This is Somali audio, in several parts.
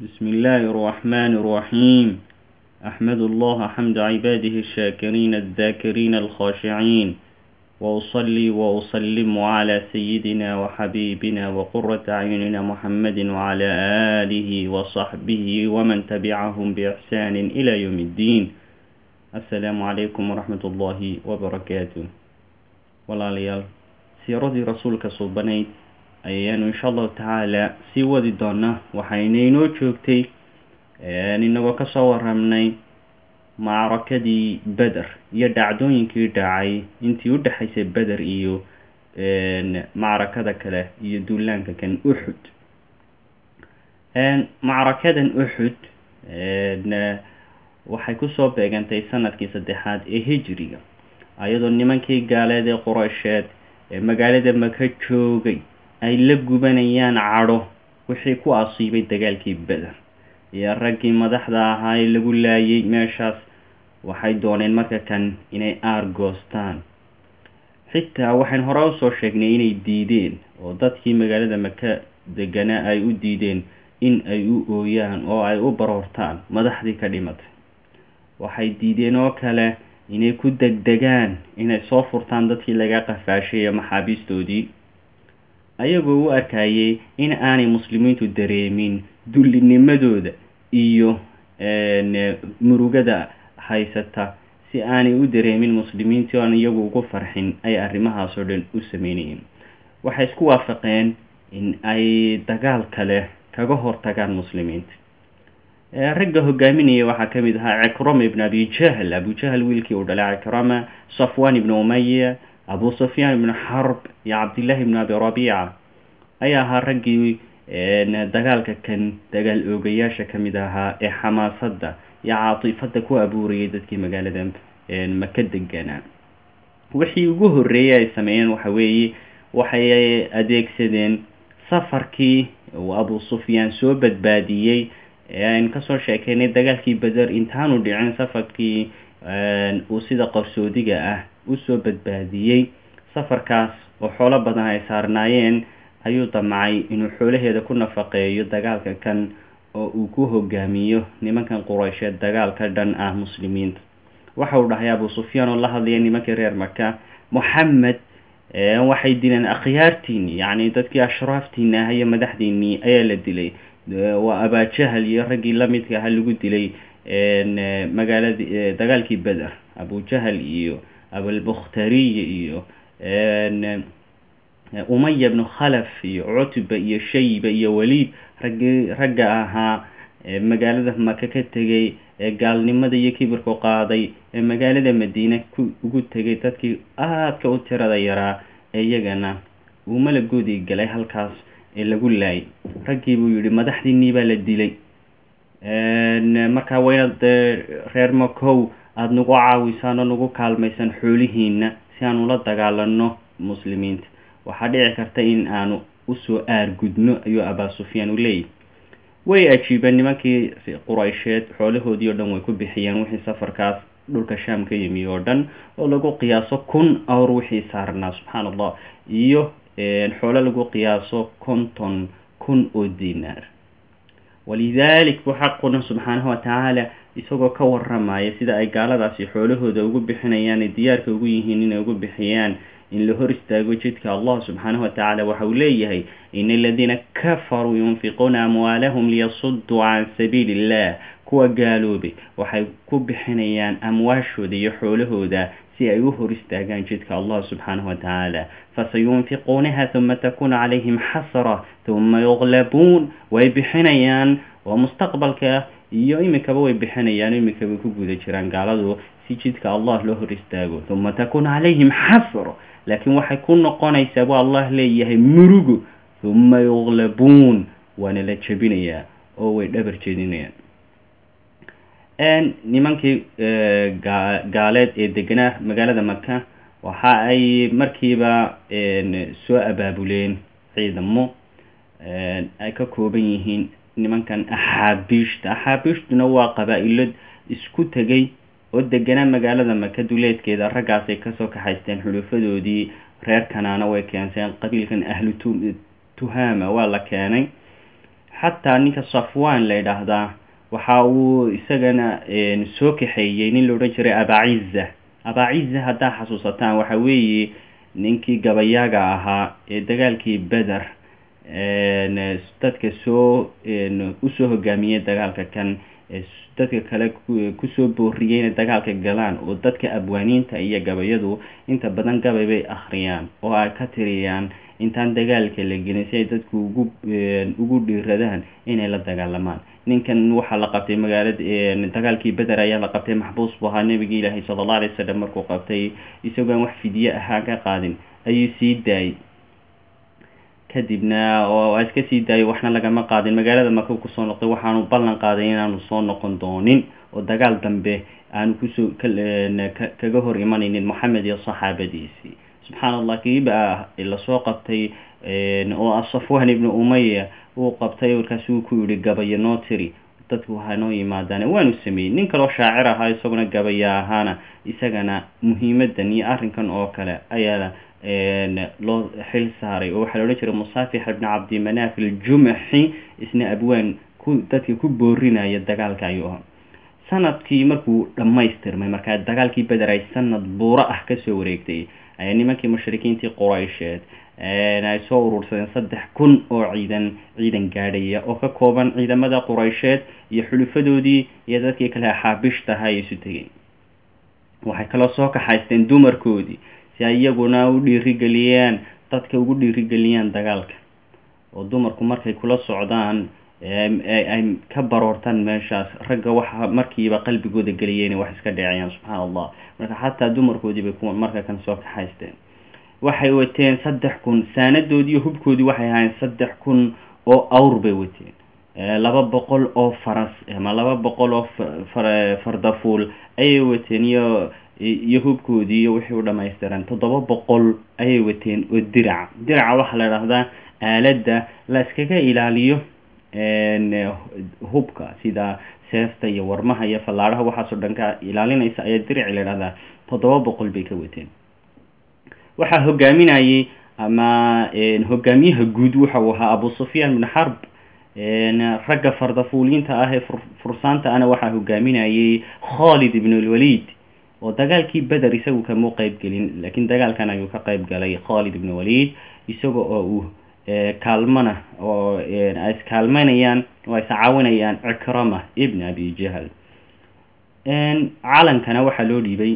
بسم الله الرحمن الرحيم أحمد الله حمد عباده الشاكرين الذاكرين الخاشعين وأصلي وأسلم على سيدنا وحبيبنا وقرة أعيننا محمد وعلى آله وصحبه ومن تبعهم بإحسان إلى يوم الدين السلام عليكم ورحمة الله وبركاته walaalayaal siiradii rasuulka suubanayd ayaanu insha allahu tacaala sii wadi doonaa waxayna inoo joogtay inagoo kasoo waramnay macrakadii beder iyo dhacdooyinkii dhacay intii u dhexaysay beder iyo macrakada kale iyo duulaanka kan uxud macrakadan uxud waxay kusoo beegantay sanadkii saddexaad ee hijriga ayadoo nimankii gaaleed ee quraysheed ee magaalada maka joogay ay la gubanayaan cadho wixii ku asiibay dagaalkii beder iyo raggii madaxda ahaa ee lagu laayay meeshaas waxay dooneen marka kan inay aar goostaan xitaa waxayn hore usoo sheegnay inay diideen oo dadkii magaalada maka deganaa ay u diideen in ay u ooyaan oo ay u baroortaan madaxdii ka dhimatay waxay diideen oo kale inay ku degdegaan inay soo furtaan dadkii laga qafaashay ee maxaabiistoodii ayagoo u arkayay in aanay muslimiintu dareemin dullinimadooda iyo murugada haysata si aanay u dareemin muslimiintii oan iyagu ugu farxin ay arrimahaasoo dhan u sameynayeen waxay isku waafaqeen in ay dagaal kale kaga hortagaan muslimiinta ragga hogaaminaya waxaa ka mid ahaa cikrama ibn abi jahl abu jahl wiilkii uu dhalay cikrama safwan ibn umaya abu sufyaan ibn xarb iyo cabdillahi ibn abi rabiica ayaa ahaa raggii dagaalka kan dagaal oogayaasha kamid ahaa ee xamaasadda iyo caatifada ku abuurayay dadkii magaalada maka deganaa wixii ugu horeeyay ay sameeyeen waxa weeye waxay adeegsadeen safarkii uu abu sufyaan soo badbaadiyey aynu kasoo sheekeynay dagaalkii beder intaanu dhicin safarkii uu sida qarsoodiga ah usoo badbaadiyey safarkaas oo xoolo badan ay saarnaayeen ayuu damcay inuu xoolaheeda ku nafaqeeyo dagaalka kan oo uu ku hogaamiyo nimankan quraysheed dagaalka dhan ah muslimiinta waxa uu dhahay abu sufyaan oo la hadlaya nimankii reer maka moxamed waxay dileen akhyaartiini yacni dadkii ashraaftiini ah iyo madaxdiinii ayaa la dilay waa abajahal iyo raggii lamidka aha lagu dilay magaaladi dagaalkii beder abujahal iyo abulbukhtariy iyo umaya bnu khalaf iyo cutba iyo shayba iyo waliid raggii ragga ahaa magaalada maka ka tegay ee gaalnimada iyo kibirku qaaday ee magaalada madiine ku ugu tegay dadkii aadka u tirada yaraa ee iyagana uu malagoodii galay halkaas ee lagu laayay raggii buu yihi madaxdiinii baa la dilay markaa waa inaad reer makow aada nagu caawisaan oo nagu kaalmaysan xoolihiina si aan ula dagaalano muslimiinta waxaa dhici karta in aanu usoo aargudno ayuu abaa sufyaan u leeyahy way ajiibeen nimankii quraysheed xoolahoodii oo dhan way ku bixiyeen wixii safarkaas dhulka shaam ka yimi oo dhan oo lagu qiyaaso kun awr wixii saarnaa subxaan allah iyo xoolo lagu qiyaaso konton kun oo dinaar walidalik buu xaquna subxaanahu watacaala isagoo ka waramaya sida ay gaaladaasi xoolahooda ugu bixinayaan ee diyaarka ugu yihiin inay ugu bixiyaan in la hor istaago jidka allah subxaanahu watacaala waxa uu leeyahay ina aladiina kafaruu yunfiquuna amwaalahum liyasuduu can sabiili illah kuwa gaaloobay waxay ku bixinayaan amwaashooda iyo xoolahooda si ay u hor istaagaan jidka allah subxaanahu watacaala fasayunfiquunaha huma takunu calayhim xasra huma yuqlabuun way bixinayaan oo mustaqbalka iyo imikaba way bixinayaan imikabay ku guda jiraan gaaladu si jidka allah loo hor istaago huma takunu calayhim xasra laakiin waxay ku noqonaysaa bu allah leeyahay murugo huma yuqlabuun waana la jebinayaa oo way dhabar jeedinayaan nimankii gaaleed ee deganaa magaalada maka waxa ay markiiba soo abaabuleen ciidamo ay ka kooban yihiin nimankan axaabiishta axaabiishtuna waa qabaa-ilo isku tegay oo deganaa magaalada maka duleedkeeda raggaasay kasoo kaxaysteen xulufadoodii reer kanaana way keenseen qabiilkan ahlu tuhama waa la keenay xataa ninka safwan la yidhaahdaa waxa uu isagana soo kaxeeyey nin la odhan jiray abaciza abaciza haddaa xasuusataan waxa weeye ninkii gabayaaga ahaa ee dagaalkii beder dadka soo usoo hogaamiyey dagaalka kan dadka kale kusoo booriyey inay dagaalka galaan oo dadka abwaaniinta iyo gabayadu inta badan gabay bay akhriyaan oo ay ka tiriyaan intaan dagaalka la gelin si ay dadku ugu ugu dhiiradaan inay la dagaalamaan ninkan waxaa la qabtay magaalada dagaalkii beder ayaa la qabtay maxbuus buu ahaa nebigi ilaahay sala alla alay wasalam markuu qabtay isagoo aan wax fidye ahaa ka qaadin ayuu sii daayey kadibna oo iska sii daayay waxna lagama qaadin magaalada markuu kusoo noqday waxaanu ballan qaaday inaanu soo noqon doonin oo dagaal dambe aanu kusoo kaga hor imanaynin moxamed iyo saxaabadiisii subxaan allah kiiba lasoo qabtay oo safwan ibnu umaya uu qabtay markaasuu ku yihi gabaya noo tiri dadku hanoo yimaadaan waanu sameeyey nin kaloo shaacir ahaa isaguna gabaya ahaana isagana muhiimadan iyo arrinkan oo kale ayaa loo xil saaray oo waxaa la odhan jiray musaafix ibni cabdimanaaf aljumaxi isna abwaan ku dadka ku boorinaya dagaalka ayuu ahaa sanadkii markuu dhammaystirmay markaa dagaalkii beder ay sanad buuro ah kasoo wareegtay ayaa nimankii mushrikiintii quraysheed ay soo urursadeen saddex kun oo ciidan ciidan gaadhaya oo ka kooban ciidamada quraysheed iyo xulufadoodii iyo dadkii kale axaabishtaha ay isu tegeen waxay kaloo soo kaxaysteen dumarkoodii si ay iyaguna u dhiirigeliyaan dadka ugu dhiirigeliyaan dagaalka oo dumarku markay kula socdaan ay ka baroortaan meeshaas ragga waxa markiiba qalbigooda geliyeen wax iska dheceyaan subxaan allah marka xataa dumarkoodii bay ku marka kan soo kaxaysteen waxay wateen saddex kun saanadoodii hubkoodii waxay ahaayeen saddex kun oo awr bay wateen laba boqol oo faras ama laba boqol oo fardafuul ayay wateen iyo iyo hubkoodii iyo wixii u dhamaystiran toddoba boqol ayay wateen oo diraca diraca waxaa la idhahdaa aaladda la iskaga ilaaliyo hubka sida seefta iyo warmaha iyo fallaadhaha waxaasoo dhan ka ilaalinaysa ayaa dirici la idhahdaa toddoba boqol bay ka wateen waxaa hogaaminayay ama hogaamiyaha guud waxau ahaa abu sufyaan bin xarb ragga fardafuuliinta ah ee fursaanta ana waxaa hogaaminayay khalid ibn lwalid oo dagaalkii beder isagu kamuu qeyb gelin laakiin dagaalkan ayuu ka qeyb galay khalid ibn walid isaga oo uu kaalmana oo ay iskaalmanayaan oo ay iscaawinayaan cikrama ibn abi jahl calankana waxaa loo dhiibay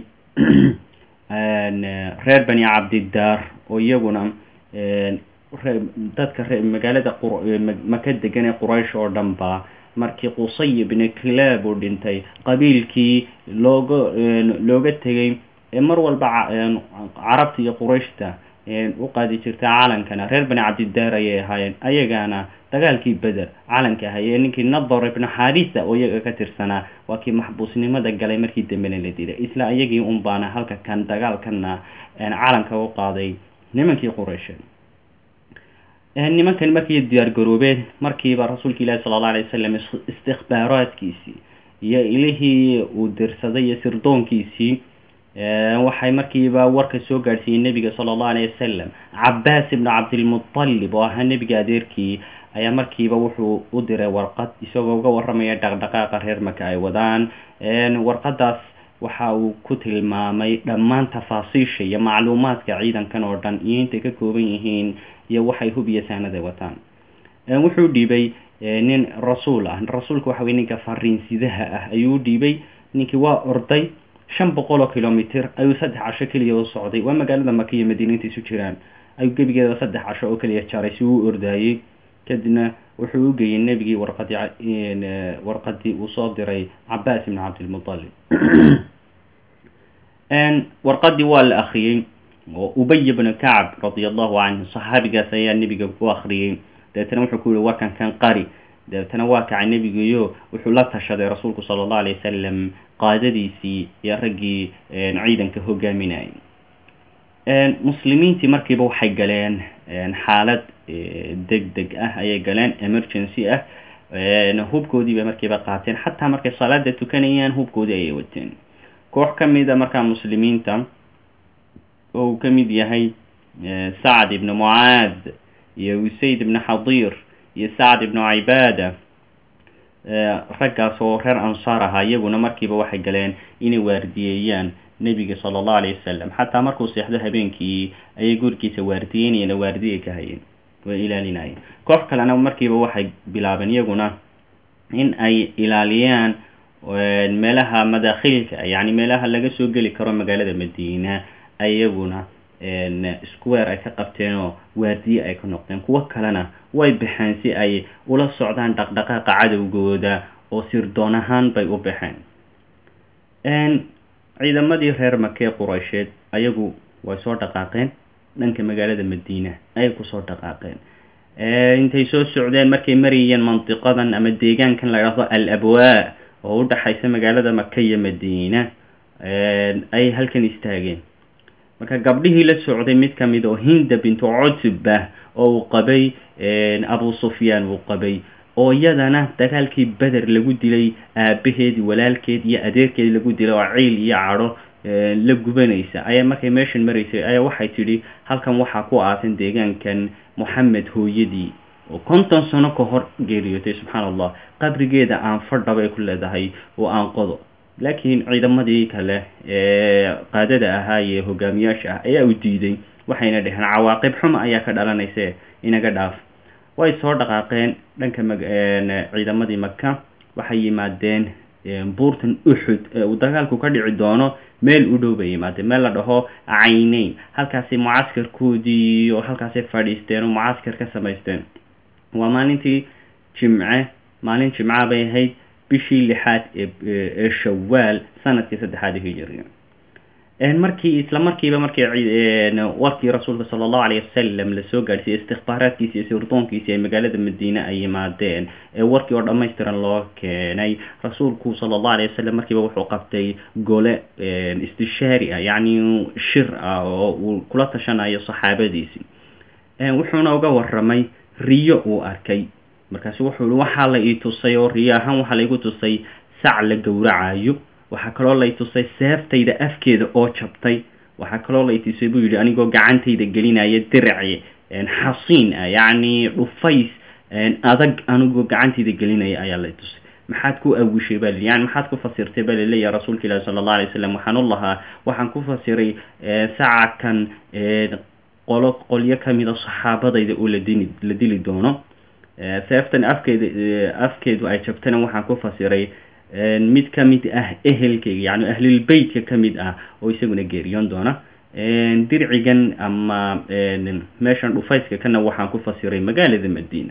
reer bani cabdidaar oo iyaguna dadka magaalada maka degan ee quraysh oo dhan ba markii qusay ibni clab uu dhintay qabiilkii looga looga tegay mar walba carabta iyo qurayshta u qaadi jirta calankana reer bani cabdidaar ayay ahaayeen ayagana dagaalkii beder calanka ahaye ninkii nadar ibnu xaarisa oo iyaga ka tirsanaa waa kii maxbuusnimada galay markii dambena la dilay isla iyagii un baana halka kan dagaalkana calanka u qaaday nimankii quraysheed nimankan markii diyaar garoobeen markiiba rasuulka ilaahi sala alla alay wasalam istikbaaraadkiisii iyo ilihii uu dirsaday iyo sirdoonkiisii waxay markiiba warka soo gaadhsiiyey nebiga sala allahu alayh wasalam cabaas ibnu cabdilmutalib oo ahaa nebiga adeerkii ayaa markiiba wuxuu u diray warqad isagoo uga waramaya dhaqdhaqaaqa reer maka ay wadaan warqadaas waxa uu ku tilmaamay dhammaan tafaasiisha iyo macluumaadka ciidankan oo dhan iyo intay ka kooban yihiin iyo waxay hub iyo saanada wataan wuxuu dhiibay nin rasuul ah rasuulka waxa wey ninka fariinsidaha ah ayuu u dhiibay ninkii waa orday shan boqol oo kilomitr ayuu saddex casho keliya u socday waa magaalada maka iyo madiina inta isu jiraan ayuu gebigeeda saddex casho oo keliya jaray si uu ordaayey kadibna wuxuu u geeyey nebigii warqadii warqadii uu soo diray cabaas ibn cabdilmutalib warqadii waa la akriyey oo ubay bnu kacb radia allahu canhu saxaabigaas ayaa nebiga u akriyey dabeetana wuxuu ku yihi warkan kan qari dabeetana waa kacay nebigiyo wuxuu la tashaday rasuulku sala allahu alay wasalam qaadadiisii iyo raggii ciidanka hogaaminayay muslimiintii markiiba waxay galeen xaalad deg deg ah ayay galeen emergency ah hubkoodii bay markiiba qaateen xataa markay salaada tukanayaan hubkoodii ayay wateen koox ka mida markaa muslimiinta oo uu ka mid yahay sacd ibnu mucaad iyo usayd ibnu xadiir iyo sacd ibnu cibaada raggaas oo reer ansaar ahaa iyaguna markiiba waxay galeen inay waardiyeeyaan nebiga sala allahu alayh wasalam xataa markuu seexdo habeenkii ayay gurigiisa waardiyeynayeen oo waardiye ka hayeen way ilaalinayeen koox kalena markiiba waxay bilaabeen iyaguna in ay ilaaliyaan meelaha madaakhilka yacni meelaha laga soo geli karo magaalada madiina iyaguna square ay ka qabteen oo waardiye ay ka noqdeen kuwo kalena way baxeen si ay ula socdaan dhaqdhaqaaqa cadowgooda oo sirdoon ahaan bay u baxeen ciidamadii reer makee quraysheed ayagu way soo dhaqaaqeen dhanka magaalada madiina ayay kusoo dhaqaaqeen intay soo socdeen markay marayeen mandiqadan ama deegaankan la idhaahdo al abwaa oo u dhexaysa magaalada maka iyo madiina ayay halkan istaageen marka gabdhihii la socday mid ka mid oo hinda bintu cutba oo uu qabay abu sufyaan uu qabay oo iyadana dagaalkii beder lagu dilay aabaheed walaalkeed iyo adeerkeed lagu dilay oo ciil iyo cadho la gubanaysa ayaa markay meeshan maraysay ayaa waxay tidhi halkan waxaa ku aasan deegaankan moxamed hooyadii oo konton sano ka hor geeriyootay subxaana allah qabrigeeda aan fadha bay ku leedahay oo aan qodo laakiin ciidamadii kale ee qaadada ahaa iyo hogaamiyaasha ah ayaa u diiday waxayna dheheen cawaaqib xuma ayaa ka dhalanayse inaga dhaaf way soo dhaqaaqeen dhanka ciidamadii maka waxay yimaadeen buurtan uxud ee uu dagaalku ka dhici doono meel u dhow bay yimaadeen meel la dhaho cayneyn halkaasay mucaskarkoodii oo halkaasay fadhiisteen oo mucaskar ka samaysteen waa maalintii jimce maalin jimca bay ahayd bishii lixaad ee shawaal sanadkii saddexaad hijiriga markii isla markiiba markii warkii rasuulka sala allahu alayh wasalam lasoo gaadhsiiyey istikbaaraadkiisi iyo sirdoonkiisi ay magaalada madiine ay yimaadeen ee warkii oo dhammaystiran loo keenay rasuulku sala allahu alayh wasalam markiiba wuxuu qabtay gole istishaari ah yacni shir ah oo uu kula tashanayo saxaabadiisi wuxuuna uga waramay riyo uu arkay markaasu wuxuu i waxaa la ii tusay oo riyo ahaan waxaa laigu tusay sac la gowracayo waxaa kaloo lay tusay seeftayda afkeeda oo jabtay waxaa kaloo lay tusay buu yidhi anigoo gacantayda gelinaya diraci xasiin ah yacni dhufays adag anigoo gacantayda gelinaya ayaa lay tusay maxaad ku awishay baa yani maxaad ku fasirtay baa laleeyahay rasuulka ilaahi sala allah alay wasalam waxaan u lahaa waxaan ku fasiray sacakan qolo qolyo kamida saxaabadayda oo ladini la dili doono seeftan afkeeda afkeedu ay jabtana waxaan ku fasiray mid ka mid ah ehelkayga yani ahlulbeytka ka mid ah oo isaguna geeriyoon doona dircigan ama meeshan dhufayska kana waxaan ku fasiray magaalada madiina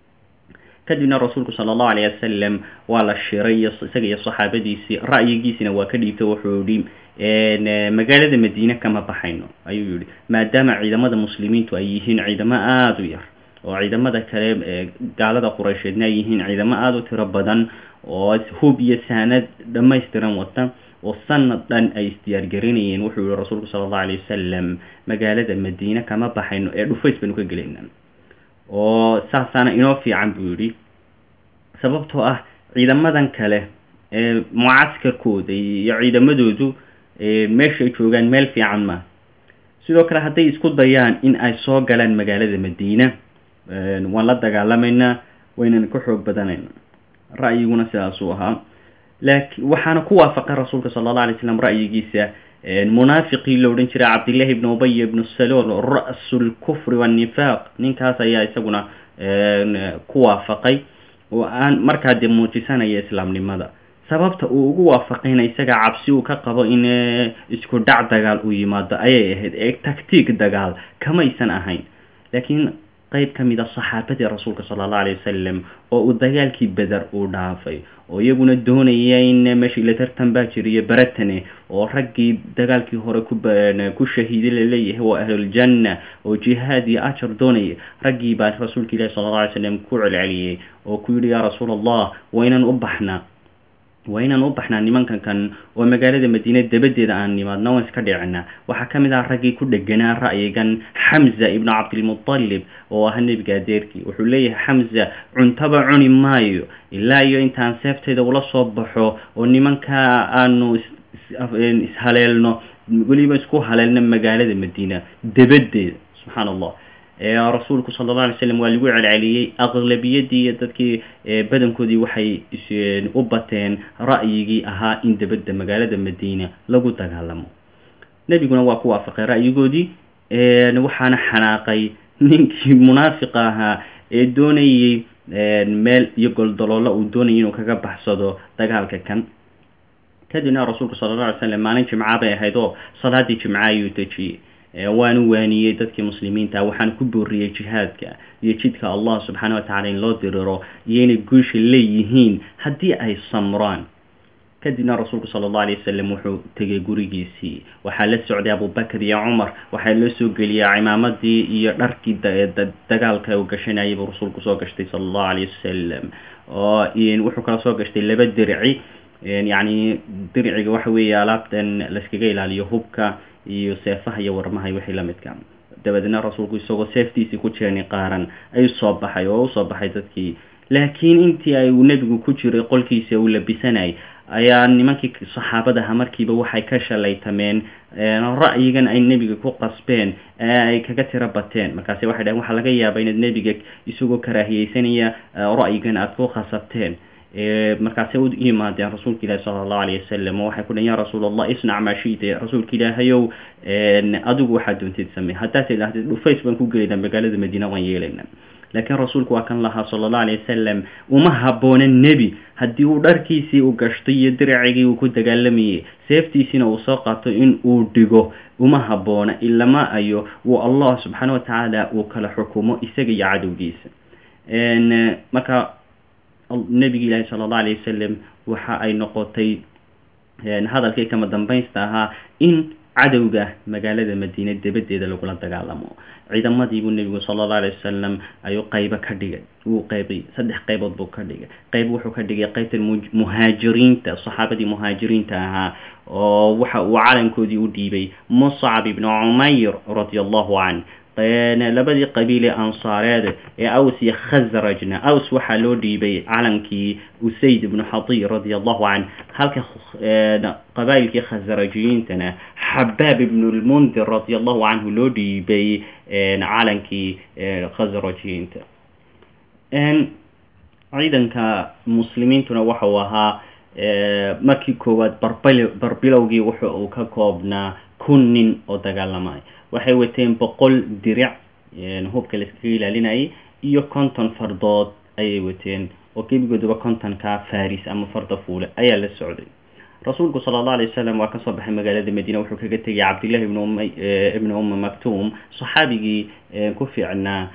kadibna rasuulku sala allahu alayh wasalam waa la shiray isaga iyo saxaabadiisii ra'yigiisina waa ka dhiibtay wuxuu yihi magaalada madiine kama baxayno ayuu yihi maadaama ciidamada muslimiintu ay yihiin ciidamo aada u yar oo ciidamada kale gaalada quraysheedna ay yihiin ciidamo aada u tiro badan oo hub iyo saanad dhammaystiran wata oo sanad dhan ay isdiyaargarinayeen wuxuu yihi rasuulku sala allahu alayh wasalam magaalada madiine kama baxayno ee dhufays baynu ka gelayna oo saasaana inoo fiican buu yidhi sababtoo ah ciidamadan kale ee mucaskarkooda iyo ciidamadoodu meeshaay joogaan meel fiican maa sidoo kale hadday isku dayaan in ay soo galaan magaalada madiina waan la dagaalamaynaa waynana ka xoog badanayna ra'yiguna sidaasuu ahaa laakiin waxaana ku waafaqay rasuulka sala allah alay slam ra'yigiisa munaafiqii la odhan jiray cabdillahi ibnu ubay ibnu salool ra'su lkufri waannifaaq ninkaas ayaa isaguna ku waafaqay oo aan markaa dee muujisanaya islaamnimada sababta uu ugu waafaqayna isaga cabsi uu ka qabo in isku dhac dagaal uu yimaado ayay ahayd ee tactiig dagaal kamaysan ahayn laakiin qeyb ka mid a saxaabadii rasuulka sala allahu alayh wasalam oo uu dagaalkii beder uu dhaafay oo iyaguna doonaya in meeshii la tartan baa jiriyo baratane oo raggii dagaalkii hore ku ku shahiiday laleeyahay waa ahluljanna oo jihaad iyo ajar doonaya raggii baa rasuulka ilahi sala alla alay slam ku celceliyey oo ku yidhi yaa rasuul allah waa inaan u baxnaa waa inaan u baxnaa nimankan kan oo magaalada madiine dabadeeda aan nimaadna waan iska dhicinaa waxaa ka mid ah raggii ku dheganaa ra'yigan xamza ibnu cabdilmutalib oo ahaa nebiga adeerkii wuxuu leeyahay xamza cuntaba cuni maayo ilaa iyo intaan seeftayda ula soo baxo oo nimankaa aanu ishaleelno weliba isku haleelno magaalada madiina dabadeeda subxaana allah rasuulku sala alla alay slam waa lagu celceliyey aqlabiyadii iyo dadkii badankoodii waxay u bateen ra'yigii ahaa in debadda magaalada madiina lagu dagaalamo nebiguna waa ku waafaqay ra'yigoodii waxaana xanaaqay ninkii munaafiqa ahaa ee doonayey meel iyo goldaloolo uu doonayay inuu kaga baxsado dagaalka kan kadibna rasuulku sala alla alay slam maalin jimca bay ahayd oo salaadii jimca ayuu dejiyey waanu waaniyey dadkii muslimiinta waxaana ku booriyey jihaadka iyo jidka allah subxaana wa tacala in loo diriro iyo inay guusha leeyihiin haddii ay samraan kadibna rasuulku sala allahu alayh wasalam wuxuu tegay gurigiisii waxaa la socday abubakar iyo cumar waxaa loo soo geliyey cimaamadii iyo dharkii dagaalka uu gashanayay buu rasuulku soo gashtay sala allahu alayh wasalam oo wuxuu kala soo gashtay laba dirci yacni dirciga waxa weeye alaabtan layskaga ilaaliyo hubka iyo seefaha iyo warmaha iyo wixii la midka dabadeedna rasuulku isagoo seeftiisii ku jeeni qaaran ayuu soo baxay oo usoo baxay dadkii laakiin intii ay uu nebigu ku jiray qolkiisa uu labisanayay ayaa nimankii saxaabadaha markiiba waxay ka shalaytameen ra'yigan ay nebiga ku qasbeen ee ay kaga tiro bateen markaasi waxay dhaheen waxaa laga yaabaa inaad nebiga isagoo karaahiyeysanaya ra'yigan aada ku khasabteen markaasay u yimaadeen rasuulka ilaahi sala allahu alayh wasalam oo waxay ku dhaheen ya rasuul allah isnac maa shiita rasuulka ilaahayow adigu waxaad doontid samey haddaad idhahdid dhufays baan ku gelaynaa magaalada madiina waan yeelaynaa laakiin rasuulku waa kan lahaa sala allahu alayh wasalam uma habboona nebi haddii uu dharkiisii u gashtay iyo diracigii uu ku dagaalamayay seeftiisiina uu soo qaato in uu dhigo uma habboona ilama ayo uu allah subxaana wa tacaala uu kala xukumo isaga iyo cadowgiisa marka nebigi ilaahi sala allahu alayh wasalam waxa ay noqotay hadalkii kama dambaysta ahaa in cadowga magaalada madiine debadeeda lagula dagaalamo ciidamadii buu nebigu sala allahu alay wasalam ayuu qaybo ka dhigay wuu qaybay saddex qaybood buu ka dhigay qayb wuxuu ka dhigay qaybta muhaajiriinta saxaabadii muhaajiriinta ahaa oo waxa uu calankoodii u dhiibay muscab ibnu cumayr radia allahu canh labadii qabiile ansaareed ee aws iyo khasrajna aws waxaa loo dhiibay calankii usayd ibnu xadiy radia allahu canh halka qabaa'ilkii khasrajiyiintana xabaab ibnu lmundir radia allahu canhu loo dhiibay calankii khasrajiyiinta ciidanka muslimiintuna waxau ahaa markii koowaad barbil barbilowgii wuxa uu ka koobnaa kun nin oo dagaalamay waxay wateen boqol diric hubka laiskaga ilaalinayay iyo konton fardood ayay wateen oo gebigooduba kontonka faris ama farda fuule ayaa la socday rasuulku sala allahu alay wasalam waa kasoo baxay magaalada madiina wuxuu kaga tegay cabdillahi ibn um ibni umma maktuum saxaabigii ku fiicnaa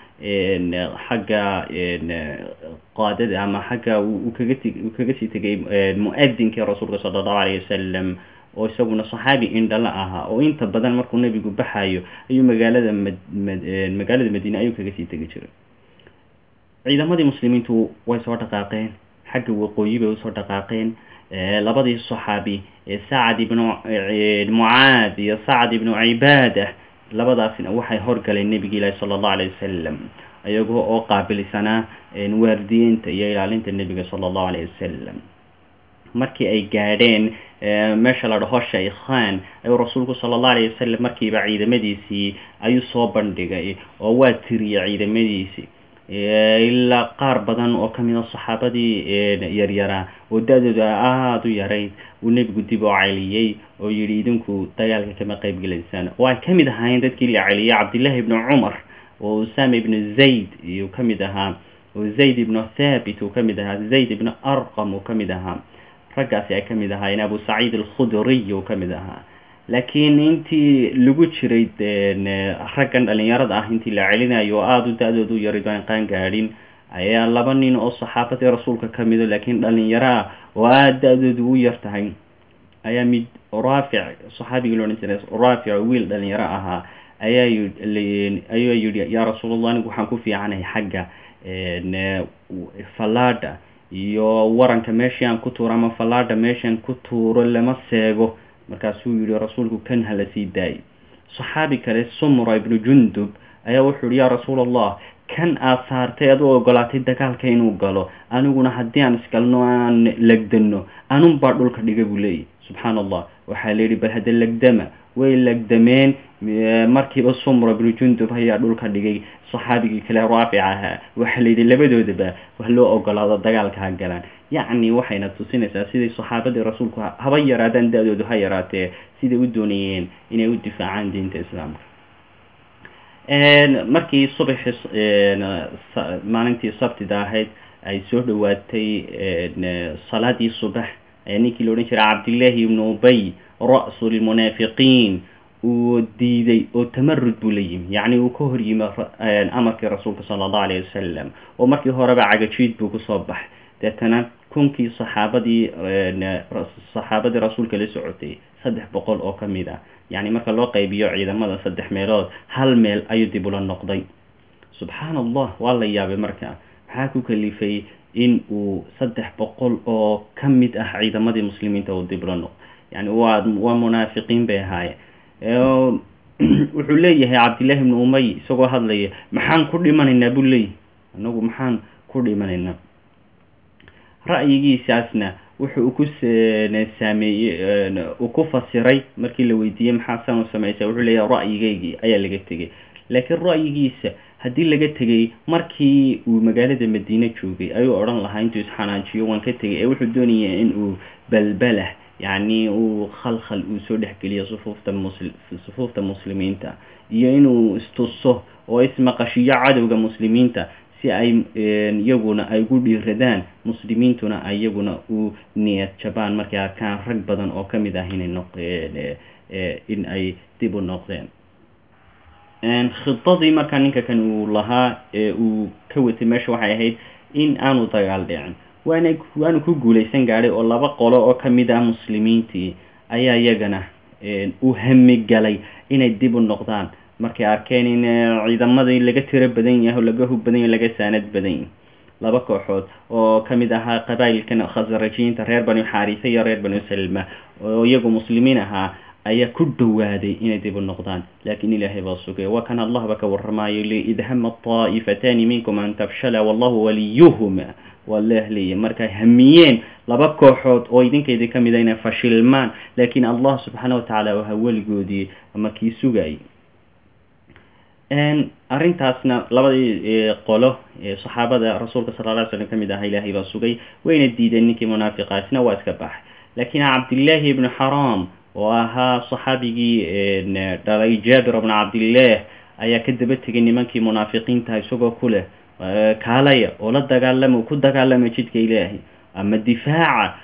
xagga qaadada ama xagga uu kaga t uu kaga sii tegay mu-adinkii rasuulka sala allahu alayh wasalam oo isaguna saxaabi indhala ahaa oo inta badan markuu nebigu baxayo ayuu magaalada mad magaalada madiine ayuu kaga sii tegi jiray ciidamadii muslimiintu way soo dhaqaaqeen xagga waqooyi bay usoo dhaqaaqeen labadii saxaabi sacad ibnu mucaad iyo sacad ibnu cibaada labadaasina waxay horgaleen nebigi ilaahi sala allahu alayh wasalam iyagoo oo qaabilsanaa waardiyeynta iyo ilaalinta nebiga sala allahu alayh wasalam markii ay gaadheen meesha la dhaho shaykhan ayuu rasuulku sala allahu alayh wasalam markiiba ciidamadiisii ayuu soo bandhigay oo waa tiriyey ciidamadiisii ilaa qaar badan oo kamid a saxaabadii yaryaraa oo da-dooda aada u yarayd uu nebigu dib oo celiyey oo yihi idinku dagaalka kama qeyb gelaysaan oo ay kamid ahaayeen dadkii la celiyay cabdillahi ibnu cumar oo usama ibnu zayd iyuu kamid ahaa oo zayd ibnu thabit uu kamid ahaa zayd ibnu arqam uu kamid ahaa raggaasi ay kamid ahaayeen abu saciid alkhudriy uu kamid ahaa laakiin intii lagu jiray raggan dhalinyarada ah intii la celinayo oo aada u da-dooda u yarid aan qaan gaadhin ayaa laba nin oo saxaabadii rasuulka kamido laakiin dhalinyaro ah oo aada da-doodu u yar tahay ayaa mid raafic saxaabigii la odhan jiray raafic wiil dhalinyaro ahaa ayaa ayaa yihi yaa rasuulallah anigu waxaan ku fiicanahay xagga fallaadha iyo waranka meeshii aan ku tuuro ama fallaadha meeshaan ku tuuro lama seego markaasuu yihi rasuulku kan hala sii daayay saxaabi kale sumra ibnu jundub ayaa wuxuu yihi yaa rasuul allah kan aad saartay aad u ogolaatay dagaalka inuu galo aniguna haddii aan isgalno aan legdano anunbaa dhulka dhiga buu leeyahy subxaan allah waxaa la yidhi bal hadda legdama way legdameen markiiba sumra bnu jundub ayaa dhulka dhigay saxaabigii kale raafic ahaa waxaa la yidhi labadoodaba wax loo ogolaado dagaalka ha galaan yacni waxayna tusinaysaa siday saxaabadii rasuulku haba yaraadaan da-doodu ha yaraatee siday u doonayeen inay u difaacaan diinta islaamka markii subaxii maalintii sabtida ahayd ay soo dhawaatay salaadii subax ninkii la odhan jiray cabdillaahi ibnu ubay ra-su lmunaafiqiin uu diiday oo tamarud buu la yimi yacni uu ka hor yimi amarkii rasuulka sala allahu alayh wasalam oo markii horeba cagajiid buu kusoo baxay deetana kunkii saxaabadii saxaabadii rasuulka la socotay saddex boqol oo ka mid ah yacni marka loo qaybiyo ciidamada saddex meelood hal meel ayuu dib ula noqday subxaan allah waa la yaabay marka maxaa ku kalifay in uu saddex boqol oo ka mid ah ciidamadii muslimiinta uu dib ula noqdo yani waa waa munaafiqiin bay ahaayeen wuxuu leeyahay cabdillahi ibnu umay isagoo hadlaya maxaan ku dhimanaynaa buu leeyahay anagu maxaan ku dhimanaynaa ra'yigiisaasna wuxuu ku saameeyey uu ku fasiray markii la weydiiyey maxaa san u samaysa wuxuu leeyahay ra'yigeygii ayaa laga tegay laakiin ra'yigiisa haddii laga tegay markii uu magaalada madiine joogay ayuu odhan lahaa intuu isxanaajiyo waan ka tegay ee wuxuu doonaya in uu balbalah yacni uu khalkhal uu soo dhexgeliyo sufuufta musl sufuufta muslimiinta iyo inuu istuso oo ismaqashiyo cadowga muslimiinta si ay iyaguna ay gu dhiiradaan muslimiintuna iyaguna u niyad jabaan markay arkaan rag badan oo ka mid ah inay noq in ay dib u noqdeen khidadii markaa ninka kan uu lahaa ee uu ka watay meesha waxay ahayd in aanu dagaal dhicin waana waanu ku guulaysan gaadhay oo laba qolo oo ka mid ah muslimiintii ayaa iyagana u hamigalay inay dib u noqdaan markay arkeen in ciidamadii laga tiro badan yahay oo laga hub badan yahy laga saanad badan yahy laba kooxood oo ka mid ahaa qabaa'ilkan khasrajiyiinta reer banu xaarisa iyo reer banu salma oo iyagu muslimiin ahaa ayaa ku dhowaaday inay dib u noqdaan laakiin ilaahay baa sugay waa kan allahba ka warramayo li id hama taa'ifataani minkum an tafshala wallahu waliyuhuma waa leehliya markay hamiyeen laba kooxood oo idinkaydi ka mid a inay fashilmaan laakiin allah subxaana watacaala waha weligoodii ama kii sugayay arrintaasna labadii qolo saxaabada rasuulka sala lla ly slam ka mid aha ilaahay baa sugay wayna diideen ninkii munaafiqaasna waa iska baxay laakiin cabdillaahi ibnu xaraam oo ahaa saxaabigii dhalay jaabir bna cabdillaah ayaa ka daba tegay nimankii munaafiqiinta isagoo ku leh kaalaya oo la dagaalama ku dagaalama jidka ilaahay ama difaaca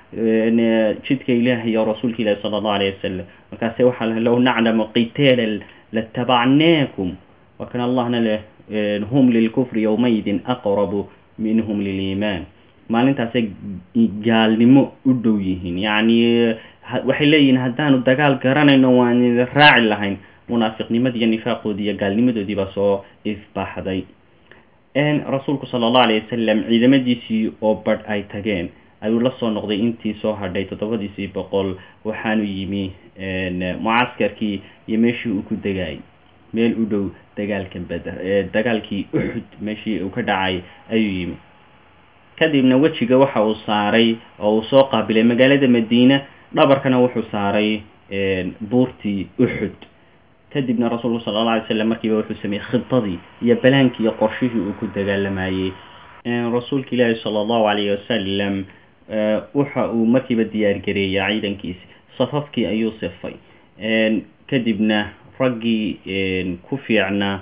jidka ilaahay oo rasuulka ilahi sala allahu alayh wasalam markaase waxaa l low naclamu qitaala latabacnaakum waa kan allahna leh hum lilkufri yowmaydin aqrabu minhum liliimaan maalintaasay gaalnimo u dhow yihiin yacni waxay leeyihiin haddaanu dagaal garanayno waan raaci lahayn munaafiqnimadii iyo nifaaqoodii iyo gaalnimadoodii baa soo ifbaxday rasuulku sala allahu alayh wasalam ciidamadiisii oo badh ay tageen ayuu la soo noqday intii soo hadhay toddobadiisii boqol waxaanu yimi mucaskarkii iyo meeshii uu ku degayay meel u dhow dagaalka beder dagaalkii uxud meeshii uu ka dhacay ayuu yimi kadibna wejiga waxa uu saaray oo uu soo qaabilay magaalada madiina dhabarkana wuxuu saaray buurtii uxud kadibna rasuulku sala alla alay slam markiiba wuxuu sameeyey khidadii iyo balaankii iyo qorshihii uu ku dagaalamayey rasuulka ilaahi sala allahu alayh wasalam waxa uu markiiba diyaargareeyay ciidankiisi safafkii ayuu sifay kadibna raggii ku fiicnaa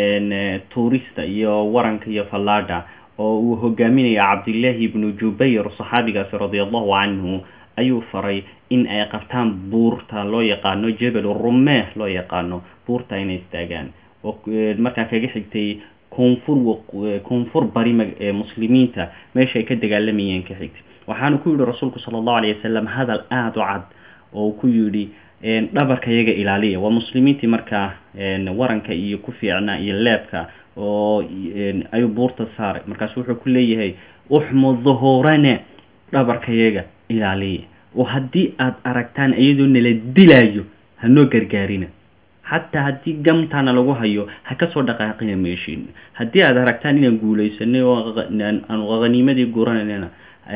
tuurista iyo waranka iyo fallaadha oo uu hogaaminaya cabdillaahi ibnu jubayr saxaabigaasi radia allahu canhu ayuu faray in ay qabtaan buurta loo yaqaano jebel rumeh loo yaqaano buurta inay istaagaan oo markaa kaga xigtay koonfur koonfur bari muslimiinta meesha ay ka dagaalamayeen ka xigtay waxaanu ku yidhi rasuulku sala allahu alayh wasalam hadal aada u cad oo ku yidhi dhabarka iyaga ilaaliya waa muslimiintii markaa waranka iyo ku fiicnaa iyo leebka oo ayuu buurta saaray markaasu wuxuu ku leeyahay uxmu duhuurana dhabarka iyaga ilaaliya oo haddii aad aragtaan iyadoo nala dilaayo hanoo gargaarina xataa haddii gamtana lagu hayo ha kasoo dhaqaaqina meeshiina haddii aad aragtaan inaan guulaysanay oo aanu khaniimadii gurananina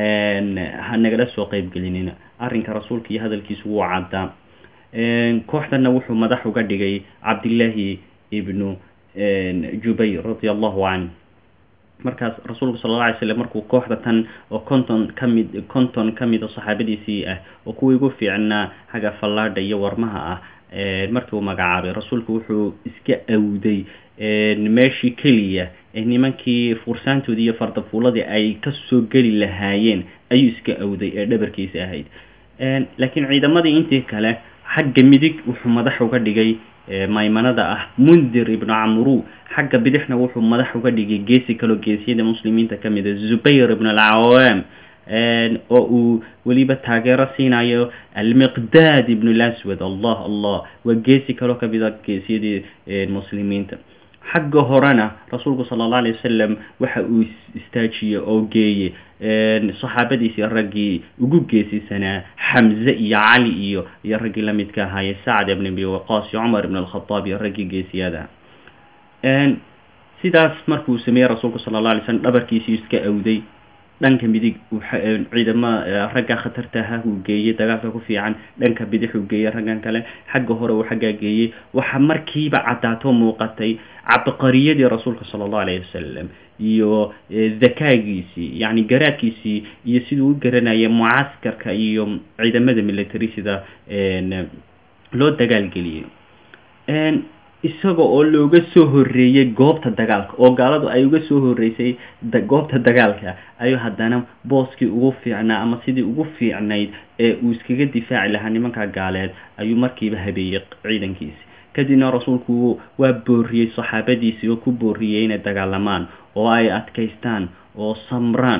ha nagala soo qeybgelinina arrinka rasuulka iyo hadalkiisu wuu caddaa kooxdana wuxuu madax uga dhigay cabdillaahi ibnu jubayr radia allahu canh markaas rasuulku sala alla alay slam markuu kooxda tan oo konton ka mid konton ka mida saxaabadiisii ah oo kuwii ugu fiicnaa xagga fallaadha iyo warmaha ah markii uu magacaabay rasuulku wuxuu iska awday meeshii keliya ee nimankii fursaantoodii iyo fardafuuladii ay kasoo geli lahaayeen ayuu iska awday ee dhabarkiisa ahayd laakiin ciidamadii intii kale xagga midig wuxuu madax uga dhigay maymanada ah mundir ibnu camru xagga bidixna wuxuu madax uga dhigay geesi kaloo geesiyada muslimiinta ka mida zubayr ibn alcawaam oo uu weliba taageero siinayo almiqdaad ibn laswad allah allah waa geesi kaloo kamida geesiyadii muslimiinta xagga horena rasuulku sala allah alay wasalam waxa uu istaajiyey oo geeyey saxaabadiisii raggii ugu geesisanaa xamze iyo cali iyo iyo raggii lamidka ahaaye sacd ibn abi waqaas iyo cumar ibn alkhataab iyo raggii geesiyada sidaas markuu sameeyey rasuulku sala alla alay slam dhabarkiisii iska awday dhanka midig ciidama ragga khatarta aha uu geeyey dagaalka ku fiican dhanka bidix uu geeyey raggan kale xagga hore uu xaggaa geeyey waxa markiiba caddaato muuqatay cabqariyadii rasuulka sala allahu alayhi wasalam iyo dakaagiisii yacni garaadkiisii iyo siduu u garanaya mucaskarka iyo ciidamada military sida loo dagaalgeliyey isaga oo looga soo horeeyey goobta dagaalka oo gaaladu ay uga soo horeysay goobta dagaalka ayuu haddana booskii ugu fiicnaa ama sidii ugu fiicnayd ee uu iskaga difaaci lahaa nimanka gaaleed ayuu markiiba habeeyey ciidankiisi kadibna rasuulku waa booriyey saxaabadiisii oo ku booriyey inay dagaalamaan oo ay adkaystaan oo samraan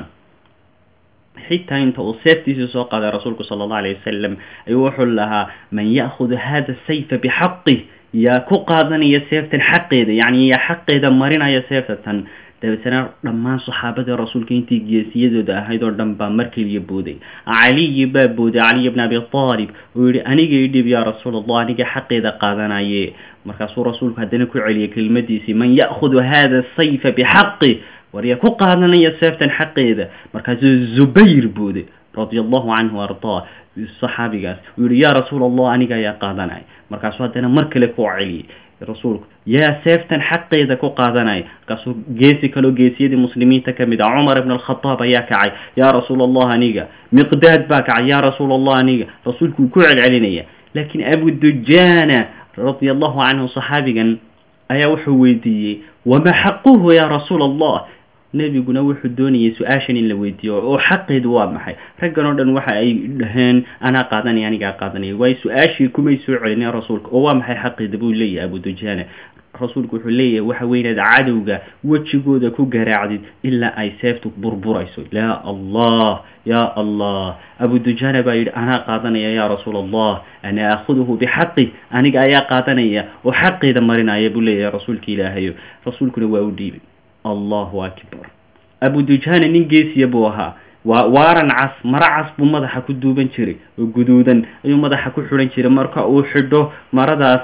xitaa inta uu seeftiisii soo qaaday rasuulku sala allahu alayh wasalam ayuu wuxuu lahaa man ya'khudu hada sayfa bixaqih yaa ku qaadanaya seeftan xaqeeda yacni yaa xaqeeda marinaya seeftatan dabeetana dhammaan saxaabadii rasuulka intii geesiyadooda ahayd oo dhan baa mar keliya booday caliyi baa booday caliy bn abi aalib oo yihi aniga idhib yaa rasuul allah aniga xaqeeda qaadanaye markaasuu rasuulku haddana ku celiyay kelimadiisii man ya'khudu hada sayfa bixaqi war yaa ku qaadanaya seeftan xaqeeda markaasuu zubayr booday radia allahu canhu ardaa saxaabigaas uu yihi yaa rasuul allah aniga ayaa qaadanaya markaasuu haddana mar kale ku celiyey rasuulku yaa seeftan xaqeeda ku qaadanaya markaasuu geesi kaloo geesiyadii muslimiinta ka mid ah cumar ibn alkhataab ayaa kacay yaa rasuul allah aniga miqdaad baa kacay yaa rasuul allah aniga rasuulku wuu ku celcelinaya laakiin abudujana radia allahu canhu saxaabigan ayaa wuxuu weydiiyey wama xaquhu yaa rasuul allah nebiguna wuxuu doonayay su-aashan in la weydiiyo oo xaqeedu waa maxay raggan oo dhan waxa ay dhaheen anaa qaadanaya anigaa qaadanaya waayo su-aashii kumay soo celinin rasuulka oo waa maxay xaqeeda buu leeyahay abudujana rasuulku wuxuu leeyahay waxa weynaad cadowga wejigooda ku garaacdid ilaa ay seeftu burburayso yaa allah yaa allah abudujana baa yidhi anaa qaadanaya yaa rasuul allah ana aakhuduhu bixaqi aniga ayaa qaadanaya oo xaqeeda marinaya buu leeyahay rasuulka ilaahayo rasuulkuna waa u dhiibay allahu akbar abudujana nin geesiya buu ahaa waa waaran cas maro cas buu madaxa ku duuban jiray oo guduudan ayuu madaxa ku xidhan jiray marka uu xidho maradaas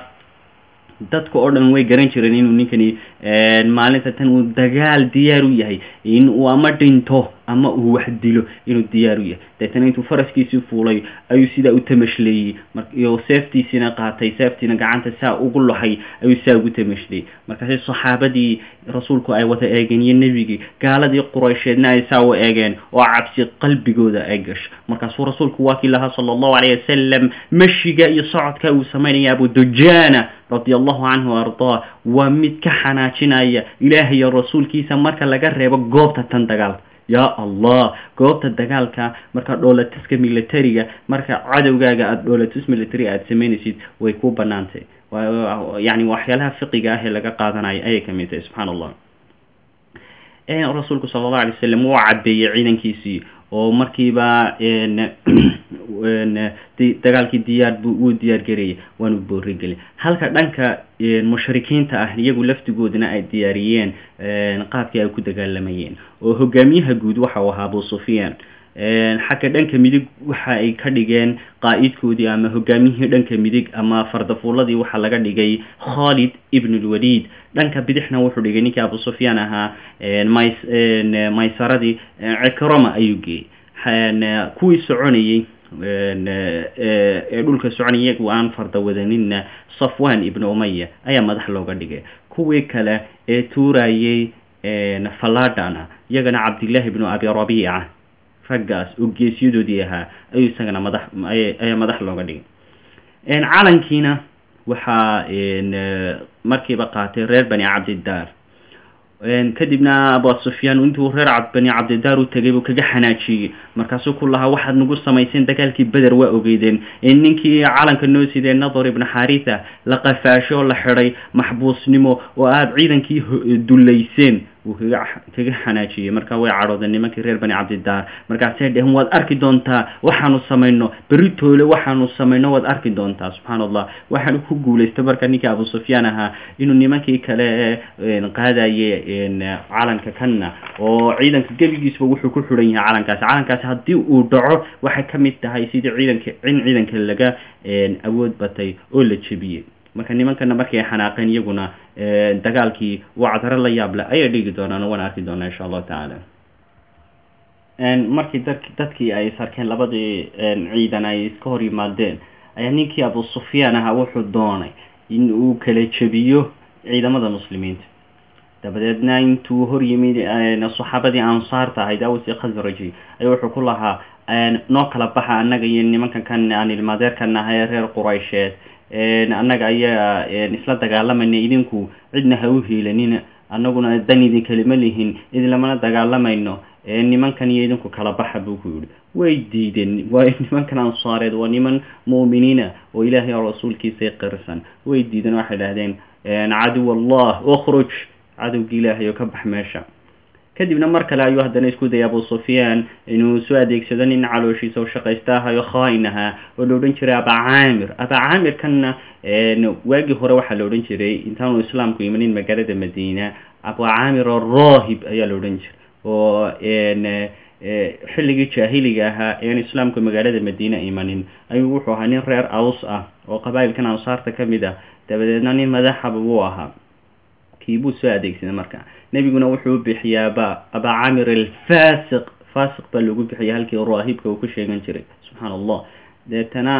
dadka oo dhan way garan jireen inuu ninkani maalinta tan uu dagaal diyaar u yahay in uu ama dhinto ama uu wax dilo inuu diyaar u yahay deetana intuu faraskiisii fuulay ayuu sidaa u tamashleeyey iyo seeftiisiina qaatay seeftiina gacanta saa ugu loxay ayuu saa ugu tamashleeyey markaasi saxaabadii rasuulku ay wada eegeen iyo nebigii gaaladii quraysheedna ay saa u eegeen oo cabsi qalbigooda ay gasho markaasuu rasuulku waa kii lahaa sala allahu calayh wasalam mashiga iyo socodka uu samaynaya abudujana radia allahu canhu ardaa waa mid ka xanaajinaya ilaah iyo rasuulkiisa marka laga reebo goobta tan dagaalka yaa allah goobta dagaalka marka dhoolatuska militariga marka cadowgaaga aada dhoolatus military aada samaynaysid way ku banaantay yani waxyaalaha fiqiga ah ee laga qaadanayo ayay kamid tahay subxaan allah rasuulku sala allahu alay wasalam wuu cabeeyey ciidankiisii oo markiiba dagaalkii diyaar bu wuu diyaar garayay waanu boorigelay halka dhanka mushrikiinta ah iyagu laftigoodana ay diyaariyeen qaabkii ay ku dagaalamayeen oo hogaamiyaha guud waxa uu ahaa abu sufyaan xagga dhanka midig waxa ay ka dhigeen qaa'idkoodii ama hogaamiyihii dhanka midig ama fardafuuladii waxaa laga dhigay khalid ibn lwaliid dhanka bidixna wuxuu dhigay ninkii abu sufyaan ahaa ms maysaradii cikroma ayuu geeyey kuwii soconayey ee dhulka soconay iyagu aan farda wadaninna safwan ibn umaya ayaa madax looga dhigay kuwii kale ee tuurayey faladana iyagana cabdillahi ibnu abi rabiica raggaas oo geesyadoodii ahaa ayuu isagana madax ayaa madax looga dhigay calankiina waxaa markiiba qaatay reer bani cabdidaar kadibna abu sufyaan intuu reer bani cabdidaar u tegay buu kaga xanaajiyey markaasuu ku lahaa waxaad nagu samayseen dagaalkii beder waa ogeydeen ninkii calanka noo sidee nadar ibna xaritha la qafaasho oo la xidhay maxbuusnimo oo aada ciidankii dullayseen wuu kaga kaga xanaajiyey marka way cadhoodeen nimankii reer bani cabdidaar markaasay dheheen waad arki doontaa waxaanu samayno beritoole waxaanu samayno waad arki doontaa subxaana allah waxaanu ku guulaystay marka ninkii abu sufyaan ahaa inuu nimankii kale qaadaye calanka kanna oo ciidanka gebigiisba wuxuu ku xidhan yahay calankaasi calankaasi haddii uu dhaco waxay ka mid tahay sidii ciidanka in ciidanka laga awood batay oo la jebiyey marka nimankana markay ay xanaaqeen iyaguna dagaalkii waa cadaro la yaab leh ayay dhigi doonaan waana arki doonaa insha allahu tacaala markii dad dadkii ay sarkeen labadii ciidan ay iska hor yimaadeen ayaa ninkii abu sufyaan ahaa wuxuu doonay in uu kala jebiyo ciidamada muslimiinta dabadeedna intuu hor yimid saxaabadii ansaarta ahayd aws iyo khasraji ayaa wuxuu ku lahaa noo kala baxa annaga iyo nimankan kan aan ilmaadeerkan ahay ee reer quraysheed annaga ayaa isla dagaalamayna idinku cidna ha u hiilanina annaguna dan idin kalima lihin idinlamana dagaalamayno nimankan iyo idinku kala baxa buu ku yihi way diideen waayo nimankan ansaareed waa niman mu'miniina oo ilaahay oo rasuulkiisay qirsan way diideen waxay dhahdeen caduw allah ukhruj cadowgii ilaahay oo ka bax meesha kadibna mar kale ayuu haddana isku dayay abu sufyaan inuu soo adeegsado nin calooshiisa oo shaqaysta ahayo khaain ahaa oo la odhan jiray aba caamir aba caamir kanna waagii hore waxaa la odhan jiray intaanu islaamku imanin magaalada madiina abu caamir arohib ayaa la odhan jiray oo xilligii jaahiliga ahaa ean islaamku magaalada madiina imanin ayuu wuxuu ahaa nin reer aws ah oo qabaa'ilkan ansaarta ka mid ah dabadeedna nin madaxaba wuu ahaa kiibuu soo adeegsaday marka nebiguna wuxuu bixiyaa ba aba camir alfasiq fasiq baa lagu bixiya halkii raahibka uu ku sheegan jiray subxaana allah deetana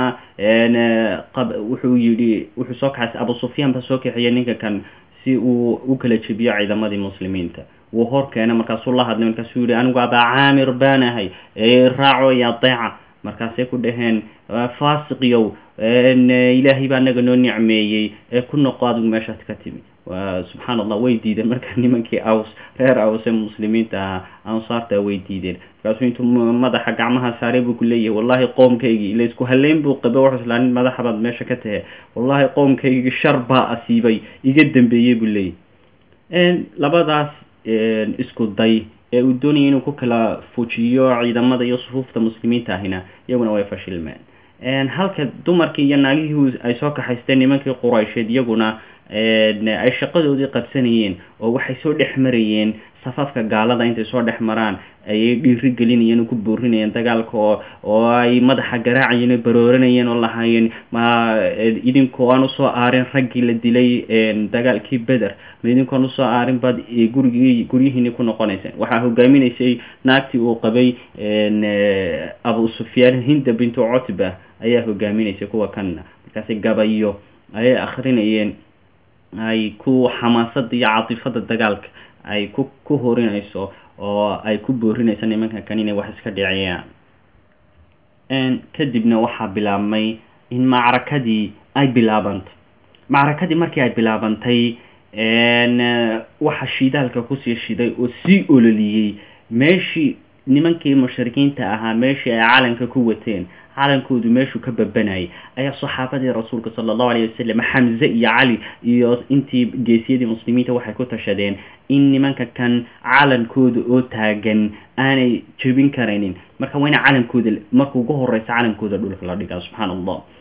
wuxuu yidhi wuxuu soo kaxaysay abu sufyaan baa soo kaxiyay ninka kan si uu u kala jebiyo ciidamadii muslimiinta wuu hor keenay markaasuu la hadlay markaasuu yihi anigu aba caamir baan ahay raaco iyo adeeca markaasay ku dhaheen fasiqyow ilaahay baa naga noo nicmeeyey ee ku noqo adigu meeshaas ka timi subxaan allah way diideen marka nimankii aws reer aws ee muslimiinta ahaa ansaarta way diideen markaasuu intuu madaxa gacmaha saaray buu ku leeyahay wallahi qoomkaygii ila isku haleyn buu qaba wuxuu islaa nin madaxabaad meesha ka tahe wallahi qoomkaygii shar baa asiibay iga dambeeyey buu leeyahy labadaas isku day ee uu doonayay inuu ku kala fujiyo ciidamada iyo sufuufta muslimiinta ahina iyaguna way fashilmeen halka dumarkii iyo naagihii ay soo kaxaysteen nimankii quraysheed iyaguna ay shaqadoodii qabsanayeen oo waxay soo dhex marayeen safafka gaalada intay soo dhex maraan ayay dhiiri gelinayeen oo ku boorinayeen dagaalka oo oo ay madaxa garaacayeen oo barooranayeen oo lahaayeen ma idinkoo aan usoo aarin raggii la dilay dagaalkii beder ma idinkoon usoo aarin baad gurigii guryihiini ku noqonayseen waxaa hogaaminaysay naagtii uu qabay abu sufyaan hinda bintu cutba ayaa hogaaminaysay kuwa kanna markaasi gabayo ayay akrinayeen ay ku xamaasada iyo catifada dagaalka ay ku ku horinayso oo ay ku boorinayso nimanka kan inay wax iska dhiciyaan kadibna waxaa bilaabmay in macrakadii ay bilaabantay macrakadii markii ay bilaabantay waxa shidaalka kusii shiday oo sii ololiyey meeshii nimankii mushrikiinta ahaa meeshii ay calanka ku wateen calankoodu meeshuu ka babanayay ayaa saxaabadii rasuulka sala allahu alayh wasalam xamze iyo cali iyo intii geesiyadii muslimiinta waxay ku tashadeen in nimanka kan calankooda oo taagan aanay jebin karaynin marka waa ina calankooda marka ugu horeysa calankooda dhulka la dhigaa subxaana allah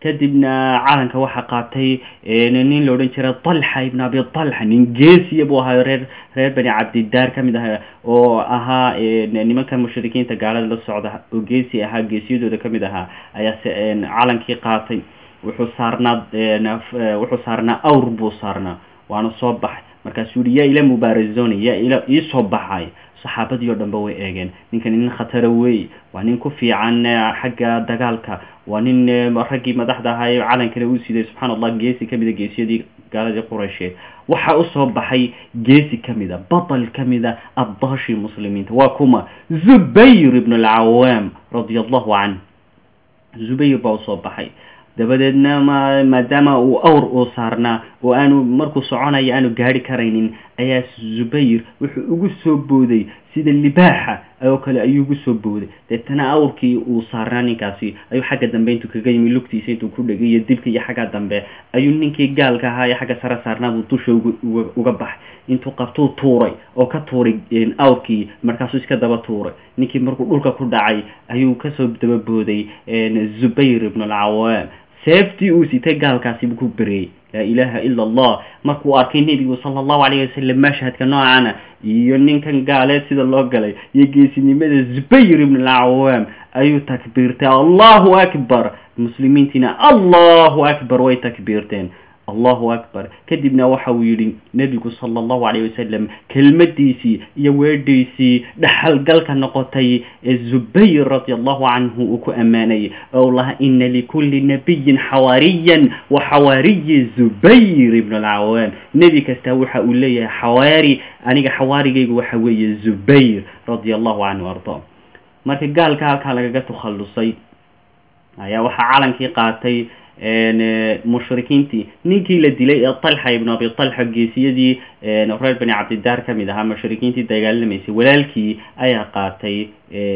kadibna calanka waxaa qaatay nin la odhan jiray talxa ibn abi talxa nin geesiya buu ahaa reer reer bani cabdidaar ka mid aha oo ahaa nimanka mushrikiinta gaalada la socda oo geesi ahaa geesiyadooda ka mid ahaa ayaa calankii qaatay wuxuu saarnaa wuxuu saarnaa awr buu saarnaa waana soo baxay markaasuu yihi yaa ila mubarazoni yaa ila iisoo baxay saxaabadii oo dhanba way eegeen ninkani nin khatara wey waa nin ku fiican xagga dagaalka waa nin raggii madaxda ahaa ee calankana uu siday subxaana allah geesi kamida geesiyadii gaaladii quraysheed waxaa usoo baxay geesi kamida batal kamida abdaashii muslimiinta waa kuma zubayr ibn alcawaam radia allahu canh zubayr baa usoo baxay dabadeedna ma maadaama uu awr uu saarnaa oo aanu markuu soconayo aanu gaari karaynin ayaa zubayr wuxuu ugu soo booday sida libaaxa oo kale ayuu ugu soo booday deetana awrkii uu saarnaa ninkaasi ayuu xagga dambe intuu kaga yimi lugtiisa intuu ku dhegay iyo dibka iyo xagga dambe ayuu ninkii gaalka ahaa ee xagga sare saarnaa buu dusha uga baxay intuu qabtuu tuuray oo ka tuuray awrkii markaasuu iska daba tuuray ninkii markuu dhulka ku dhacay ayuu kasoo daba booday zubayr ibn alcawaam seeftii uu sitay gaalkaasi buu ku bereeyey laa ilaaha ila allah markuu arkay nebigu sala allahu calayh wasalam mashhadka noocana iyo ninkan gaaleed sida loo galay iyo geesinimada zubayr ibn alcawaam ayuu takbiirtay allahu akbar muslimiintiina allahu akbar way takbiirteen allahu akbar kadibna waxa uu yidhi nebigu sala allahu calayh wasalam kelmadiisii iyo weedhiisii dhaxalgalka noqotay ee zubayr radi allahu canhu uu ku ammaanayay oo laha ina likulli nabiyin xawaariyan wa xawaariyi zubayr ibn alcawaam nebi kasta waxa uu leeyahay xawaari aniga xawaarigaygu waxa weeye zubayr radia allahu canhu arda marka gaalka halkaa lagaga takhallusay ayaa waxaa calankii qaatay mushrikiintii ninkii la dilay ee talxa ibn abi talxa geesiyadii reer bani cabdidaar ka mid ahaa mushrikiintii dagaalamaysay walaalkii ayaa qaatay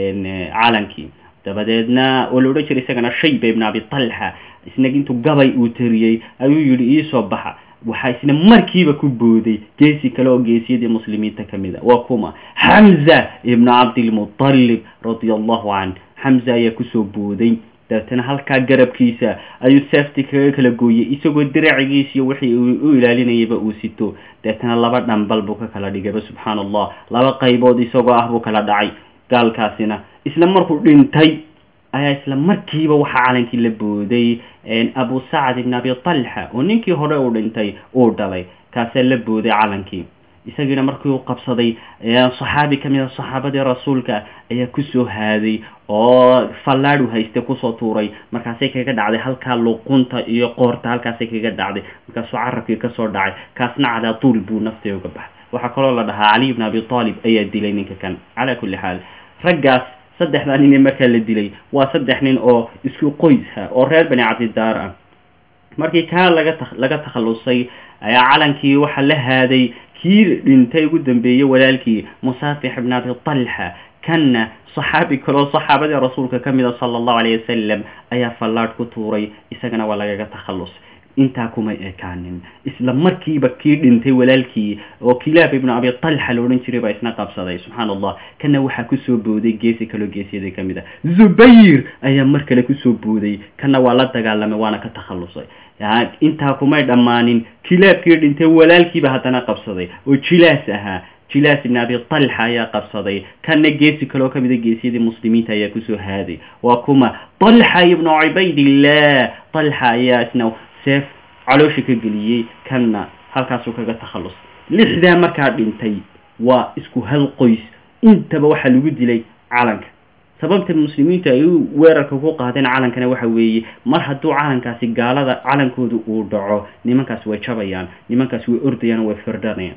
calankii dabadeedna oo la odhan jiray isagana shayba ibn abi talxa isna intuu gabay uu tariyey ayuu yihi iisoo baxa waxaa isna markiiba ku booday geesi kale oo geesiyadii muslimiinta ka mid a waa kuma xamza ibnu cabdilmutalib radia allahu canh xamza ayaa kusoo booday dabeetana halkaa garabkiisa ayuu seefti kaga kala gooyey isagoo diracigiisiyo wixii u ilaalinayaba uu sito dabeetana laba dhambal buu ka kala dhigayba subxaana allah laba qaybood isagoo ah buu kala dhacay gaalkaasina isla markuu dhintay ayaa isla markiiba waxaa calankii la booday abu sacad ibn abi talxa oo ninkii hore uu dhintay uu dhalay kaasaa la booday calankii isagiina markii uu qabsaday saxaabi ka mid a saxaabadii rasuulka ayaa kusoo haaday oo fallaadhu hayste kusoo tuuray markaasay kaga dhacday halkaa luqunta iyo qoorta halkaasay kaga dhacday markaasuu carabkii kasoo dhacay kaasna calaa tuul buu naftii uga baxay waxaa kaloo la dhahaa cali ibn abi talib ayaa dilay ninka kan calaa kulli xaal raggaas saddexdaa nin ee markaa la dilay waa saddex nin oo isku qoysha oo reer bani cabdidaar ah markii kaa laga ta laga takhallusay ayaa calankii waxaa la haaday kii dhintay ugu dambeeyey walaalkii musaafix ibn abi talxa kanna saxaabi kaloo saxaabadii rasuulka ka mida sala allahu alayh wasalam ayaa fallaadh ku tuuray isagana waa lagaga takhallus intaa kumay ekaanin isla markiiba kii dhintay walaalkii oo kilaab ibnu abi talxa la odhan jiray baa isna qabsaday subxaana allah kana waxaa kusoo booday geesi kaloo geesiyada ka mid a zubayr ayaa mar kale kusoo booday kana waa la dagaalamay waana ka takhallusay intaa kumay dhammaanin kilaabkii dhintay walaalkiiba haddana qabsaday oo jilaas ahaa jilaas ibn abi talxa ayaa qabsaday kana geesi kaloo kamida geesiyadii muslimiinta ayaa kusoo haaday waa kuma talxa ibnu cubaydillah talxa ayaa isna seef caloosha ka geliyey kanna halkaasuu kaga takhallus lixdaa markaa dhintay waa isku hal qoys intaba waxaa lagu dilay calanka sababta muslimiintu ay u weerarka ku qaadeen calankana waxa weeye mar hadduu calankaasi gaalada calankooda uu dhaco nimankaasi way jabayaan nimankaasi way ordayaan way firdhanayaan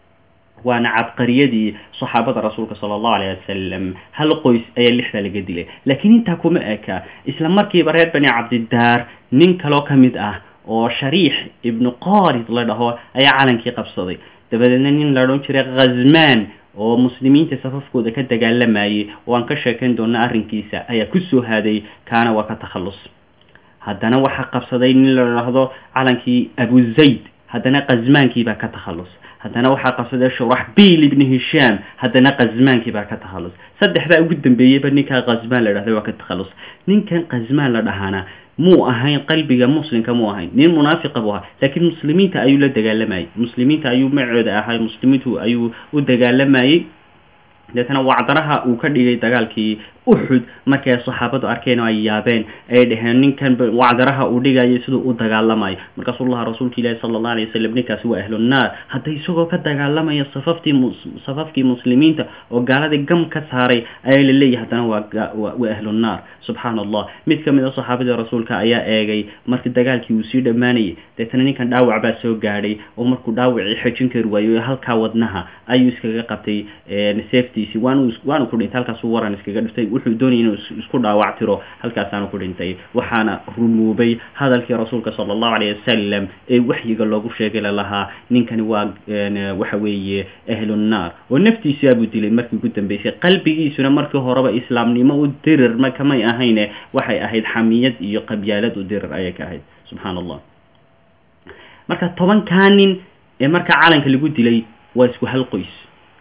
waana cabqariyadii saxaabada rasuulka sala allahu alayh wasalam hal qoys ayaa lixdaa laga dilay laakiin intaa kuma eka isla markiiba reer bani cabdidaar nin kaloo ka mid ah oo shariix ibnu qarid la dhaho ayaa calankii qabsaday dabadeedna nin la odhan jiray khazmaan oo muslimiinta safafkooda ka dagaalamayay oo aan ka sheekayn doona arrinkiisa ayaa kusoo haaday kaana waa ka takhallus haddana waxaa qabsaday nin la dhahdo calankii abu zayd haddana khazmaankiibaa ka takhallus haddana waxaa qabsaday shuraxbiil ibni hishaam haddana khasmaankii baa ka takhallus saddexdaa ugu dambeeyeyba ninkaa khasmaan la dhahday waa ka takhallus ninkan khasmaan la dhahaana muu ahayn qalbiga muslimka muu ahayn nin munaafiqa buu ahaa laakiin muslimiinta ayuu la dagaalamayey muslimiinta ayuu macooda ahay muslimiintu ayuu u dagaalamayey deetana wacdaraha uu ka dhigay dagaalkii uxud markay saxaabadu arkeen oo ay yaabeen ay dhaheen ninkan wacdaraha uu dhigayo siduu u dagaalamayo markaasuu lahaa rasuulka ilaahi sala allah alay wasalam ninkaasi waa ahlunaar hadda isagoo ka dagaalamaya safaftii safafkii muslimiinta oo gaaladii gam ka saaray ayaa la leeyahay haddana waa waa ahlunaar subxaana allah mid ka mid a saxaabadii rasuulka ayaa eegay markii dagaalkii uu sii dhammaanayay deetana ninkan dhaawac baa soo gaadhay oo markuu dhaawacii xejin kari waayo halkaa wadnaha ayuu iskaga qabtay safetiisi waanu waanu ku dhintay halkaasuu waran iskaga dhiftay wuxuu doonayay inuu isku dhaawac tiro halkaasaanu ku dhintay waxaana rumuubay hadalkii rasuulka sala allahu alayh wasalam ee waxyiga loogu sheegay lalahaa ninkani waa waxa weeye ahlunnaar oo naftiisaa buu dilay markii ugu dambeysay qalbigiisuna markii horeba islaamnimo u dirir ma kamay ahayne waxay ahayd xamiyad iyo qabyaalad u dirir ayay ka ahayd subxaana allah marka tobankaa nin ee marka calanka lagu dilay waa isku hal qoys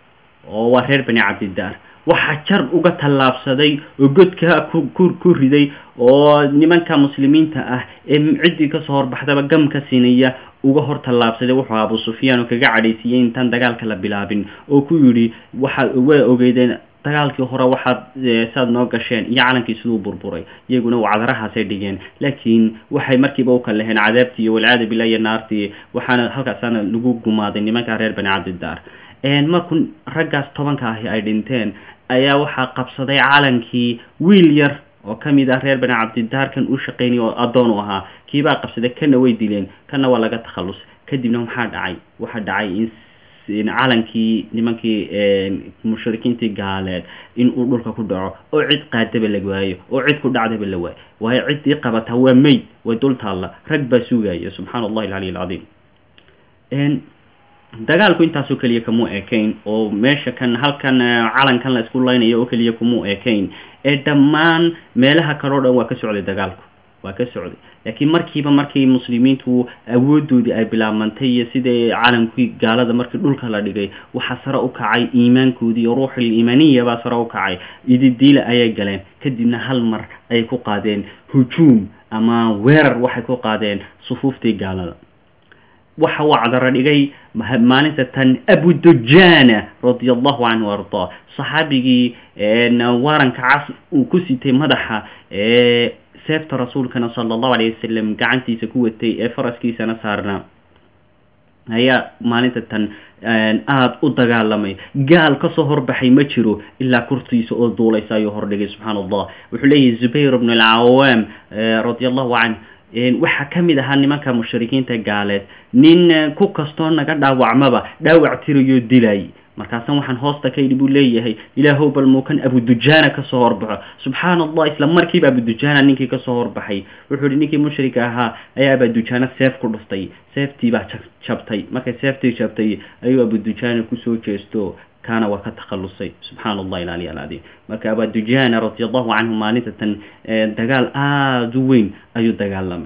oo waa reer bani cabdidaar waxaa jar uga tallaabsaday oo godka ku ku riday oo nimanka muslimiinta ah ee ciddii kasoo horbaxdaba gam ka siinaya uga hor tallaabsaday wuxuu abu sufyaan oo kaga cadhaysiiyey intaan dagaalka la bilaabin oo ku yidhi waxaad waa ogeydeen dagaalkii hore waxaad saad noo gasheen iyo calankii siduu burburay iyaguna wacdarahaasay dhigeen laakiin waxay markiiba u kalleheen cadaabtii iyo walcaada billah iyo naartii waxaana halkaasaana lagu gumaaday nimanka reer bani cabdidaar markuu raggaas tobanka ahi ay dhinteen ayaa waxaa qabsaday calankii wiil yar oo ka mid ah reer bani cabdidaarkan u shaqaynaya oo addoon u ahaa kiibaa qabsaday kana way dileen kana waa laga takhallus kadibna maxaa dhacay waxaa dhacay in calankii nimankii mushrikiintii gaaleed in uu dhulka ku dhaco oo cid qaadaba la waayo oo cid ku dhacdaba la waayo waayo ciddii qabataa waa meyd way dul taalla rag baa sugaya subxaana allahi alcaliy alcadiim dagaalku intaasoo keliya kamuu ekayn oo meesha kan halkan calankan la isku laynayo oo keliya kumuu ekayn ee dhammaan meelaha kaleo dhan waa ka socday dagaalku waa ka socday laakiin markiiba markii muslimiintu awoodoodii ay bilaabmantay iyo sidai calankii gaalada markii dhulka la dhigay waxaa sare u kacay iimaankoodii iyo ruuxul iimaaniya baa sare u kacay ididiila ayay galeen kadibna hal mar ayay ku qaadeen hujuum ama weerar waxay ku qaadeen sufuuftii gaalada waxa uu cadaro dhigay maalinta tan abudujana radia allahu canhu ardaa saxaabigii waranka cas uu ku sitay madaxa seefta rasuulkana sala allahu alayh wasalam gacantiisa ku watay ee faraskiisana saarnaa ayaa maalinta tan aada u dagaalamay gaal kasoo horbaxay ma jiro ilaa kurtiisa oo duulaysa ayuu hordhigay subxaana allah wuxuu leeyahay zubayr bn alcawaam radia allahu canh waxaa ka mid ahaa nimanka mushrikiinta gaaleed nin ku kastoo naga dhaawacmaba dhaawac tirayo dilay markaasan waxaan hoosta ka yidhi buu leeyahay ilaahow bal muukan abudujana kasoo horbaxo subxaana allah isla markiiba abudujana ninkii kasoo horbaxay wuxuu yihi ninkii mushrika ahaa ayaa abudujana seef ku dhuftay seeftii baa jabtay markay seeftii jabtay ayuu abudujana kusoo jeesto kaana waa ka takhalusay subxaana allah ilaliy alcadiim marka abudujana radi allahu canhu maalinta tan dagaal aada u weyn ayuu dagaalamay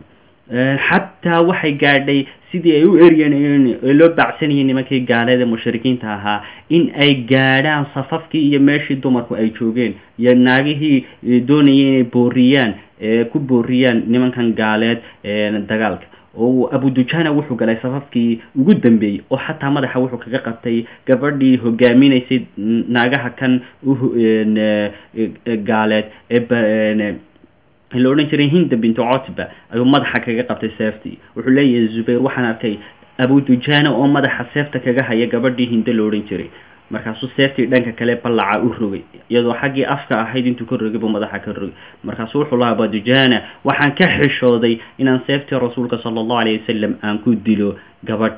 xataa waxay gaadhay sidii ay u eryanayeen ee loo baacsanayay nimankii gaaleeda mushrikiinta ahaa in ay gaadhaan safafkii iyo meeshii dumarku ay joogeen iyo naagihii doonayay inay booriyaan ku booriyaan nimankan gaaleed dagaalka oo abudujana wuxuu galay safafkii ugu dambeeyey oo xataa madaxa wuxuu kaga qabtay gabadhii hogaaminaysay naagaha kan gaaleed ee la odhan jiray hinda bintu cotba ayuu madaxa kaga qabtay seeftii wuxuu leeyahay zubayr waxaan arkay abudujana oo madaxa seefta kaga haya gabadhii hinda la odhan jiray markaasuu seeftii dhanka kale ballaca u rogay iyadoo xaggii afka ahayd intuu ka rogay buu madaxa ka rogay markaasuu wuxuu lahaa abudujana waxaan ka xishooday inaan seeftii rasuulka sala allahu alayh wasalam aan ku dilo gabadh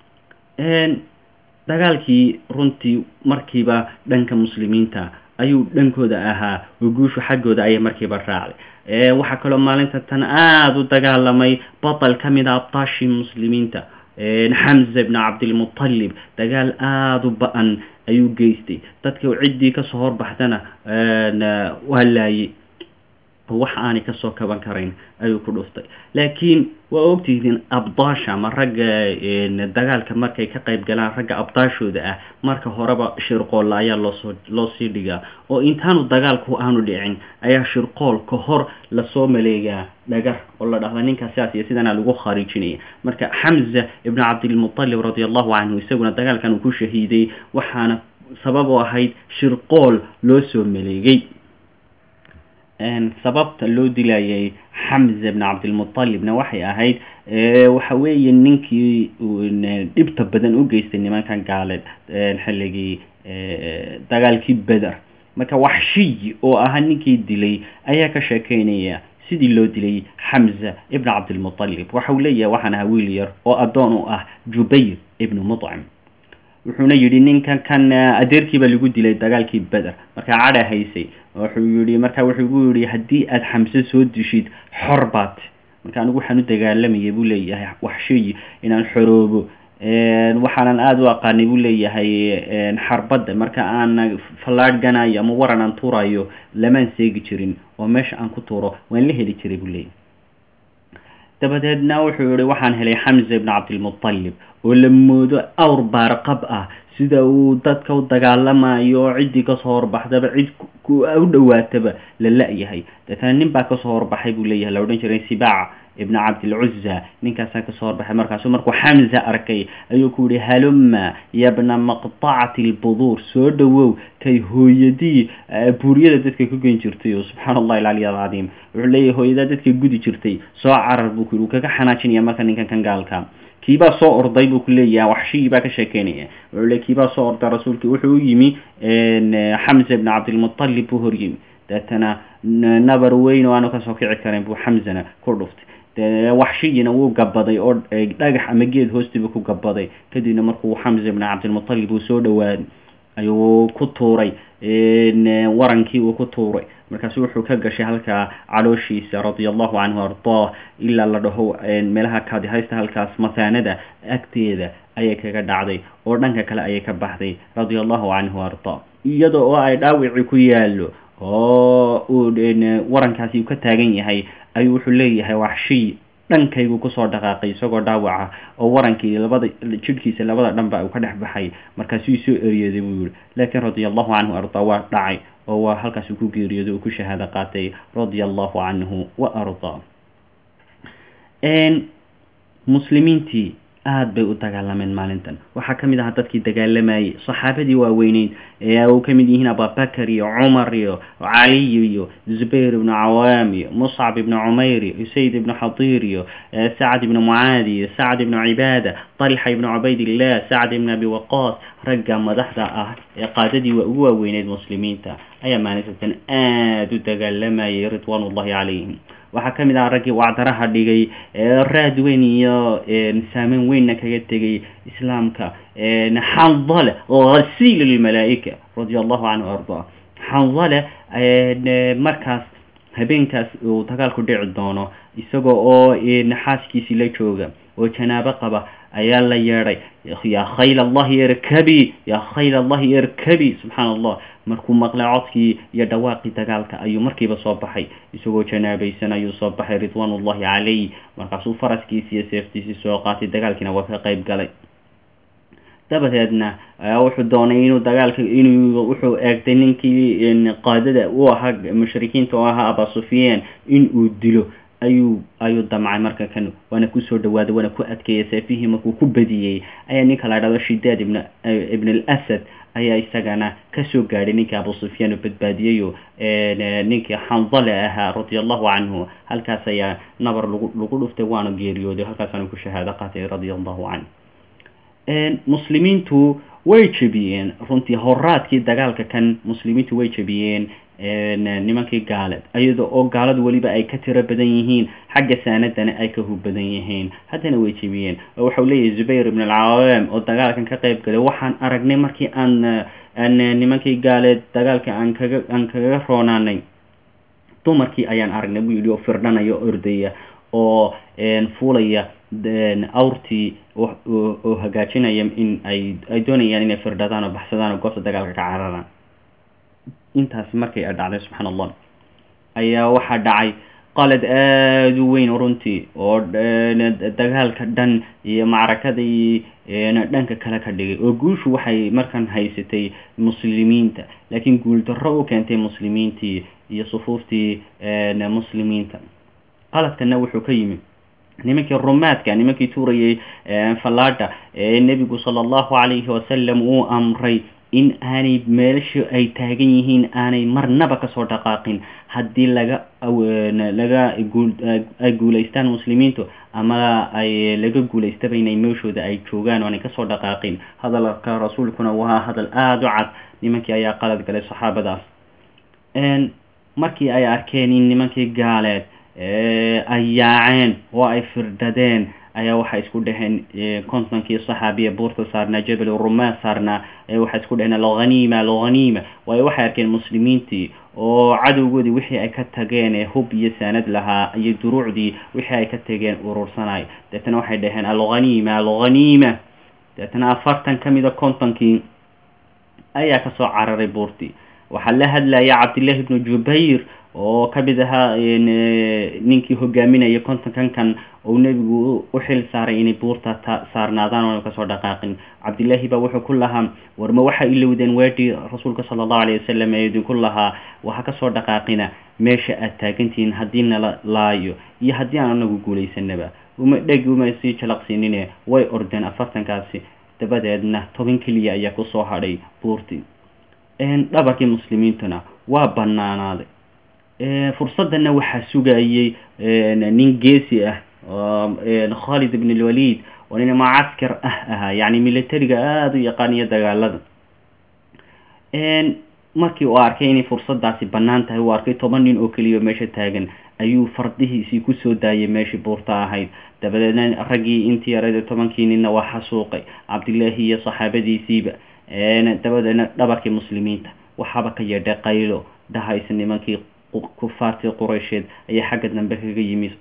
dagaalkii runtii markiiba dhanka muslimiinta ayuu dhankooda ahaa oo guushu xaggooda ayay markiiba raacday waxaa kaloo maalinta tan aada u dagaalamay batal ka mid a abtaashii muslimiinta xamza bn cabdilmutalib dagaal aada u ba-an ayuu geystay dadka ciddii kasoo horbaxdana waa laayey oo wax aanay kasoo kaban karayn ayuu ku dhuftay laakiin waa ogtihiin abdaasha ama ragga dagaalka markay ka qayb galaan ragga abdaashooda ah marka horeba shirqoolla ayaa loosoo loo sii dhigaa oo intaanu dagaalku aanu dhicin ayaa shirqool ka hor lasoo maleegaa dhagar oo la dhahda ninkaas sidaas iyo sidana lagu khariijinaya marka xamza ibnu cabdilmutalib radi allahu canhu isaguna dagaalkan uu ku shahiiday waxaana sabab oo ahayd shirqool loo soo maleegay sababta loo dilayay xamza bn cabdilmutalibna waxay ahayd waxa weeye ninkii dhibta badan u geystay nimankan gaaleed xilligii dagaalkii beder marka waxshiyi oo ahaa ninkii dilay ayaa ka sheekeynaya sidii loo dilay xamza ibn cabdilmutalib waxa uu leeyahay waxaan ahaa wiil yar oo addoon u ah jubayr ibnu mudcim wuxuuna yidhi ninkan kan adeerkiiba lagu dilay dagaalkii beder markaa cadha haysay wuxuu yihi marka wuxuu gu yihi haddii aada xamse soo dishid xor baad marka anigu waxaan u dagaalamayay buu leeyahay waxsheyi inaan xoroobo waxaanan aada u aqaanay buu leeyahay xarbadda marka aan fallaadh ganayo ama waran aan tuurayo lamaan seegi jirin oo meesha aan ku tuuro waan la heli jiray buu leeyahay dabadeedna wuxuu yihi waxaan helay xamza ibn cabdilmutalib oo la moodo awr baarqab ah sida uu dadka u dagaalamayo oo ciddii kasoo horbaxdaba cid u dhowaataba la la-yahay deetana nin baa kasoo horbaxay buu leeyahay la odhan jiray sibaac ibn cabdilcuza ninkaasaa kasoo horbaxay markaasu markuu xamza arkay ayuu ku yihi haluma yabna maqtacati lbuduur soo dhowow kay hooyadii buuryada dadka ku gen jirtay oo subxaan allahi alcaliy alcadiim wuxuu leeyahay hooyadaa dadka gudi jirtay soo carar buu ku yihi uu kaga xanaajinaya marka ninkan kan gaalka kiibaa soo orday buu ku leeyahay waxshigii baa ka sheekeynaya wuxuu le kiibaa soo orday rasuulki wuxuu u yimi xamza ibn cabdilmutalib buu hor yimi deetana nabar weyn oo aanu kasoo kici karin buu xamzana ku dhuftay de waxshigina wuu gabaday oo dhagax ama geed hoostiiba ku gabaday kadibna markuu xamza ibn cabdilmutalib uu soo dhawaaday ayuu ku tuuray warankii uu ku tuuray markaasu wuxuu ka gashay halkaa calooshiisa radia allahu canhu ardaa ilaa la dhaho meelaha kaadihaysta halkaas mathaanada agteeda ayay kaga dhacday oo dhanka kale ayay ka baxday radia allahu canhu ardaa iyada oo ay dhaawicii ku yaalo oo uu warankaasi uu ka taagan yahay ayuu wuxuu leeyahay waxshiy dhankaygu kusoo dhaqaaqay isagoo dhaawaca oo warankii labada jidhkiisa labada dhanba uu ka dhex baxay markaasuu soo eryeeday buu yihi laakiin radia allahu canhu ardaa waa dhacay oo waa halkaas uu ku geeriyooday uu ku shahaado qaatay radia allahu canhu wa ardaa muslimiintii aada bay u dagaalameen maalintan waxaa ka mid ahaa dadkii dagaalamayay saxaabadii waaweyneyd ee uu ka mid yihiin abubakar iyo cumar iyo caliy iyo zubayr ibnu cawaam iyo muscab ibnu cumayr iyo usayd ibnu xadiir iyo sacd ibnu mucaadi iyo sacd ibnu cibaada talxa ibnu cubaydillah sacd ibnu abi waqaas ragga madaxda ah ee qaadadii ugu waaweyneyd muslimiinta ayaa maalintan aada u dagaalamayay ridwaan ullahi calayhim waxaa ka mid aha raggii wacdaraha dhigay raad weyn iyo saameyn weynna kaga tegay islaamka xandale hasiil lmalaa-ika radia allahu canhu ardaa xandale markaas habeenkaas uu dagaalku dhici doono isagoo oo xaaskiisii la jooga oo janaabo qaba ayaa la yeedhay yaa khayl allahi irkabi yaa khayl allahi irkabi subxaana allah markuu maqlay codkii iyo dhawaaqii dagaalka ayuu markiiba soo baxay isagoo janaabaysan ayuu soo baxay ridwaan ullahi calayh markaasuu faraskiisii iyo seeftiisii soo qaatay dagaalkiina waa ka qayb galay dabadeedna wuxuu doonay inuu dagaalka inuu wuxuu eegtay ninkii qaadada u ahaa mushrikiinta oo ahaa aba sufyaan in uu dilo ayuu ayuu damcay marka kan waana kusoo dhawaaday waana ku adkeeyay seefihii markuu ku badiyey ayaa ninka la dhahdo shidaad ibn ibn alasad ayaa isagana kasoo gaadhay ninkii abu sufyaan oo badbaadiyeyo ninkii xandale ahaa radia allahu canhu halkaas ayaa nabar lagu lagu dhuftay waana geeriyooday halkaasaana ku shahaado qaatay radia allahu canhu muslimiintu way jebiyeen runtii horaadkii dagaalka kan muslimiintu way jebiyeen nimankii gaaleed iyada oo gaaladu weliba ay ka tiro badan yihiin xagga saanadana ay ka hub badan yihiin haddana way jebiyeen oo waxau leeyahay zubayr ibn alcawaam oo dagaalkan ka qayb galay waxaan aragnay markii aan aan nimankii gaaleed dagaalka aan kaga aan kaga roonaanay dumarkii ayaan aragnay buu yidhi oo firdhanaya o ordaya oo fuulaya awrtii oo hagaajinaya in ay ay doonayaan inay firdhadaan oo baxsadaan oo goobta dagaalka ka cararaan intaasi markay a dhacday subxaan allah ayaa waxaa dhacay qalad aada u weyn runtii oo dagaalka dhan iyo macrakadii dhanka kale ka dhigay oo guushu waxay markan haysatay muslimiinta laakiin guuldarro u keentay muslimiintii iyo sufuuftii muslimiinta qaladkana wuxuu ka yimi nimankii rumaadka nimankii tuurayay fallaadha ee nebigu sala allahu calayhi wasalam uu amray in aanay meelasha ay taagan yihiin aanay marnaba kasoo dhaqaaqin haddii laga laga ay guulaystaan muslimiintu ama ay laga guulaystaba inay meeshooda ay joogaan oo aanay kasoo dhaqaaqin hadalka rasuulkuna waa hadal aada u cad nimankii ayaa qalad galay saxaabadaas markii ay arkeen in nimankii gaaleed ay yaaceen oo ay firdhadeen ayaa waxay isku dhaheen kontonkii saxaabiya buurta saarnaa jabal rumaa saarnaa waxay isku dhaheen alghaniima alghaniima waayo waxay arkeen muslimiintii oo cadowgoodii wixii ay ka tageen ee hub iyo saanad lahaa iyo duruucdii wixii ay ka tageen urursanay deetana waxay dhaheen alghaniima alghaniima deetana afartan ka mida kontonkii ayaa kasoo cararay buurtii waxaa la hadlaya cabdillahi ibnu jubayr oo ka mid ahaa ninkii hogaaminaya kontonkan kan oo nebigu u xil saaray inay buurta saarnaadaan oona kasoo dhaqaaqin cabdillaahi baa wuxuu ku lahaa warma waxaa ilowdeen weedhii rasuulka sala allahu alayh wasalam ee idinku lahaa waxa kasoo dhaqaaqina meesha aad taagantihiin haddii nala laayo iyo haddii aan anagu guulaysanaba uma dhegi uma sii jalaqsiinine way ordeen afartankaasi dabadeedna toban keliya ayaa kusoo hadhay buurtii dhabarkii muslimiintuna waa banaanaaday fursadana waxaa sugayay nin geesi ah khalid ibn lwalid oo nin mucaskar ah ahaa yani militariga aada u yaqaaniyo dagaalada markii uu arkay inay fursadaasi banaan tahay uu arkay toban nin oo keliya meesha taagan ayuu fardihiisii kusoo daayay meeshii buurta ahayd dabadeedna raggii intii yarada tobankii ninna waa xasuuqay cabdillaahi iyo saxaabadiisiiba dabadeedna dhabarkii muslimiinta waxaaba ka yeedhay qaylo dhahaysa nimankii kufaartii quraysheed ayaa xagga dambe kaga yimi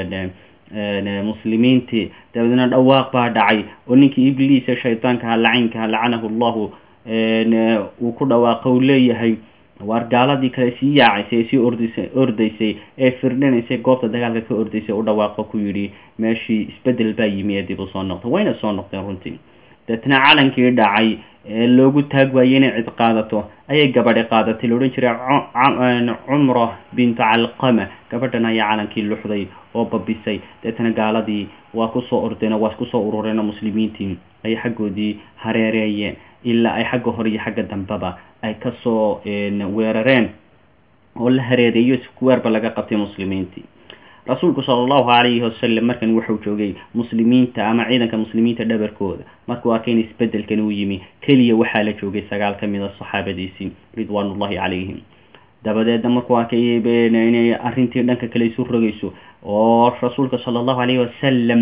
muslimiintii dabadeedna dhawaaq baa dhacay oo ninkii ibliisa shaydaankaha lacinkaha lacanahu llahu uu ku dhawaaqo u leeyahay waar gaaladii kale sii yaacaysay ee sii ordisa ordaysay ee firdhinaysay goobta dagaalka ka ordaysay u dhawaaqo ku yidhi meeshii isbedel baa yimi ee dib u soo noqday wayna soo noqdeen runtii deetna calankii dhacay ee loogu taag waayey inay cid qaadato ayay gabadhi qaadatay la odhan jiray cumra bintu calqama gabadhan ayaa calankii luxday oo babisay deetna gaaladii waa kusoo ordeen oo waa kusoo urureen oo muslimiintii ay xaggoodii hareereeyeen ilaa ay xagga hore iyo xagga dambeba ay kasoo weerareen oo la hareereeyo iskuweerba laga qabtay muslimiintii rasuulku sala allahu calayhi wasalam markan wuxuu joogay muslimiinta ama ciidanka muslimiinta dhabarkooda markuu arkay in isbedelkan uu yimi keliya waxaa la joogay sagaal ka mid a saxaabadiisii ridwaanullahi calayhim dabadeedna markuu arkay inay arrintii dhanka kale isu rogayso oo rasuulka sala allahu calayhi wasalam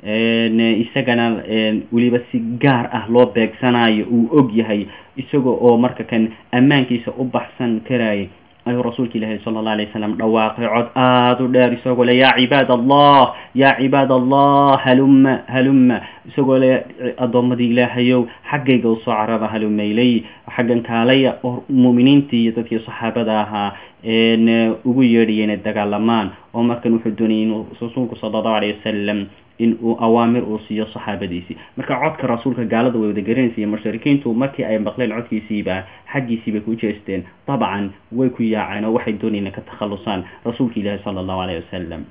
isagana weliba si gaar ah loo beegsanayo uu og yahay isaga oo marka kan ammaankiisa u baxsan karayay ayuu rasuulka ilaahi sala allah alay wasalam dhawaaqay cod aada u dheer isagoo le yaa cibaad allah yaa cibaad allah halumma halumma isagoo le addoommadii ilaahayow xaggayga usoo carara halumaylay xaggan kaalaya oo mu'miniintii iyo dadkii saxaabada ahaa ugu yeedhaya inay dagaalamaan oo markan wuxuu doonayay inuu rasuulku sala allahu alayh wasalam in uu awaamir uu siiyo saxaabadiisii marka codka rasuulka gaalada way wada garanaysa mushrikiintu markii ay maqleen codkiisiiba xaggiisii bay ku jeesteen dabcan way ku yaaceen oo waxay doonayeen ka takhalusaan rasuulka ilaahi sala allahu alayh wasalam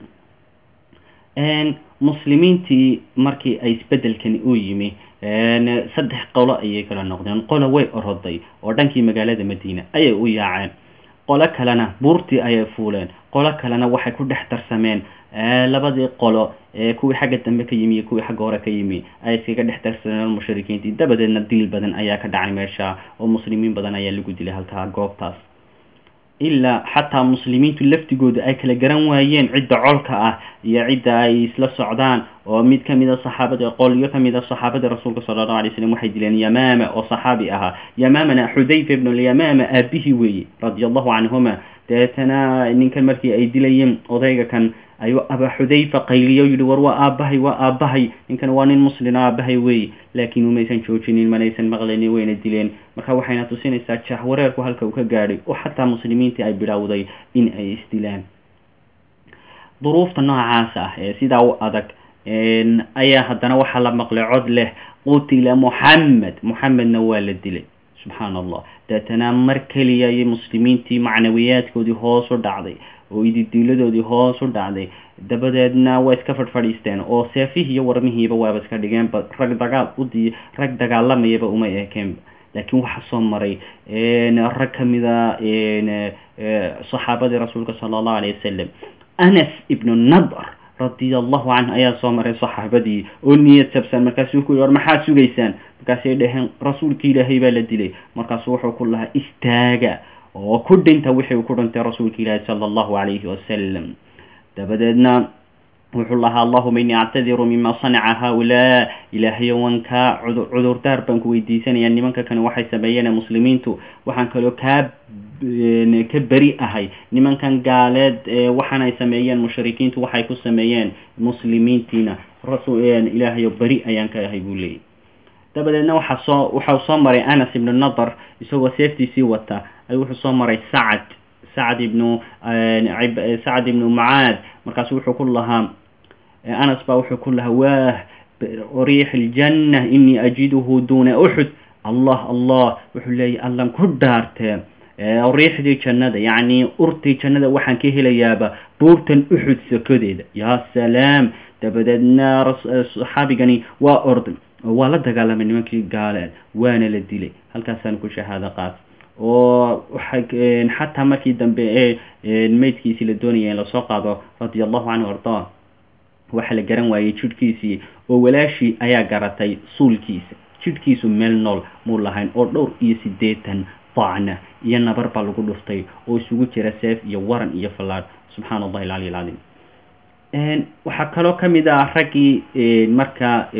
muslimiintii markii ay isbedelkani u yimi saddex qolo ayay kala noqdeen qolo way oroday oo dhankii magaalada madiina ayay u yaaceen qolo kalena buurtii ayay fuuleen qolo kalena waxay ku dhex darsameen labadii qolo ee kuwii xagga dambe ka yimi iyo kuwii xagga hore ka yimi ay iskaga dhex darsameen mushrikiintii dabadeedna diil badan ayaa ka dhacay meesha oo muslimiin badan ayaa lagu dilay halkaa goobtaas ilaa xataa muslimiintu laftigooda ay kala garan waayeen cidda colka ah iyo cidda ay isla socdaan oo mid kamid a saxaabada qolyo kamid a saxaabada rasuulka sala allahu alay slam waxay dileen yamaama oo saxaabi ahaa yamaamana xudayfa ibnu lyamaama aabihii weeye radia allahu canhuma dabeetana ninkan markii ay dilayeen odayga kan ayuu aba xudayfa qayliyo yidhi war waa aabbahay waa aabbahay ninkan waa nin muslima aabbahay wey laakiin umaysan joojinin manaysan maqlaynin wayna dileen marka waxayna tusinaysaa jahwareerku halka uu ka gaadhay oo xataa muslimiintii ay bilowday in ay isdilaan duruufta noocaasa ah ee sidaa u adag ayaa haddana waxaa la maqlay cod leh qutila muxamed muxamedna waa la dilay subxaan allah deetana mar keliya ayay muslimiintii macnawiyaadkoodii hoos u dhacday oo ididiiladoodii hoos u dhacday dabadeedna waa iska fadhfadhiisteen oo seefihii iyo warmihiiba waaba iska dhigeenba rag dagaal udii rag dagaalamayaba uma ekeenba laakiin waxaa soo maray rag kamida saxaabadii rasuulka sala allahu alayh wasalam anas ibnu nadr radia allahu canhu ayaa soo maray saxaabadii oo niyad sabsan markaasuu ku yihi war maxaad sugaysaan markaasay dhaheen rasuulki ilaahay baa la dilay markaasu wuxuu ku lahaa istaaga oo ku dhinta wixii uu ku dhintay rasuulka ilaahi sala allahu calayhi wasalam dabadeedna wuxuu lahaa allahuma innii actadiru mima sanaca haa-ulaa ilaahayo wan kaa cudurdaar baan ku weydiisanaya nimanka kani waxay sameeyeen muslimiintu waxaan kaloo kaa ka beri ahay nimankan gaaleed waxaan ay sameeyeen mushrikiintu waxay ku sameeyeen muslimiintiina rasul ilaahayo beri ayaan ka ahay buu leeyay dabadeedna waxaa soo waxau soo maray anas ibnu nadar isagoo seeftiisii wata ayuu wuxuu soo maray sacad sacad ibnu sacad ibnu mucaad markaasu wuxuu ku lahaa anas baa wuxuu ku lahaa waah riix iljanna inii ajiduhu duuna uxud allah allah wuxuu leeyahy allan ku dhaartee riixdii jannada yacni urtii jannada waxaan ka helayaaba buurtan uxud sokodeeda yaa salaam dabadeedna saxaabigani waa orday oo waa la dagaalamay nimankii gaaleed waana la dilay halkaasaan ku shahaado qaat oo waxa xataa markii dambe ee meydkiisii la doonaya in lasoo qaado radia allahu canhu ardaa waxa la garan waayey jidhkiisii oo walaashii ayaa garatay suulkiisa jidhkiisu meel nool muu lahayn oo dhowr iyo siddeetan dacna iyo nabar baa lagu dhuftay oo isugu jira seef iyo waran iyo fallaadh subxaana allahi alcali alcadiim waxaa kaloo kamid ah raggii marka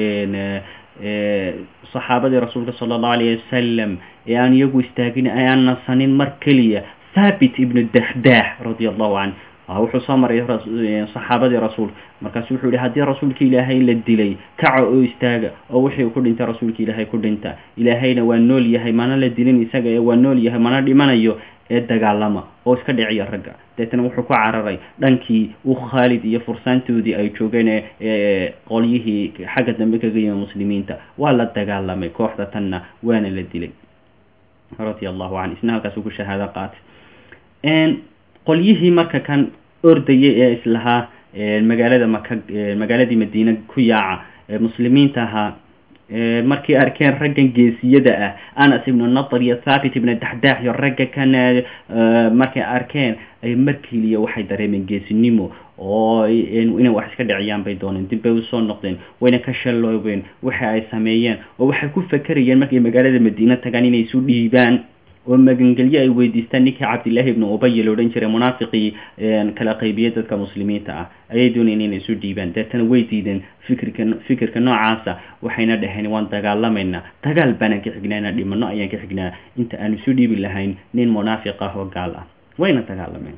saxaabadii rasuulka sala allahu alayh wasalam ee aan iyagu istaagin ee aan nasanin mar keliya thabit ibnu daxdaax radia allahu canh wuxuu soo maray saxaabadii rasuulka markaasu wuxuu yihi haddii rasuulka ilaahay la dilay kaca oo istaaga oo wixii uu ku dhintay rasuulka ilaahay ku dhinta ilaahayna waa nool yahay mana la dilin isaga ee waa nool yahay mana dhimanayo ee dagaalama oo iska dhiciya ragga deetana wuxuu ku cararay dhankii uu khaalid iyo fursaantoodii ay joogeen ee qolyihii xagga dambe kaga yimi muslimiinta waa la dagaalamay kooxda tanna waana la dilay radia allahu canhu isna halkaasuu ku shahaado qaatay qolyihii marka kan ordayay ee islahaa magaalada maka magaaladii madiine ku yaaca ee muslimiinta ahaa markay arkeen raggan geesiyada ah anas ibnu nadar iyo thabit ibnu daxdaax iyo ragga kan markay arkeen ay markeliya waxay dareemeen geesinimo oo inay wax iska dhiciyaan bay dooneen dib bay usoo noqdeen wayna ka shalloobeen waxa ay sameeyeen oo waxay ku fakerayeen markay magaalada madiine tagaan inay isu dhiibaan oo magangelyo ay weydiistaan ninkii cabdillaahi ibnu ubay la odhan jiray munaafiqii kala qaybiyey dadka muslimiinta ah ayay doonayeen inay isu dhiibaan deetana way diideen fikirka fikirka noocaasa waxayna dhaheen waan dagaalamaynaa dagaal baanaan ka xignaa inaan dhimano ayaan ka xignaa inta aan isu dhiibi lahayn nin munaafiq ah oo gaal ah wayna dagaalameen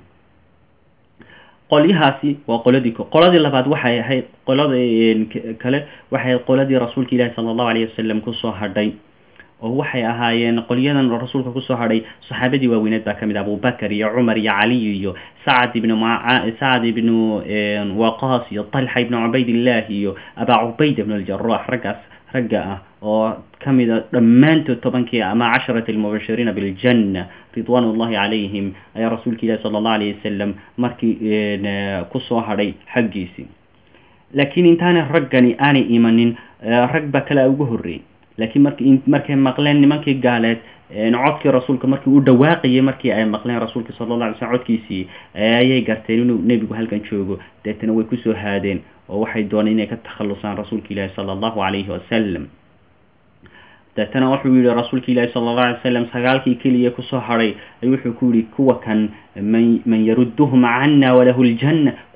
qolyahaasi waa qoladii qoladii labaad waxay ahayd qolada kale waxay ahayd qoladii rasuulka ilaahi sala allahu alayh wasalam kusoo hadhay oo waxay ahaayeen qolyadan rasuulka kusoo hadhay saxaabadii waaweyneed baa kamid ah abubakar iyo cumar iyo caliy iyo sacad ibnu sacad ibnu waqas iyo talxa ibnu cubaydillah iyo abaa cubayda ibn aljarax raggaas ragga ah oo kamid a dhammaantood tobankii ama casharati almubashiriina biljanna ridwan ullahi calayhim ayaa rasuulka ilahi sala allahu alayh wasalam markii kusoo hadhay xaggiisii laakiin intaanay raggani aanay imanin rag baa kale ugu horreeyey laakiin mark markay maqleen nimankii gaaleed codkii rasuulka markii u dhawaaqayay markii ay maqleen rasuulka sala alla alay slm codkiisii ayay garteen inuu nebigu halkan joogo deetana way kusoo haadeen oo waxay dooneen inay ka takhalusaan rasuulka ilaahi sala allahu calayhi wasalam deetana wuxuu yihi rasuulka ilaahi sala allahu alay wasalam sagaalkii keliya kusoo hadhay ayuu wuxuu ku yihi kuwa kan man man yarudduhum cana walahu ljanna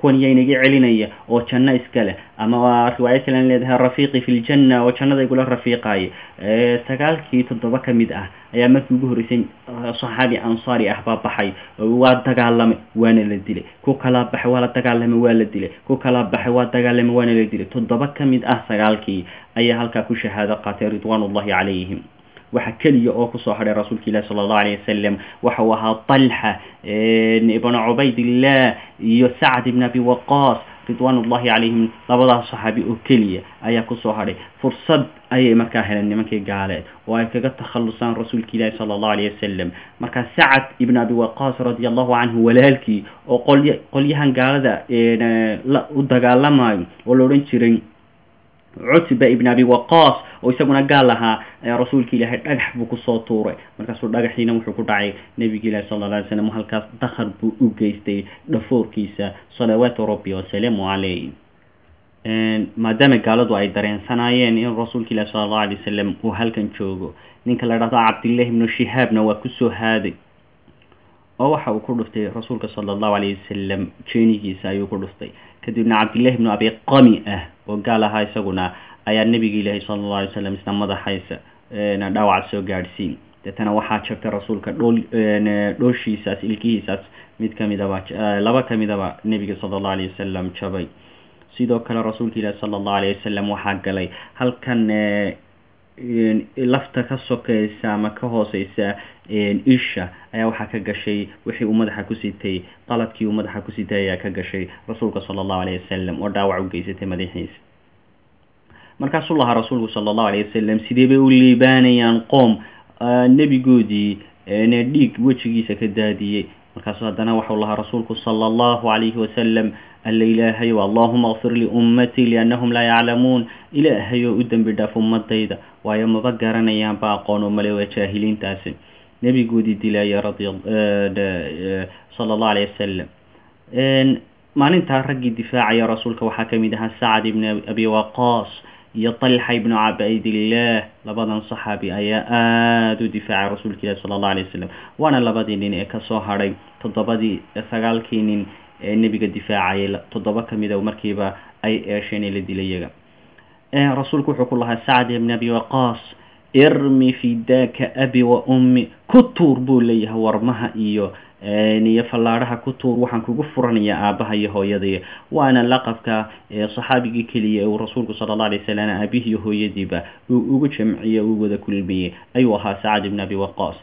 kuwan yaa inaga celinaya oo janno iska leh ama waa riwaayad kalen leedahay rafiiqi fi ljanna oo jannada igula rafiiqaaya sagaalkii toddoba ka mid ah ayaa markii ugu horreysay saxaabi ansaari ah baa baxay waa dagaalamay waana la dilay ku kalaa baxay waa la dagaalamay waa la dilay ku kalaa baxay waa dagaalamay waana la dilay toddoba ka mid ah sagaalkii ayaa halkaa ku shahaado qaatay ridwaan ullahi calayhim waxa keliya oo kusoo hadhay rasuulka ilahi sala allahu alayh wasalam waxa uu ahaa talxa ibnu cubaydillah iyo sacd ibn abi waqaas ridwaan ullahi calayhim labadaas saxaabi oo keliya ayaa kusoo hadhay fursad ayay markaa heleen nimankii gaaleed oo ay kaga takhalusaan rasuulka ilaahi sala allahu alayh wasalam markaa sacad ibn abi waqaas radia allahu canhu walaalkii oo qolya qolyahan gaalada u dagaalamayo oo la odhan jiray cutba ibn abi waqaas oo isaguna gaal ahaa rasuulka ilaahay dhagax buu kusoo tuuray markaasuu dhagaxiina wuxuu ku dhacay nebigi ilahi sala alla alay slam halkaas dakhar buu u geystay dhafoorkiisa salawaatu rabbi wasalaamu calayh maadaama gaaladu ay dareensanaayeen in rasuulka ilahi sala allahu alay wasalam uu halkan joogo ninka la dhahdo cabdillahi ibnu shihaabna waa kusoo haaday oo waxa uu ku dhuftay rasuulka sala allahu alayh wasalam jeenigiisa ayuu ku dhuftay kadibna cabdillahi ibnu abi qami ah oo gaal ahaa isaguna ayaa nebiga ilaahi sala allahu alay slam isna madaxaysa dhaawac soo gaadhsiin deetana waxaa jabtay rasuulka dhool dhooshiisaas ilkihiisaas mid kamidaba laba kamidaba nebiga sala allahu alayh wasalam jabay sidoo kale rasuulka ilaahi sala allahu alayh wasalam waxaa galay halkan lafta ka sokeysa ama ka hooseysa isha ayaa waxaa ka gashay wixii uu madaxa ku sitay qaladkii uu madaxa ku sitay ayaa ka gashay rasuulka sala allahu alayh wasalam oo dhaawac u geysatay madaxiisa markaasuu lahaa rasuulku sala allahu alayh wasalam sidee bay u liibaanayaan qoom nebigoodii dhiig wejigiisa ka daadiyey markaasuu haddana waxau lahaa rasuulku sala allahu calayhi wasalam alla ilaahayow allahuma akfir liummatii liannahum laa yaclamuun ilaahayow u dembi dhaaf ummadayda waayo maba garanayaan ba aqoon oo male waa jaahiliintaasi nebigoodii dilaya radi sala allahu alayh wasalam maalintaa raggii difaacaya rasuulka waxaa kamid ahaa sacad ibn abi waqaas iyo talxa ibnu cabaydillah labadan saxaabi ayaa aada u difaacay rasuulka ilahi sala allahu alayh wasalam waana labadii nin ee kasoo hadhay toddobadii sagaalkii nin ee nebiga difaacayay toddoba kamida markiiba ay eesheen ee la dilay iyaga rasuulku wuxuu ku lahaa sacd ibn abi waqaas irmi fidaka abi wa ummi ku tuur buu leeyahay warmaha iyo iyo fallaadhaha ku tuur waxaan kugu furanayaa aabaha iyo hooyadii waana laqabka saxaabigii keliya ee uu rasuulku sala alla alay wasalam aabihi iyo hooyadiiba uu ugu jamciyey uu wada kulmiyey ayuu ahaa sacad ibn abi waqaas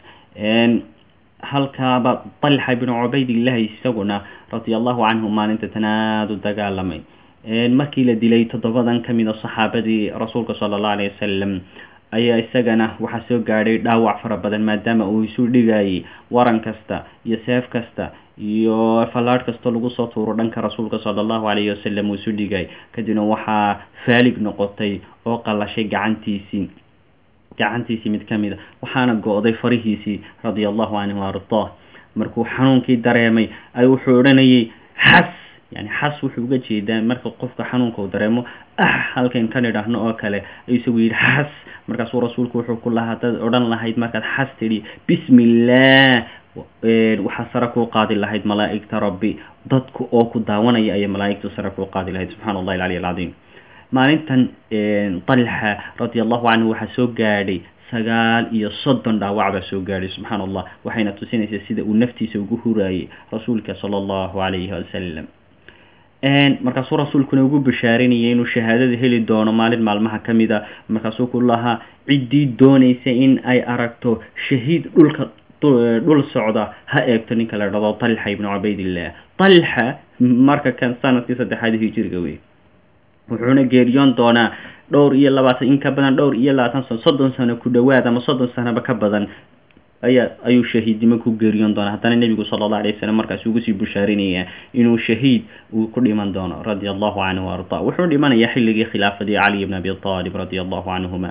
halkaaba talxa ibnu cubaydillahi isaguna radia allahu canhu maalinta tanaadu dagaalamay markii la dilay toddobadan kamid a saxaabadii rasuulka sala allahu alayh wasalam ayaa isagana waxaa soo gaadhay dhaawac fara badan maadaama uu isu dhigayay waran kasta iyo seef kasta iyo fallaadh kasta lagu soo tuuro dhanka rasuulka sala allahu alayhi wasalam uu isu dhigay kadibna waxaa faalig noqotay oo qallashay gacantiisii gacantiisii mid ka mid a waxaana go-day farihiisii radia allahu canhu ardah markuu xanuunkii dareemay ay wuxuu odhanayay xas yani xas wuxuu uga jeedaa marka qofka xanuunka uu dareemo ah halkayn kan idhaahno oo kale ayuu isagu yidhi xas markaasuu rasuulku wuxuu ku lahaa hadaad odhan lahayd markaad xas tidhi bismi illah waxaa sare kuu qaadi lahayd malaa'igta rabbi dadku oo ku daawanaya ayay malaa'igtu sare kuu qaadi lahayd subxana allahi alcali alcadiim maalintan talxa radia allahu canhu waxaa soo gaadhay sagaal iyo soddon dhaawac baa soo gaadhay subxaana allah waxayna tusinaysaa sida uu naftiisa ugu huraayay rasuulka sala allahu calayhi wasalam markaasuu rasuulkuna ugu bashaarinayay inuu shahaadada heli doono maalin maalmaha ka mid a markaasuu ku lahaa ciddii doonaysa in ay aragto shahiid dhulka dhul socda ha eegto ninka la dhado talxa ibnu cubaydillah talxa marka kan sanadkii saddexaad hijiriga wey wuxuuna geeriyoon doonaa dhowr iyo labaatan in ka badan dhowr iyo labaatan sano soddon sano ku dhowaad ama soddon sanoba ka badan ayaa ayuu shahiidnimo ku geeriyoon doonaa haddana nebigu sala allah alay wasalam markaas ugu sii bushaarinayaa inuu shahiid uu ku dhiman doono radia allahu canhu wa arda wuxuu dhimanayaa xilligii khilaafadii cali ibn abi talib radia allahu canhuma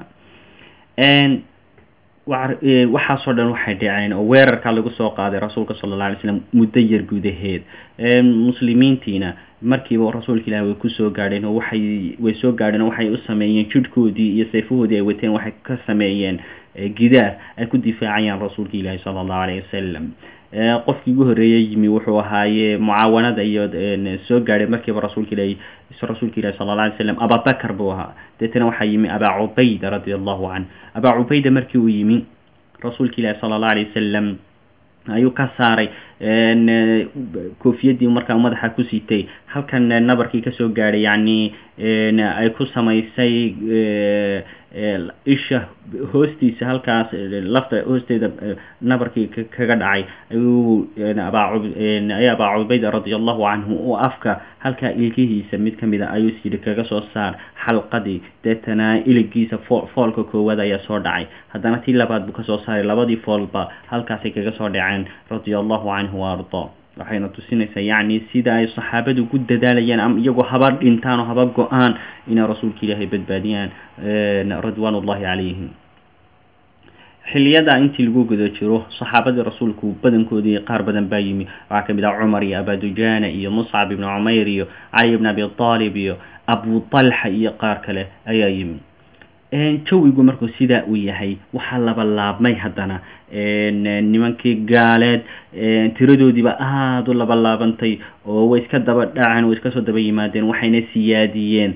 waxaasoo dhan waxay dhaceen oo weerarka lagu soo qaaday rasuulka sala alla alay slam muddo yar gudaheed muslimiintiina markiiba rasuulka ilahi way kusoo gaadheen oo waxay way soo gaadheen oo waxay u sameeyeen jidhkoodii iyo sayfahoodii ay wateen waxay ka sameeyeen gidaar ay ku difaacayaan rasuulka ilaahi sala allahu alayh wasalam qofkii ugu horreeyey yimi wuxuu ahaaye mucaawanada iyo soo gaadhay markiiba rasuulka ilahi rasuulka ilahi sala alla alay slam ababakar buu ahaa deetana waxaa yimi abaa cubayda radia allahu canh abaa cubayda markii uu yimi rasuulka ilahi sala allah alay wasalam ayuu ka saaray koofiyadii markaa madaxa ku sitay halkan nabarkii kasoo gaadhay yacni ay ku samaysay isha hoostiisa halkaas lafta hoosteeda nabarkii kaga dhacay ayuu ayaa abaa cubayda radia allahu canhu u afka halkaa ilkihiisa mid kamid a ayuu yidhi kaga soo saar xalqadii deetana iligiisa fo foolka koowaad ayaa soo dhacay haddana tii labaad buu kasoo saaray labadii foolba halkaasay kaga soo dhaceen radia allahu canhu wa ardaa waxayna tusinaysaa yacni sida ay saxaabadu ku dadaalayaan iyagoo haba dhintaan oo haba go-aan inay rasuulka ilaahay badbaadiyaan ridwaan ullahi calayhim xiliyada intii lagu guda jiro saxaabadii rasuulku badankoodii qaar badan baa yimi waxaa kamid ah cumar iyo abadujana iyo muscab ibnu cumayr iyo cali ibn abi aalib iyo abu talxa iyo qaar kale ayaa yimi jawigu markuu sidaa uu yahay waxaa laba laabmay haddana nimankii gaaleed tiradoodiiba aada u laba laabantay oo way iska daba dhaceen way iska soo daba yimaadeen waxayna siyaadiyeen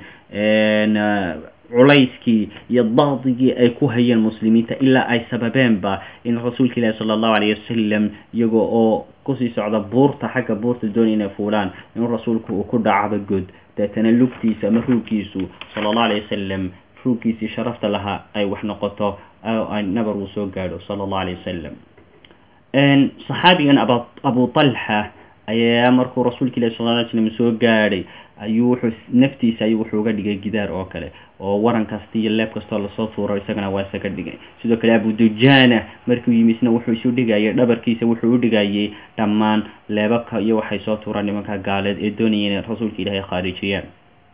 culayskii iyo daqdigii ay ku hayeen muslimiinta ilaa ay sababeenba in rasuulka ilaahi sala allahu alayh wasalam iyago oo kusii socda buurta xagga buurta doonay inay fuulaan inuu rasuulku uu ku dhacdo god deetana lugtiisa ama ruugkiisu sala allahu alayh wasalam ruugkiisii sharafta lahaa ay wax noqoto nabar uu soo gaadho sala allahu alayh wasalam saxaabigan aba abu talxa ayaa markuu rasuulka ilahi sal ly slam soo gaadhay ayuu wuxuu naftiisa ayuu wuxuu uga dhigay gidaar oo kale oo waran kasta iyo leeb kastoo lasoo tuuro isagana waa isaga dhigay sidoo kale abudujana markuu yimi isna wuxuu isu dhigayay dhabarkiisa wuxuu u dhigayay dhammaan leebabka iyo waxay soo tuuraan nimanka gaaleed ee doonaya inay rasuulka ilaahay khaarijiyaan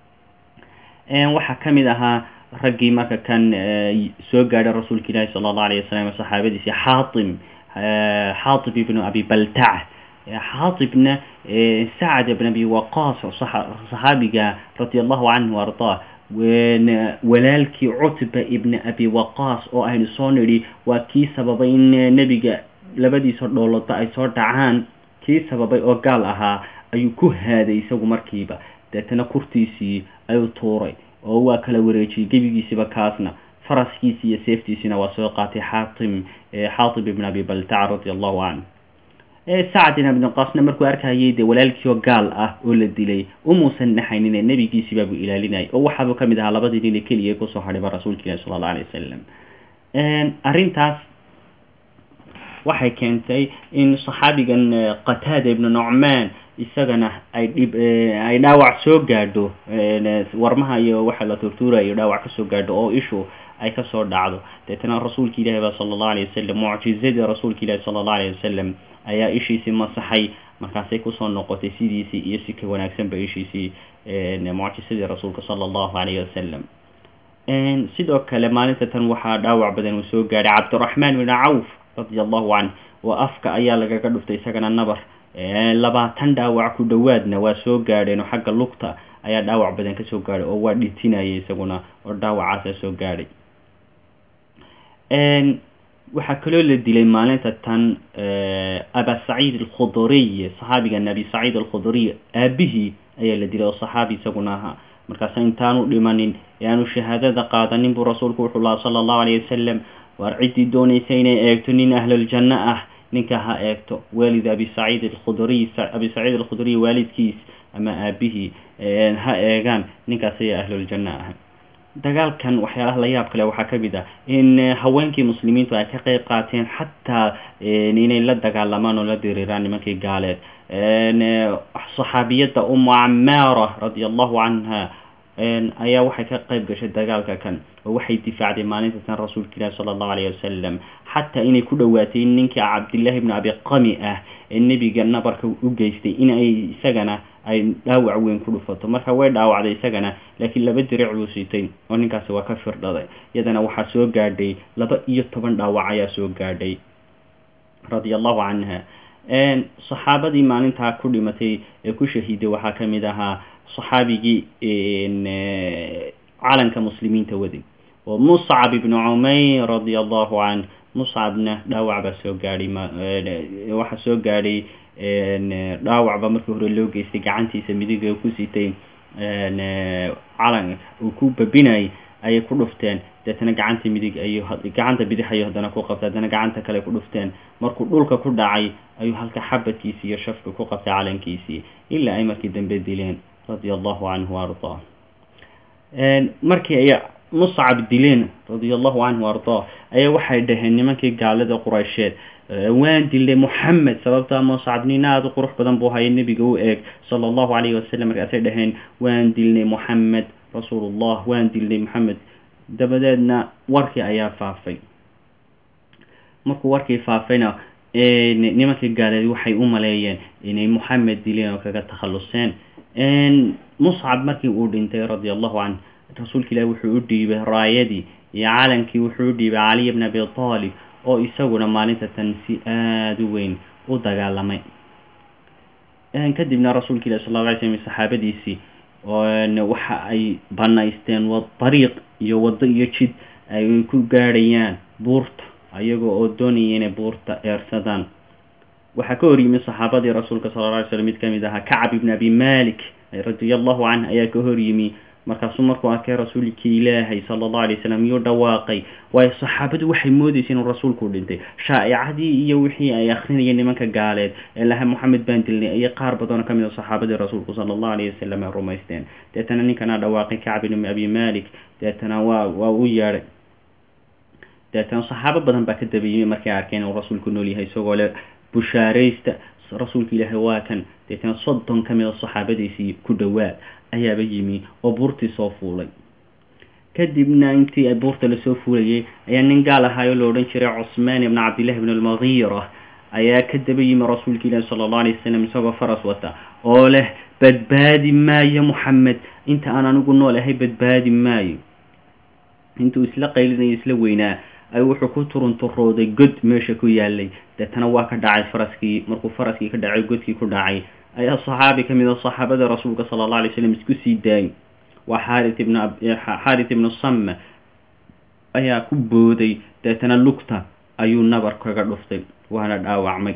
waxaa kamid ahaa raggii marka kan soo gaadhay rasuulka ilaahi sala allahu alayh wasalam saxaabadiisi xaatim xaatib ibnu abi baltac xaatibna sacad ibn abi waqaas saxaabiga radia allahu canhu ardaa walaalkii cutba ibna abi waqaas oo aynu soo nidhi waa kii sababay in nebiga labadiisa dhoolodba ay soo dhacaan kii sababay oo gaal ahaa ayuu ku haaday isagu markiiba deetana kurtiisii ayuu tuuray oo waa kala wareejiyey gebigiisiba kaasna faraskiisi iyo seeftiisina waa soo qaatay xaatim xaatib ibn abi baltac radia allahu canhu sacad ibn abi waqaasna markuu arkayay dee walaalkiioo gaal ah oo la dilay umuusan naxaynine nebigiisibaabuu ilaalinayay oo waxaabuu kamid ahaa labadii nin ee keliya kusoo hadhayba rasuulka ilahi sala allahu alay wasalam arrintaas waxay keentay in saxaabigan qataada ibnu nucmaan isagana ay dhib ay dhaawac soo gaadho warmaha iyo waxa la turtuurayo dhaawac kasoo gaadho oo ishu ay kasoo dhacdo deetana rasuulka ilahi ba sala allahu alayh wasalam mucjizadii rasuulka ilahi sala allahu alayh wasalam ayaa ishiisii masaxay markaasay kusoo noqotay sidiisii iyo si ka wanaagsanba ishiisii mucjisadii rasuulka sala allahu alayhi wasalam sidoo kale maalinta tan waxaa dhaawac badan uu soo gaadhay cabdiraxmaan bin cawf radia allahu canh oo afka ayaa lagaga dhuftay isagana nabar labaatan dhaawac ku dhowaadna waa soo gaadheen oo xagga lugta ayaa dhaawac badan kasoo gaadhay oo waa dhitinayay isaguna oo dhaawacaasa soo gaadhay waxaa kaloo la dilay maalinta tan aba saciid alkhuduriy saxaabigan abi saciid alkhuduriy aabihii ayaa la dilay oo saxaabi isaguna ahaa markaasa intaanu dhimanin ee aanu shahaadada qaadanin buu rasuulku wuxuu laha sala allahu alayh wasalam waar ciddii doonaysa inay eegto nin ahluljanno ah ninka ha eegto waalid abi saciid alkhuduriy abi saciid alkhuduriy waalidkiis ama aabihii ha eegaan ninkaas ayaa ahluljanno ah dagaalkan waxyaalaha la yaab kale waxaa kamid ah in haweenkii muslimiintu ay ka qeyb qaateen xataa inay la dagaalamaan oo la diriiraan nimankii gaaleed saxaabiyadda umu camaara radia allahu canha ayaa waxay ka qeyb gashay dagaalka kan oo waxay difaacday maalinta tan rasuulka ilahi sala allahu alayh wasalam xataa inay ku dhowaatay ninkii cabdillahi ibnu abi qami ah ee nebiga nabarka u geystay in ay isagana ay dhaawac weyn ku dhufato marka way dhaawacday isagana laakiin laba diric buu sitay oo ninkaasi waa ka firdhaday iyadana waxaa soo gaadhay laba iyo toban dhaawac ayaa soo gaadhay radia allahu canha saxaabadii maalintaa ku dhimatay ee ku shahiiday waxaa kamid ahaa saxaabigii calanka muslimiinta waday oo muscab ibnu cumayr radia allahu canh muscabna dhaawac baa soo gaadhay waxaa soo gaadhay dhaawacba markii hore loo geystay gacantiisa midiga ku sitay calan uu ku babinayay ayay ku dhufteen deetana gacanta midig ayuu gacanta bidix ayuu haddana ku qabtay haddana gacanta kale ku dhufteen markuu dhulka ku dhacay ayuu halka xabadkiisii iyo shafka ku qabtay calankiisii ilaa ay markii dambe dileen radia allahu canhu ardaa markii ay muscab dileen radia allahu canhu ardaa ayaa waxay dhaheen nimankii gaalada quraysheed waan dilay moxamed sababtaa muscab nin aada u qurux badan buu haya nebiga u eeg sala allahu calayhi wasalam markaasay dhaheen waan dilnay moxamed rasuulullah waan dilnay moxamed dabadeedna warkii ayaa faafay markuu warkii faafayna nimankii gaaleed waxay u maleeyeen inay moxamed dileen oo kaga takhaluseen muscab markii uu dhintay radia allahu canh rasuulka ilaahi wuxuu u dhiibay raayadii iyo calankii wuxuu u dhiibay caliy bn abi taalib oo isaguna maalinta tan si aada u weyn u dagaalamay kadibna rasuulka ilahi sal la alay slm saxaabadiisii waxa ay banaysteen dariiq iyo waddo iyo jid ay ku gaadhayaan buurta ayagoo oo doonaya inay buurta eersadaan waxaa ka horyimi saxaabadii rasuulka sala la alay slm mid ka mid ahaa kacab ibn abi malik radia allahu canh ayaa ka horyimi markaasuu markuu arkay rasuulkii ilaahay sala allahu alay wasalam yuu dhawaaqay waayo saxaabadu waxay moodeysay inuu rasuulku dhintay shaa'icadii iyo wixii ay akrinayeen nimanka gaaleed ee laha moxamed baan dilnay iyo qaar badanoo ka mid a saxaabadii rasuulku sala allahu alayh wasalam ay rumaysteen deetana ninkanaa dhawaaqay kacb ibn abi malik deetana waa waa u yeedhay deetana saxaabo badan baa ka daba yimi markay arkeen inuu rasuulku nool yahay isagoo le bushaaraysta rasuulka ilaahay waa kan deetana soddon ka mid a saxaabadiisii ku dhowaad ayaaba yimi oo buurtii soo fuulay kadibna intii ay buurta lasoo fuulayay ayaa nin gaal ahaayoo la odhan jiray cusmaan ibn cabdillahi ibn almadiira ayaa ka daba yimi rasuulka ilaahi sala allahu alay wasalam isagoo faras wata oo leh badbaadi maayo moxamed inta aan anigu nool ahay badbaadi maayo intuu isla qaylinayo isla weynaa ay wuxuu ku turunturooday god meesha ku yaalay deetana waa ka dhacay faraskii markuu faraskii ka dhacay godkii ku dhacay ayaa saxaabi ka mid a saxaabada rasuulka sala allah alay slam isku sii daayay waa xaarit ibn xaarit ibnu samme ayaa ku booday deetana lugta ayuu nabar kaga dhuftay waana dhaawacmay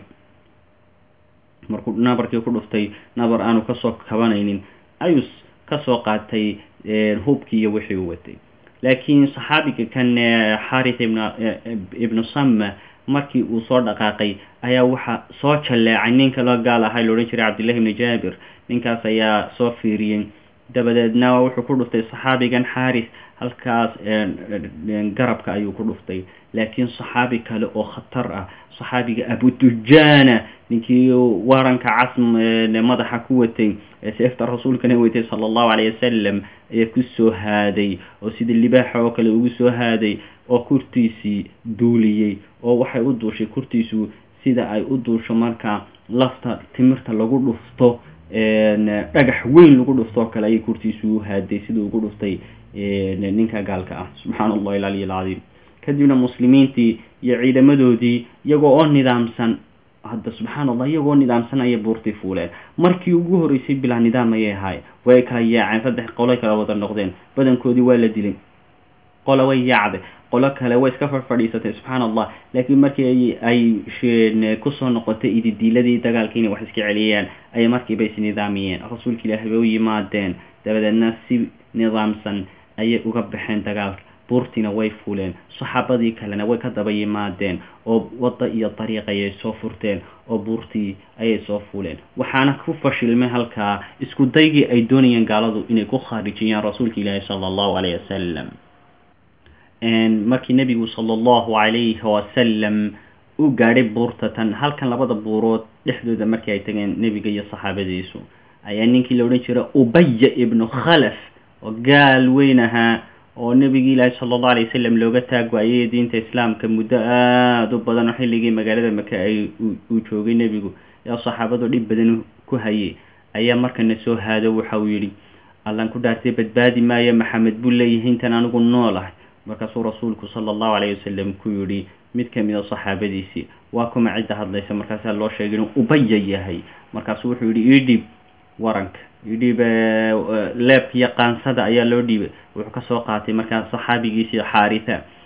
markuu nabarkii ku dhuftay nabar aanu kasoo kabanaynin ayuu kasoo qaatay hubkii iyo wixii u watay laakiin saxaabiga kan xarit ibn ibnu samme markii uu soo dhaqaaqay ayaa waxaa soo jalleecay ninka loo gaal ahay loodhan jiray cabdillahi ibni jaabir ninkaas ayaa soo fiiriyey dabadeedna wuxuu ku dhuftay saxaabigan xaaris halkaas garabka ayuu ku dhuftay laakiin saxaabi kale oo khatar ah saxaabiga abudujana ninkii waranka cas madaxa ku watay ee seefta rasuulkana watay sala allahu calayh wasalam ayaa ku soo haaday oo sida libaaxa oo kale ugu soo haaday oo kurtiisii duuliyey oo waxay u duushay kurtiisu sida ay u duusho marka lafta timirta lagu dhufto dhagax weyn lagu dhuftoo kale ayay kurtiisu u haaday sida ugu dhuftay ninka gaalka ah subxaana allahi alcaliy alcadiim kadibna muslimiintii iyo ciidamadoodii iyagoo oo nidaamsan hadda subxaana allah iyagoo nidaamsan ayay buurtii fuuleen markii ugu horreysay bilaa nidaam ayay ahaay way kala yaaceen saddex qoloy kala wada noqdeen badankoodii waa la dilay qola way yaacday qolo kale way iska farfadhiisatay subxaana allah laakiin markii ay kusoo noqotay ididiiladii dagaalkii inay wax iska celiyayaan ayay markiiba isnidaamiyeen rasuulka ilaahi bay u yimaadeen dabadeedna si nidaamsan ayay uga baxeen dagaalka buurtiina way fuuleen saxaabadii kalena way ka daba yimaadeen oo wadda iyo dariiq ayay soo furteen oo buurtii ayay soo fuuleen waxaana ku fashilmay halkaa isku daygii ay doonayeen gaaladu inay ku khaarijiyaan rasuulka ilaahi sala allahu calayh wasalam markii nebigu sala allahu calayhi wasalam u gaadhay buurta tan halkan labada buurood dhexdooda markii ay tageen nebiga iyo saxaabadiisu ayaa ninkii la odhan jiray ubaya ibnu khalaf oo gaal weyn ahaa oo nebigi ilaahi sala allahu alay wasalam looga taag waayay diinta islaamka muddo aada u badan oo xilligii magaalada maka ay uu joogay nebigu ee saxaabadu dhib badan ku hayay ayaa markana soo haado waxa uu yidhi allan ku dhaartay badbaadi maayo maxamed buu leeyahay intan anigu nool ah markaasuu rasuulku sala allahu calayh wasalam ku yidhi mid ka mid a saxaabadiisii waa kuma cidda hadlaysa markaasaa loo sheegay inuu ubaya yahay markaasuu wuxuu yidhi ii dhiib waranka idhiib leebka iyo qaansada ayaa loo dhiibay wuxuu kasoo qaatay markaa saxaabigiisii xaarita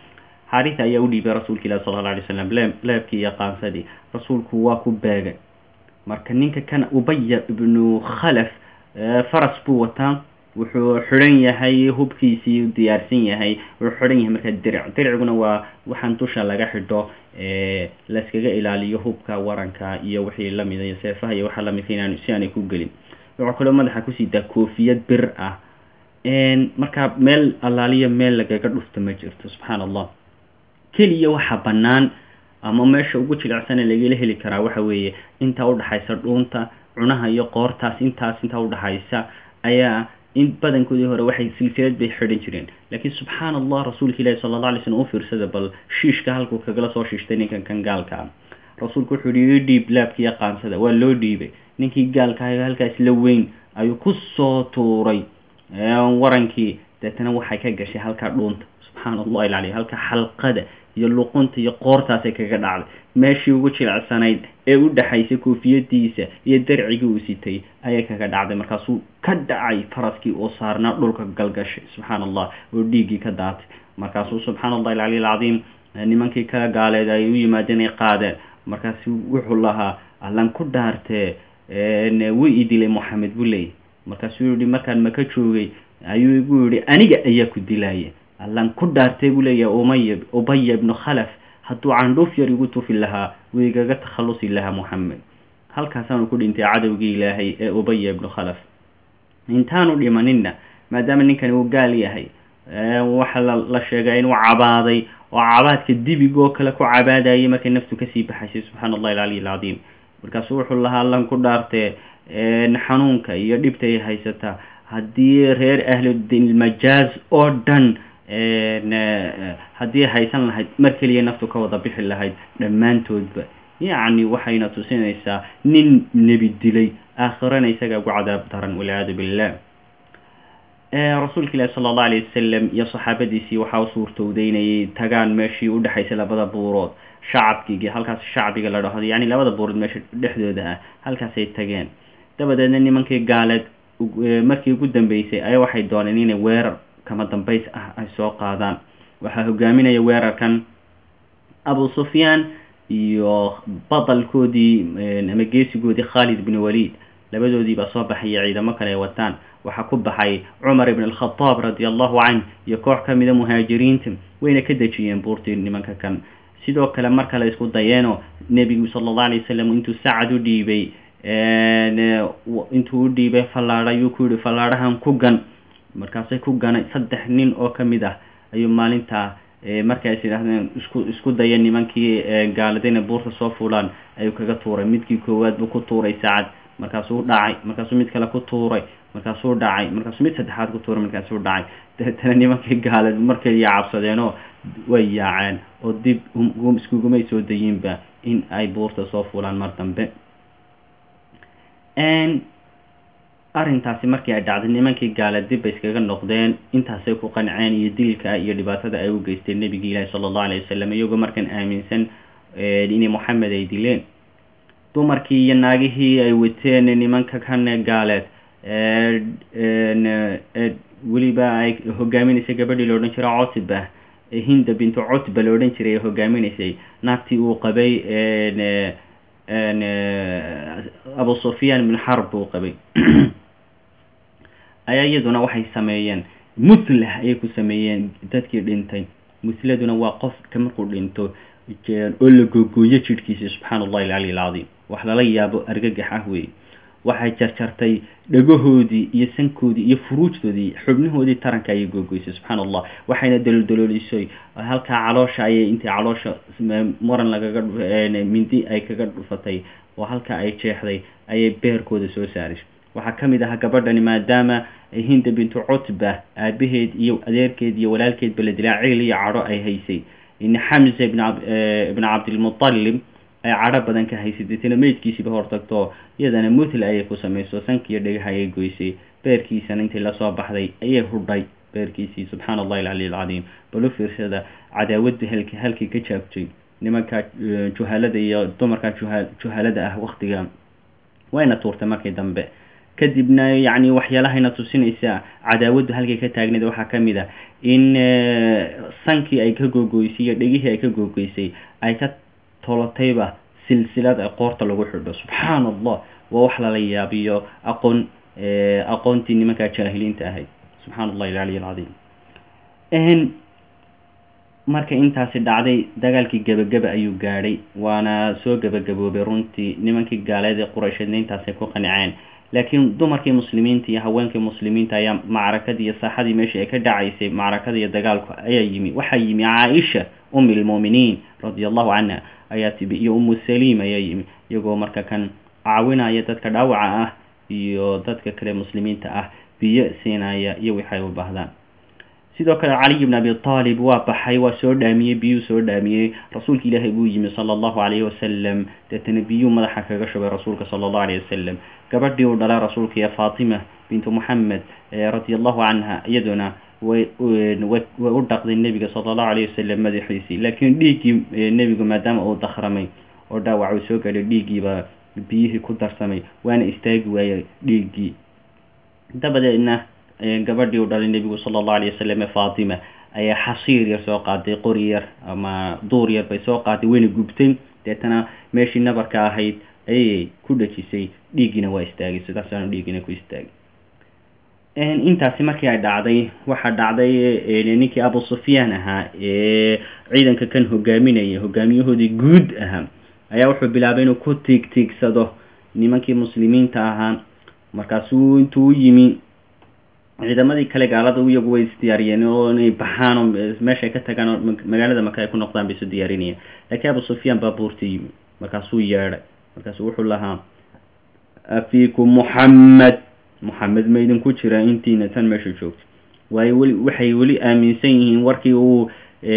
xaarisa ayaa u dhiibay rasuulka ilahi sala alla alay slam le leebkii iyo qaansadii rasuulku waa ku beegay marka ninka kan ubaya ibnu khalaf faras buu wataa wuxuu xidhan yahay hubkiisii diyaarsan yahay wuxuu xidhan yahay markaa diric dirciguna waa waxaan dusha laga xidho layskaga ilaaliyo hubka waranka iyo wixii lamida iyo seefaha iyo waxa lamidka inaan si aanay ku gelin wuxuu kaloo madaxa kusiitaa koofiyad bir ah markaa meel allaaliya meel lagaga dhufto ma jirto subxaana allah keliya waxa bannaan ama meesha ugu jilicsane lagala heli karaa waxa weeye intaa udhaxaysa dhuunta cunaha iyo qoortaas intaas intaa udhaxaysa ayaa in badankoodii hore waxay silsilad bay xidhan jireen laakiin subxaana allah rasuulka ilaahi sala alla alay slm u fiirsada bal shiishka halkuu kagala soo shiishtay ninkan kan gaalka ah rasuulku wuxuu yihi ii dhiib laabkiiyo qaansada waa loo dhiibay ninkii gaalka ahayo halkaas la weyn ayuu ku soo tuuray warankii deetana waxay ka gashay halkaa dhuunta subxaana allahi alcaliy halka xalqada iyo luqunta iyo qoortaasay kaga dhacday meeshii ugu jilicsanayd ee u dhaxaysay koofiyadiisa iyo darcigii uu sitay ayay kaga dhacday markaasuu ka dhacay faraskii oo saarnaa dhulka galgashay subxaana allah oo dhiiggii ka daatay markaasuu subxaana allahi alcaliy alcadiim nimankii ka gaaleed ay u yimaadeen ay qaadeen markaasu wuxuu lahaa allan ku dhaartee way i dilay moxamed buu leeyay markaasuu yihi markaan maka joogay ayuu igu yihi aniga ayaa ku dilaya allan ku dhaartay buu leeyahay umaya ubaya ibnu khalaf hadduu candhuuf yar igu tufi lahaa wuu igaga takhallusi lahaa moxamed halkaasaanu ku dhintay cadowgii ilaahay ee ubaya ibnu khalaf intaanu dhimaninna maadaama ninkani uu gaal yahay waxa la sheegay inuu cabaaday oo cabaadka dibigoo kale ku cabaadayay markay naftu kasii baxaysay subxaana allahi alcaliy alcadiim markaasuu wuxuu lahaa allan ku dhaartee xanuunka iyo dhibtay haysataa haddii reer ahludilmajaaz oo dhan haddii haysan lahayd mar keliya naftu ka wada bixi lahayd dhammaantoodba yacni waxayna tusinaysaa nin nebi dilay aakhirana isagaa ugu cadaab daran walciyaadu billah rasuulka ilaahi sala allahu alayh wasalam iyo saxaabadiisii waxaa u suurtowday inay tagaan meeshii u dhexaysay labada buurood shacabkigi halkaas shacbiga la dhahdo yacni labada buurood meesha dhexdooda ah halkaasay tageen dabadeedna nimankii gaaleed markii ugu dambeysay ayaa waxay dooneen inay weerar kama dambays ah ay soo qaadaan waxaa hogaaminaya weerarkan abu sufyaan iyo badalkoodii ama geesigoodii khaalid bin waliid labadoodii baa soo baxaya ciidamo kale ay wataan waxaa ku baxay cumar ibn alkhadaab radi allahu canh iyo koox ka mida muhaajiriinta wayna ka dejiyeen buurtii nimanka kan sidoo kale mar kale isku dayeeno nebigu sala allahu alay wasalam intuu sacad u dhiibay intuu u dhiibay fallaadha ayuu ku yihi fallaadhahan ku gan markaasay ku ganay saddex nin oo ka mid ah ayuu maalintaa markay is idhahdeen isku isku daya nimankii gaaladayna buurta soo fuulaan ayuu kaga tuuray midkii koowaad buu ku tuuray sacad markaasuu dhacay markaasuu mid kale ku tuuray markaasuu dhacay markaasuu mid saddexaad ku tuuray markaasuu dhacay dabeetana nimankii gaalad markay cabsadeenoo way yaaceen oo dib iskugumay soo dayiinba in ay buurta soo fuulaan mar dambe arrintaasi markii ay dhacday nimankii gaala dib bay iskaga noqdeen intaasay ku qanceen iyo dilka iyo dhibaatada ay u geysteen nebigii ilaahi sala allahu alayh wasalam iyagoo markan aaminsan inay moxamed ay dileen dumarkii iyo naagihii ay wateen nimanka kan gaaleed weliba ay hogaaminaysay gabadhii la odhan jiray cotba hinda bintu cutba la odhan jiray ay hogaaminaysay naagtii uu qabay abu sufyaan bin xarb uu qabay ayaa iyaduna waxay sameeyeen mutlah ayay ku sameeyeen dadkii dhintay mutladuna waa qofka markuu dhinto oo la googooyo jidhkiisa subxaana allahi alcali alcadiim wax lala yaabo argagax ah wey waxay jarjartay dhagahoodii iyo sankoodii iyo furuujtoodii xubnahoodii taranka ayay googoysay subxaana allah waxayna daloldaloolisay halkaa caloosha ayay intay caloosha maran lagaga mindi ay kaga dhufatay oo halkaa ay jeexday ayay beerkooda soo saaray waxaa ka mid ahaa gabadhani maadaama hinda bintu cutba aabaheed iyo adeerkeed iyo walaalkeedba la dilaa cil iyo cadho ay haysay xamza ibn cabdilmutalib ay cadho badan ka haysay deetana meydkiisiiba hortagto iyadana mutla ayay ku samayso sankiiyo dhagaha ayay goysay beerkiisana intay lasoo baxday ayay hudhay beerkiisii subxaana allahi alcali alcadiim bal u fiirsada cadaawadda halki halkii ka jaabtay nimanka juhalada iyo dumarka juha juhalada ah waktiga wayna tuurtay markii dambe kadibna yacni waxyaalahayna tusinaysa cadaawaddu halkay ka taagneed waxaa ka mid ah in sankii ay ka googoysay iyo dhegihii ay ka googoysay ay ka tolotayba silsilad ee qoorta lagu xidho subxaan allah waa wax lala yaabiyo aqoon aqoontii nimankaa jaahiliinta ahayd subxaan allahi alcaliy alcadiim marka intaasi dhacday dagaalkii gebageba ayuu gaadhay waana soo gebagaboobay runtii nimankii gaaleed ee quraysheedna intaasay ku qaniceen laakiin dumarkii muslimiinta iyo haweenkii muslimiinta ayaa macrakadii iyo saaxadii meeshii ay ka dhacaysay macrakada iyo dagaalku ayaa yimi waxaa yimi caaisha umi lmuuminiin radia allahu canha ayaa tibi iyo umu saliim ayaa yimi iyagoo marka kan caawinaya dadka dhaawaca ah iyo dadka kale muslimiinta ah biyo siinaya iyo waxay u baahdaan sidoo kale caliy bn abi aalib waa baxay waa soo dhaamiyey biyuu soo dhaamiyey rasuulka ilaahay buu yimi sala allahu calayhi wasalam deetana biyuu madaxa kaga shubay rasuulka sala allahu alayh wasalam gabadhii uu dhalay rasuulka iyo faatima bintu moxamed radia allahu canha iyaduna way way u dhaqday nebiga sala allahu alayh wasalam madaxiisii laakiin dhiiggii nebigu maadaama uu dakramay oo dhaawac uu soo gaadhay dhiiggiibaa biyihii ku darsamay waana istaagi waayey dhiiggii dabadeedna gabadhii u dhalay nebigu sala allahu alayh wasalam ee faatima ayaa xasiir yar soo qaaday qori yar ama duur yar bay soo qaaday wayna gubtay deetana meeshii nabarka ahayd ayay ku dhejisay dhiiggiina waa istaagay sidaasaanu dhiiggiina ku istaagay intaasi markii ay dhacday waxaa dhacday ninkii abu sufyaan ahaa ee ciidanka kan hogaaminaya hogaamiyahoodii guud ahaa ayaa wuxuu bilaabay inuu ku tiig tiigsado nimankii muslimiinta ahaa markaasuu intuu u yimi ciidamadii kale gaalada iyagu way isdiyaariyeen oo inay baxaan oo meeshaay ka tagaan oo magaalada maka ay ku noqdaan bay isu diyaarinayeen laakiin abu sufyaan baa buurta yimi markaasuu yeedhay markaasu wuxuu lahaa afiikum muxammed moxamed ma idinku jira intiina tan meesha joogto waayo weli waxay weli aaminsan yihiin warkii uu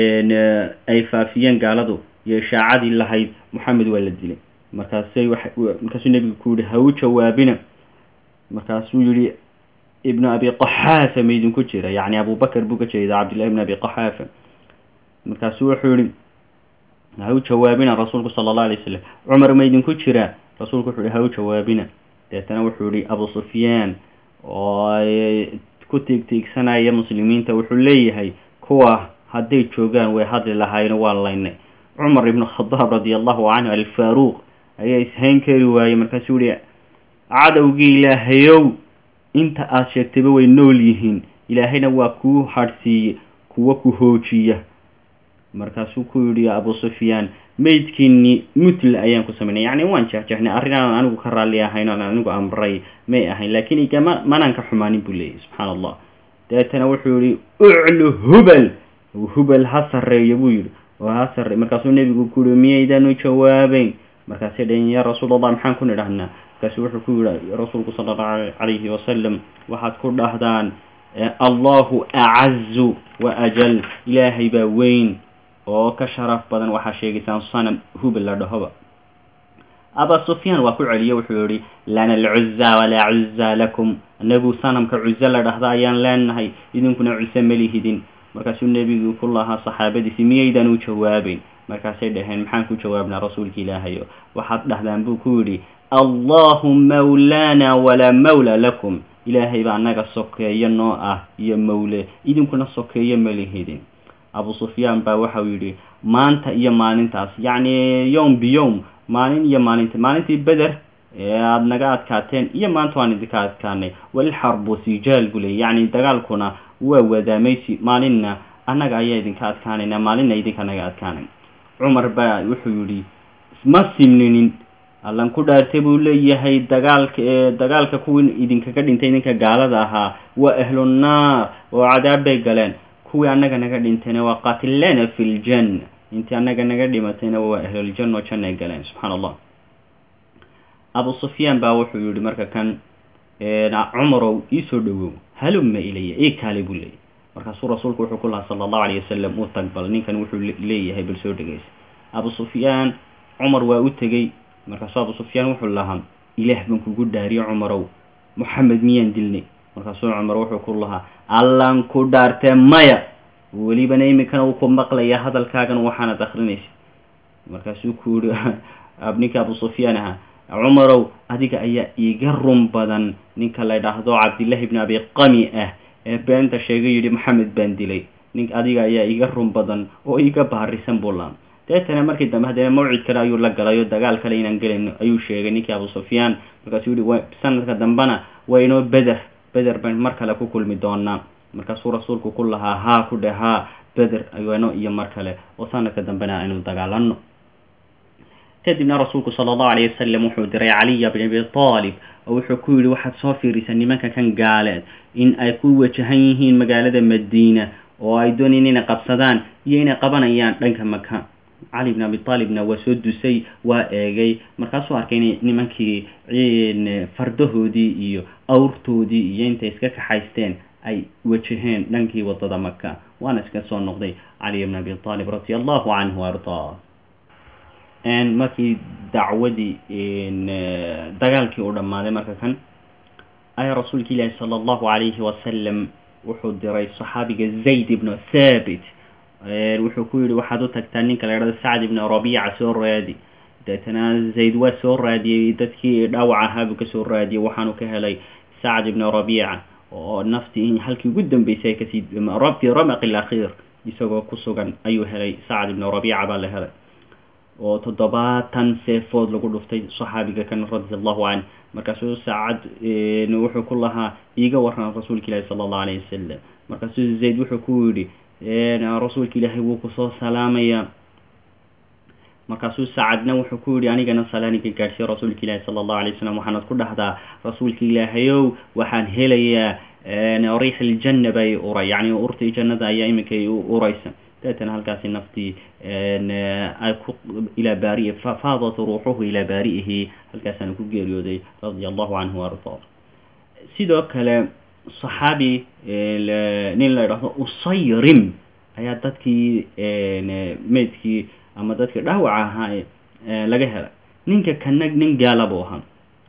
ay faafiyeen gaaladu iyo ishaacadii lahayd moxamed waa la dilay markaasay wa markaasuu nebigu ku yihi ha u jawaabina markaasuu yihi ibnu abi qaxaafa ma idinku jira yacni abubakar buu ka jeeda cabdillahi ibn abi qaxaafa markaasuu wuxuu yihi ha u jawaabina rasuulku sala allahu alay wasalam cumar ma idinku jira rasuulku wuxuu yihi ha u jawaabina deetana wuxuu yihi abu sufyaan oo ku tiigtiigsanaya muslimiinta wuxuu leeyahay kuwa hadday joogaan way hadli lahaayeen waa laynay cumar ibnu khadaab radia allahu canhu alfaaruuq ayaa ishayn kari waayey markaasuu yihi cadowgii ilaahayow inta aada sheegtayba way nool yihiin ilaahayna waa kuu hadhsiiye kuwa ku hoojiya markaasuu ku yidhi abu sufyaan maydkiini mutl ayaan ku samaynay yacni waan jexjexnay arrin aan anigu ka raalli ahayn oan anigu amray may ahayn laakiin igama manaan ka xumaanin buu leeyahy subxaan allah dabeetana wuxuu yihi uclu hubal hubal ha sarreeyo buu yidhi oo ha sarre markaasuu nebigu ku yihi miyaydanu jawaabeyn markaasay dhaheen yaa rasuul allah maxaan ku nidhahnaa markaasu wuxuu ku yihi rasuulku sala allahu calayhi wasalam waxaad ku dhahdaan allahu acazu wa ajal ilaahay baa weyn oo ka sharaf badan waxaa sheegaysaan sanam hubal la dhahoba aba sufyaan waa ku celiye wuxuu yihi lana alcuza walaa cuza lakum anagu sanamka cuzo la dhahda ayaan leenahay idinkuna cuso malihidin markaasuu nebigu ku lahaa saxaabadiisi miyaydan u jawaabeyn markaasay dhaheen maxaan ku jawaabnaa rasuulka ilaahayo waxaad dhahdaan buu ku yidhi allahu mawlaana walaa mawla lakum ilaahay baa annaga sokeeyo noo ah iyo mawle idinkuna sokeeyo malihidin abu sufyaan baa waxau yidhi maanta iyo maalintaas yacni yowm biyowm maalin iyo maalinta maalintii beder ee aada naga adkaateen iyo maanta waan idinka adkaanay walxarbu sijaal buu leeyay yacni dagaalkuna waa wadaamaysi maalinna annaga ayaa idinka adkaanayna maalinna idinka naga adkaanay cumar baa wuxuu yidhi ma simninin allan ku dhaartay buu leeyahay dagaalka dagaalka kuwii idinkaga dhintay idinka gaalada ahaa waa ahlunaar oo cadaab bay galeen kuwii annaga naga dhintayna waa qatilana fi ljanna intii annaga naga dhimatayna waa ahluljanna oo janna ay galeen subxaana allah abu sufyaan baa wuxuu yihi marka kan cumarow iisoo dhawow halumma ilaya ii kaali buu leeyahy markaasuu rasuulku wuxuu ku lahaa sala allahu alayh wasalam uu tag bal ninkan wuxuu leeyahay bal soo dhegeysa abu sufyaan cumar waa u tegey markaasuu abu sufyaan wuxuu lahaa ilaah baan kugu dhaariye cumarow moxamed miyaan dilnay markaasuu cumar wuxuu ku lahaa allan ku dhaartee maya welibana iminkana uu ku maqlaya hadalkaagan waxaanad akrinaysa markaasuu ku yihi ninka abu sufyaan ahaa cumarow adiga ayaa iiga run badan ninka la ydhaahdo cabdillahi bni abi qami ah ee beenta sheegay yidhi maxamed baan dilay nin adiga ayaa iiga run badan oo iiga baarisan buu laam deetana markii dambe haddana mawcid kale ayuu la galay oo dagaal kale inaan gelayno ayuu sheegay ninkii abu sufyaan markaasuu yihi sanadka dambena waa inoo beder beder baan mar kale ku kulmi doonaa markaasuu rasuulku ku lahaa haa ku dheh haa beder ayano iyo mar kale oo sanadka dambena aynu dagaalano kadibna rasuulku sala allahu alayh wasalam wuxuu diray caliya bn abi taalib oo wuxuu ku yidhi waxaad soo fiirisa nimanka kan gaaleed in ay ku wajahan yihiin magaalada madiina oo ay doonayeen inay qabsadaan iyo inay qabanayaan dhanka maka cali bn abi taalibna waa soo dusay waa eegay markaasuu arkay inay nimankii fardahoodii iyo awrtoodii iyo intay iska kaxaysteen ay wajaheen dhankii wadada maka waana iska soo noqday cali bn abi taalib radi allahu canhu ardaa markii dacwadii dagaalkii u dhammaaday marka kan ayaa rasuulka ilaahi sala allahu calayhi wasalam wuxuu diray saxaabiga zayd ibnu thabit wuxuu ku yihi waxaad u tagtaa ninka la idhahdo sacd ibnu rabiica soo raadi deetana zayd waa soo raadiyey dadkii dhaawac ahaabuu kasoo raadiyey waxaanu ka helay sacd ibnu rabiica oo naftii halkii ugu dambeysay kasii fi ramaqi lakhiir isagoo ku sugan ayuu helay sacd ibnu rabiica baa la helay oo toddobaatan seefood lagu dhuftay saxaabiga kan radi allahu canh markaasuu saacad wuxuu ku lahaa iiga waran rasuulka ilaahi sala allahu alayh wasalam markaasuu zayd wuxuu ku yidhi rasuulka ilaahay wuu kusoo salaamayaa markaasuu sacadna wuxuu ku yihi anigana salaaniga gaadhsiiyo rasuulka ilaahi sala allahu alay wasalam waxaanad ku dhahdaa rasuulka ilaahayow waxaan helayaa riix iljanna bay uray yacni urtii jannada ayaa iminka u uraysa deetana halkaasi naftii ay ku ilaa baari'i faadat ruuxuhu ilaa baari'ihi halkaasaana ku geeriyooday radia allahu canhu ardaa sidoo kale saxaabi nin la idhaahdo usayrim ayaa dadkii meydkii ama dadkii dhaawaca ahaa laga helay ninka kana nin gaala buu ahaa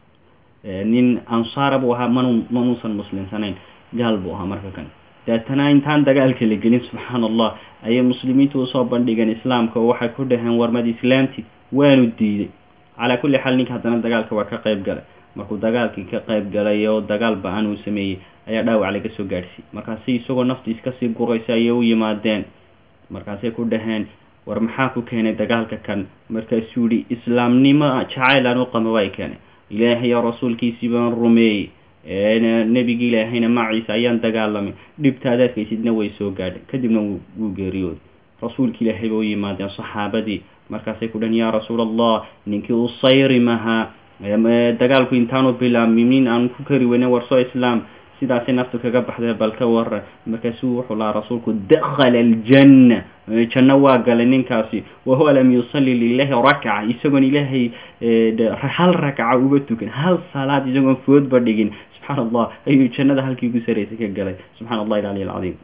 nin ansaara buu ahaa man manuusan muslimsanayn gaal buu ahaa marka kan deetana intaan dagaalka la gelin subxaan allah ayay muslimiintu usoo bandhigeen islaamka oo waxay ku dhaheen warmad islaamti waanu diiday calaa kulli xaal ninka haddana dagaalka waa ka qayb galay markuu dagaalkii ka qayb galay oo dagaal ba-an uu sameeyey ayaa dhaawac laga soo gaadhsiiyey markaasi isagoo naftiis kasii guraysa ayay u yimaadeen markaasay ku dhaheen war maxaa ku keenay dagaalka kan markaasuu yihi islaamnimo jacayl aan u qamo way keenay ilaahay oo rasuulkiisii baan rumeeyey nebigi ilaahayna maciisa ayaan dagaalamay dhibtaad arkaysidna way soo gaadhay kadibna wuu geeriyooday rasuulka ilaahay ba u yimaadeen saxaabadii markaasay ku dhahen yaa rasuul allah ninkii usayrim ahaa dagaalku intaanu bilaabmin nin aan ku kari weyne warsoo islaam sidaasay naftu kaga baxdee bal ka waran markaasuu wuxuu lahaa rasuulku dakhala aljanna janno waa galay ninkaasi wahuwa lam yusalli lilahi rakca isagoon ilaahay hal rakca uga tukan hal salaad isagoon foodba dhigin subxaan allah ayuu jannada halkii ugu saraysay ka galay subxaan allah ilcali alcadiim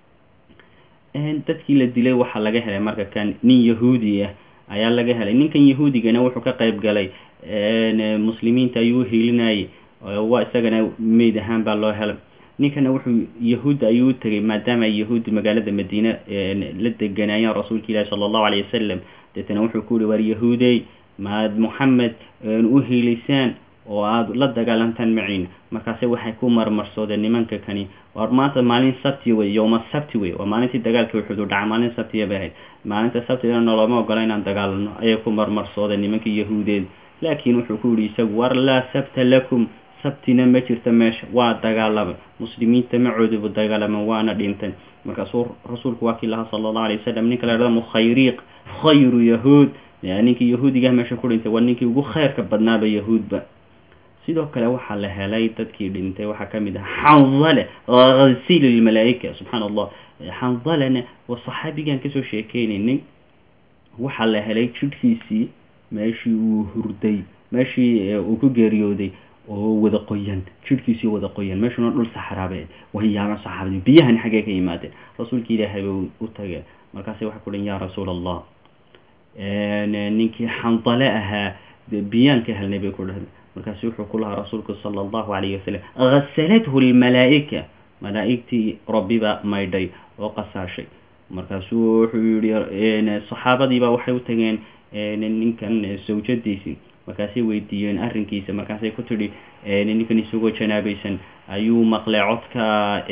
dadkii la dilay waxaa laga helay marka kan nin yahuudi ah ayaa laga helay ninkan yahuudigana wuxuu ka qayb galay muslimiinta ayuu uhiilinayay waa isagana meyd ahaan baa loo helay ninkana wuxuu yahuudda ayuu u tegay maadaama ay yahuudda magaalada madiine la deganaayeen rasuulka ilaahi sala allahu alayh wasalam deetana wuxuu ku yihi waar yahuudey maad moxamed u hiilisaan oo aada la dagaalantaan maciina markaase waxay ku marmarsoodeen nimanka kani war maanta maalin sabti wey yowma sabti wey waa maalintii dagaalka wuxuudu dhaca maalin sabtiya bay ahayd maalinta sabtigana noloma ogola inaan dagaalano ayay ku marmarsoodeen nimankii yahuudeed laakiin wuxuu ku yihi isagu war laa sabta lakum sabtina ma jirta meesha waa dagaalamay muslimiinta macoodubu dagaalamay waana dhintay markaasuu rasuulku waa kii lahaa sala allahu alay wasalam ninka la hahdo mukhayriiq khayru yahuud ninkii yahuudigaah meesha ku dhintay waa ninkii ugu khayrka badnaaba yahuudba sidoo kale waxaa la helay dadkii dhintay waxaa ka mid ah xandale ghasil lmalaaika subxaan allah xandalena waa saxaabigaan kasoo sheekeynaynay waxaa la helay jidhkiisii meeshii uu hurday meeshii uu ku geeriyooday oo wada qoyan jidhkiisii wada qoyan meeshuna dhul saxraabe wayaama saxaabadi biyahani xaggee ka yimaadeen rasuulka ilaahay bay u tageen markaasay waxay ku dhan yaa rasuul allah ninkii xandale ahaa biyaan ka helnay bay ku dhahdeen markaasu wuxuu ku lahaa rasuulku sala allahu calayhi wasalam ghasalathu lmalaa'ika malaa'igtii rabbiba maydhay oo qasaashay markaasuu wuxuu yihi saxaabadiiba waxay u tageen ninkan sawjadiisii markaasay weydiiyeen arrinkiisa markaasay ku tidhi ninkan isagoo janaabaysan ayuu maqlay codka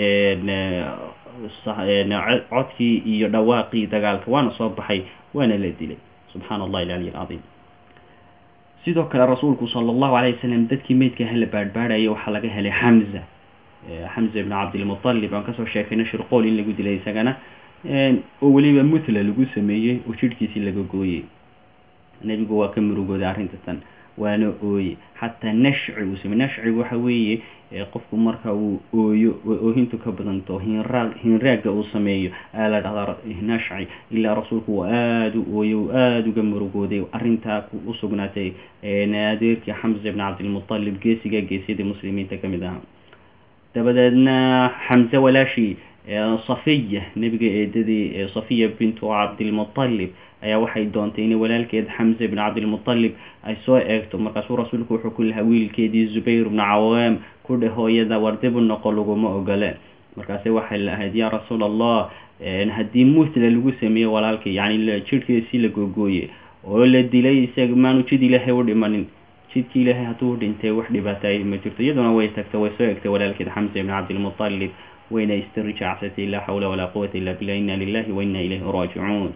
codkii iyo dhawaaqii dagaalka waana soo baxay waana la dilay subxaana allahi alcaliy alcadiim sidoo kale rasuulku sala allahu alay wasalam dadkii meydka hala baadhbaadhaya waxaa laga helay xamza xamza ibn cabdilmutalib aan kasoo sheekayna shirqool in lagu dilay isagana oo weliba mutla lagu sameeyey oo jidhkiisii laga gooyey nebigu waa ka murugooday arrinta tan waana ooye xataa nashci uu samey nashcigu waxa weeye qofku marka uu ooyo oohintu ka badanto hinraag hinraagga uu sameeyo ayaa la dhahdaa nashci ilaa rasuulku uu aada u ooyo uu aada uga murugooday arrintaa u sugnaatay adeerkii xamza ibn cabdilmutalib geesiga geesyadii muslimiinta ka mid ahaa dabadeedna xamze walaashii safiya nebiga eedadii safiya bintu cabdilmutalib ayaa waxay doontay inay walaalkeed xamza ibn cabdilmutalib ay soo eegto markaasuu rasuulku wuxuu ku lahaa wiilkeedii zubayr ibnu cawaam ku dheh hooyada wardibu noqo laguma ogole markaase waxay lahayd yaa rasuul allah haddii mutla lagu sameeyo walaalkii yani jidhkiisii la googooye oo la dilay isaga maanu jid ilaahay u dhimanin jidkii ilaahay hadduu dhintay wax dhibaataay ma jirto iyaduna way tagtay way soo egtay walaalkeed xamza ibn cabdilmutalib wayna istirjacsatay laa xawla walaa quwata illa billah inna lilahi wa inna ilayhi raajicuun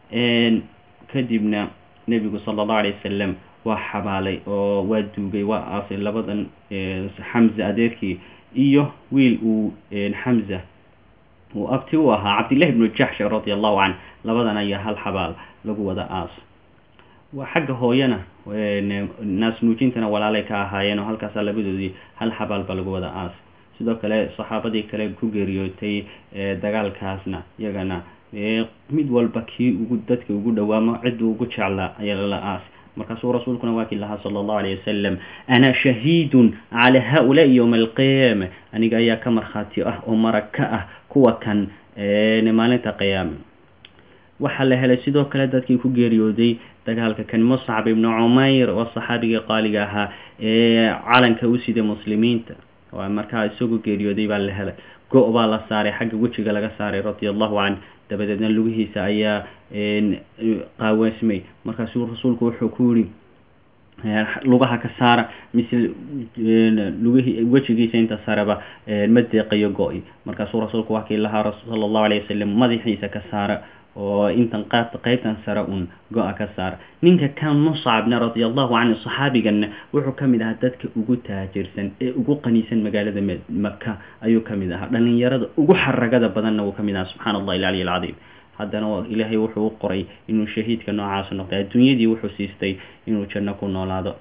kadibna nebigu sala allahu alay wasalam waa xabaalay oo waa duugay waa aasay labadan xamza adeerkii iyo wiil uu xamza uu abti u ahaa cabdillahi ibnu jaxsh radia allahu canh labadan ayaa hal xabaal lagu wada aas waa xagga hooyana naas nuujintana walaalay ka ahaayeen oo halkaasa labadoodii hal xabaal ba lagu wada aas sidoo kale saxaabadii kale ku geeriyootay dagaalkaasna iyagana mid walba kii ugu dadka ugu dhawaamo cidduu ugu jeclaa ayaa lala aas markaasuu rasuulkuna waa kii lahaa sala allahu alayh wasalam ana shahiidun calaa ha-ulaai yowma alqiyaama aniga ayaa ka markhaati ah oo marag ka ah kuwa kan maalinta qiyaame waxaa la helay sidoo kale dadkii ku geeriyooday dagaalka kan muscab ibnu cumayr oo saxaabigii qaaliga ahaa ee calanka u siday muslimiinta markaa isagoo geeriyooday baa la helay go- baa la saaray xagga wejiga laga saaray radia allahu canh dabadeedna lugihiisa ayaa qaawaasmay markaasuu rasuulku wuxuu ku yihi lugaha ka saara mise lugihii wejigiisa inta sareba ma deeqayo go-i markaasuu rasuulku waa kii lahaa sala allahu alayh wasalam madaxiisa ka saara oo intan qaabta qeybtan sare un go-a ka saara ninka kan muscabna radia allahu canhu saxaabiganna wuxuu ka mid ahaa dadka ugu taajirsan ee ugu qaniisan magaalada maka ayuu ka mid ahaa dhalinyarada ugu xaragada badanna wuu ka mid ahaa subxana allahi alcaliy alcadiim haddana ilaahay wuxuu u qoray inuu shahiidka noocaas noqday adduunyadii wuxuu siistay inuu janno ku noolaado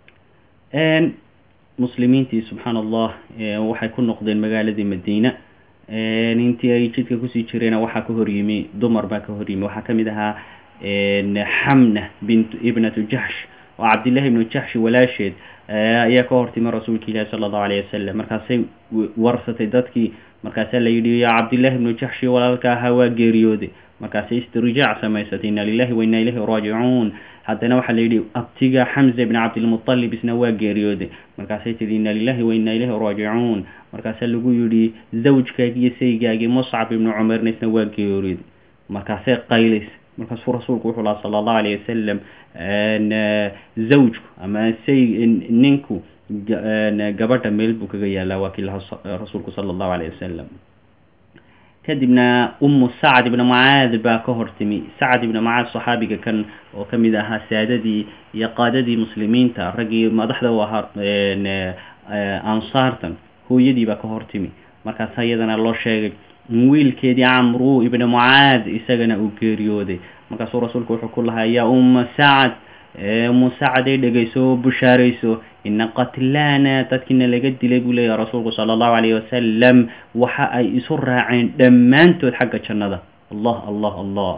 muslimiintii subxaana allah waxay ku noqdeen magaaladii madiina intii ay jidka kusii jireena waxaa ka horyimi dumar baa ka horyimi waxaa ka mid ahaa xamna bint ibnatu jaxsh oo cabdillahi ibnu jaxshi walaasheed ayaa ka hortimi rasuulka ilaahi sala allahu alayh wasalam markaasay warsatay dadkii markaasaa la yidhi yaa cabdillahi ibnu jaxshi walaalka ahaa waa geeriyooday markaasay istirjaac samaysatay inna lilahi wa inna ilayhi raajicuun haddana waxaa la yidhi abtiga xamza ibn cabdilmutalib isna waa geeriyooday markaasay tidhi inna lilahi wa inna ilayhi raajicuun markaasaa lagu yidhi zawjkaagi iyo saygaagii muscab ibnu cumarna isna waa geeriyooday markaasay qaylays markaasuu rasuulku wuxuu lahaa sala allahu alayh wasalam zawjku ama say ninku gabadha meel buu kaga yaalaa waa kii lahaa rasuulku sala allahu alayh wasalam kadibna umu sacd ibna mucaad baa ka hortimi sacd ibna mucaad saxaabiga kan oo ka mid ahaa saadadii iyo qaadadii muslimiinta raggii madaxda u ahaa ansaartan hooyadii baa ka hortimi markaas iyadana loo sheegay wiilkeedii camru ibna mucaad isagana uu geeriyooday markaasuu rasuulku wuxuu ku lahaa yaa umma sacd umu sacd ay dhegayso oo bushaarayso ina qatlaana dadkiina laga dilay buu leeyahay rasuulku sala allahu calayhi wasalam waxa ay isu raaceen dhammaantood xagga jannada allah allah allah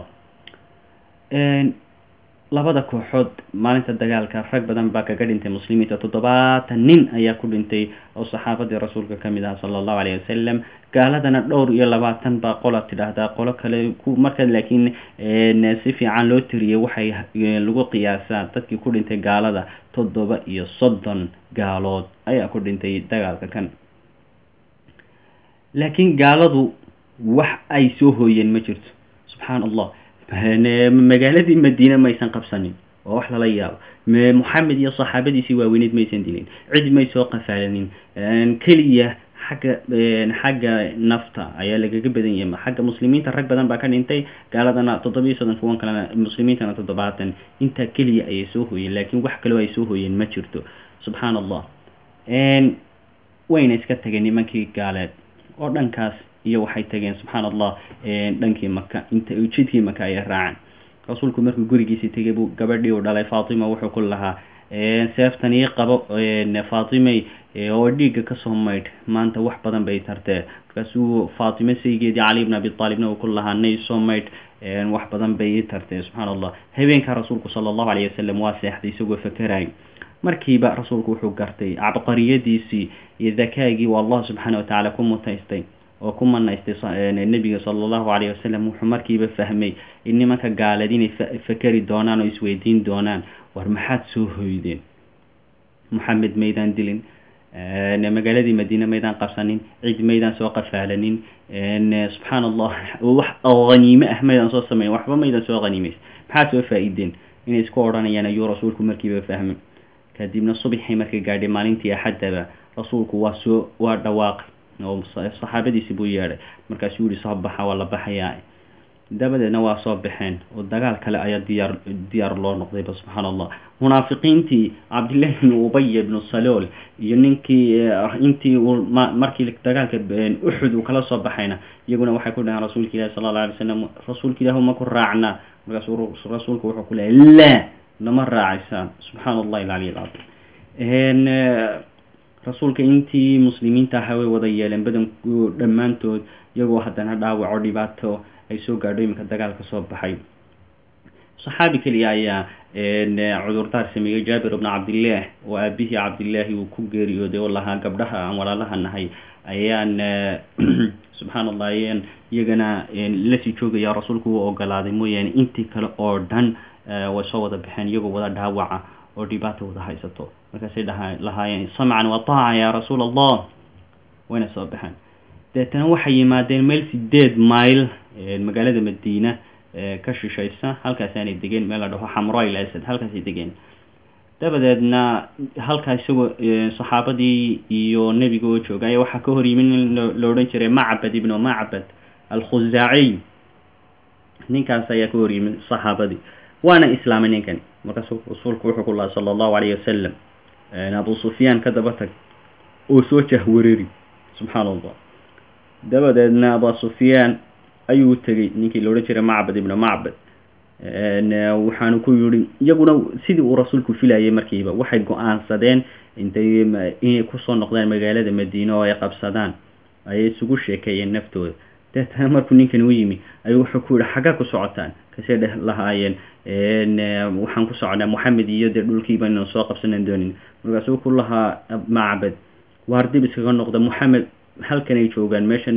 labada kooxood maalinta dagaalka rag badan baa kaga dhintay muslimiinta toddobaatan nin ayaa ku dhintay oo saxaabadii rasuulka ka mid aha sala allahu calayhi wasalam gaaladana dhowr iyo labaatan baa qola tidhaahdaa qolo kale marka laakiin si fiican loo tiriyay waxay lagu qiyaasaa dadkii ku dhintay gaalada toddoba iyo soddon gaalood ayaa ku dhintay dagaalka kan laakiin gaaladu wax ay soo hooyeen ma jirto subxaan allah magaaladii madiine maysan qabsanin waa wax lala yaabo moxamed iyo saxaabadiisii waaweyneed maysan dilin cid may soo qafaalanin keliya xagga xagga nafta ayaa lagaga badan yahay xagga muslimiinta rag badan baa ka dhintay gaaladana toddobiyo soddon kuwan kalena muslimiintana toddobaatan intaa keliya ayay soo hooyeen laakiin wax kaloo ay soo hooyeen ma jirto subxaana allah wayna iska tageen nimankii gaaleed oo dhankaas iyo waxay tageen subxaana allah dhankii maka inta jidkii maka ayay raaceen rasuulku markuu gurigiisii tegay buu gabadhii uu dhalay faatima wuxuu ku lahaa seeftan ii qabo faatimay oo dhiigga kasoo maydh maanta wax badan bay tartee markaasuu faatime saygeedii cali bn abi aalibna uu ku lahaa nay soo maydh wax badan bay ii tartee subxaana allah habeenkaa rasuulku sala allahu alayh wasalam waa seexday isagoo fakerayy markiiba rasuulku wuxuu gartay cabqariyadiisii iyo dakaagii uu allah subxaana watacaala ku mutaystay oo ku manaystay nebiga sala allahu alayh wasalam wuxuu markiiba fahmay in nimanka gaaleed inay fakeri doonaan oo isweydiin doonaan war maxaad soo hoydeen moxamed maydaan dilin magaaladii madiine maydaan qabsanin cid maydaan soo qafaalanin subxaana allah wax haniime ah maydaan soo sameyn waxba maydaan soo haniimeys maxaad soo faa-ideen inay isku odhanayaan ayuu rasuulku markiiba fahmay kadibna subxii markay gaadhay maalintii axaddaba rasuulku waa soo waa dhawaaqay oo saxaabadiisi buu yeedhay markaasuu yihi soo baxa waa la baxayaa dabadeedna waa soo baxeen oo dagaal kale ayaa diyaar diyaar loo noqdayba subxaana allah munaafiqiintii cabdillahi bnu ubay ibnu salool iyo ninkii intii uu markii dagaalka uxud uu kala soo baxayna iyaguna waxay ku dhaheen rasuulka ilahi sala alla alay slam rasuulka ilahi ma ku raacnaa markaasuu rasuulku wuxuu ku lehay laa lama raacaysaan subxaana allahi alcaliy alcadiim rasuulka intii muslimiinta ahaa way wada yeeleen badanku dhammaantood iyagoo haddana dhaawaco dhibaato ay soo gaadho iminka dagaalka soo baxay saxaabi keliya ayaa cudurdaar sameeyey jaabir bna cabdillaah oo aabihii cabdillaahi uu ku geeriyooday oo lahaa gabdhaha aan walaalaha nahay ayaan subxaana allah ayaan iyagana lasii joogaya rasuulku uu ogolaaday mooyaane intii kale oo dhan way soo wada baxeen iyagoo wada dhaawaca oo dhibaata wada haysato markaasay dhaha lahaayeen samcan wa taaca yaa rasuul allah wayna soo baxeen deetana waxay yimaadeen meel sideed mayl magaalada madiina ka shishaysa halkaasaanay degeen meel la dhaho xamroil asad halkaasay degeen dabadeedna halkaa isagoo saxaabadii iyo nebiga oo jooga ayaa waxaa ka hor yimid nin la odhan jiray macbad ibnu macbad alkhusaaciy ninkaas ayaa ka hor yimid saxaabadii waana islaamay ninkan markaasuu rasuulku wuxuu ku laha sala allahu alayh wasalam abu sufyaan ka daba tag oo soo jahwareeri subxaana allah dabadeedna abu sufyaan ayuu tegey ninkii la odhan jiray macbad ibnu macbad waxaanu ku yihi iyaguna sidii uu rasuulku filayay markiiba waxay go-aansadeen intay inay kusoo noqdaan magaalada madiine oo ay qabsadaan ayay isugu sheekeeyeen naftooda deetana markuu ninkan u yimi ayuu wuxuu ku yihi xaggaa ku socotaan kasee dheh lahaayeen waxaan ku socnaa moxamed iyo dee dhulkiiba inaan soo qabsanan doonin markaasuu ku lahaa macbad waar dib iskaga noqda moxamed halkan ay joogaan meeshan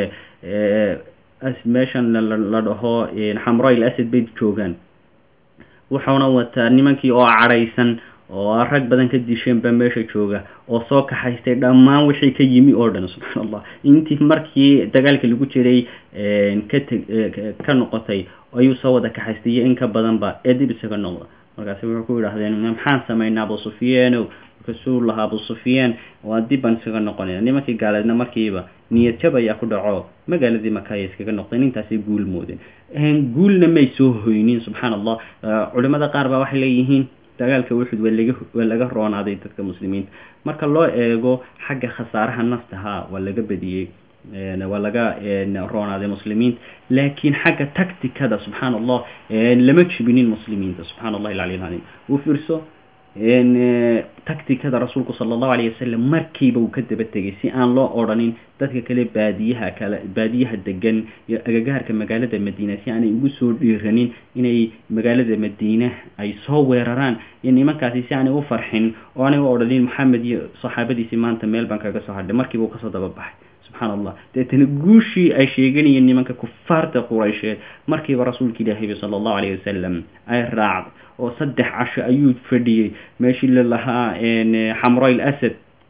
meeshan la dhaho xamroil asad bay joogaan wuxuuna wataa nimankii oo cadhaysan oo rag badan ka disheen baa meesha jooga oo soo kaxaystay dhammaan wixii ka yimi oo dhan subxaana allah intii markii dagaalka lagu jiray ka teg ka noqotay ayuu soo wada kaxaystay iyo in ka badanba ee dib isaga noqda markaasi wuxuu ku yidhahdeen maxaan samaynaa abu sufyaanow markaasuu lahaa abu sufyaan waa dib baan iskaga noqonayna nimankii gaaleedna markiiba niyad jab ayaa ku dhaco magaaladii maka ayay iskaga noqdeen intaasay guul moodeen guulna may soo hoynin subxaana allah culimada qaar baa waxay leeyihiin dagaalka wuxud waa laga waa laga roonaaday dadka muslimiinta marka loo eego xagga khasaaraha naftaha waa laga badiyey waa laga roonaaday muslimiinta laakiin xagga tacticada subxaana allah lama jibinin muslimiinta subxana allahi alcali alcaliim uu fiirso tacticada rasuulku sala allahu alayh wasalam markiiba uu ka daba tegay si aan loo odhanin dadka kale baadiyaha kale baadiyaha degan iyo agagaarka magaalada madiina si aanay ugu soo dhiiranin inay magaalada madiina ay soo weeraraan iyo nimankaasi si aanay u farxin oo aanay u odhanin maxamed iyo saxaabadiisii maanta meel baan kaga soo hadhay markiiba uu kasoo daba baxay subxaana allah deetana guushii ay sheeganayeen nimanka kufaarta quraysheed markiiba rasuulka ilaahiba sala allahu alayh wasalam ay raacday oo saddex casho ayuu fadhiyey meeshii la lahaa xamroil asad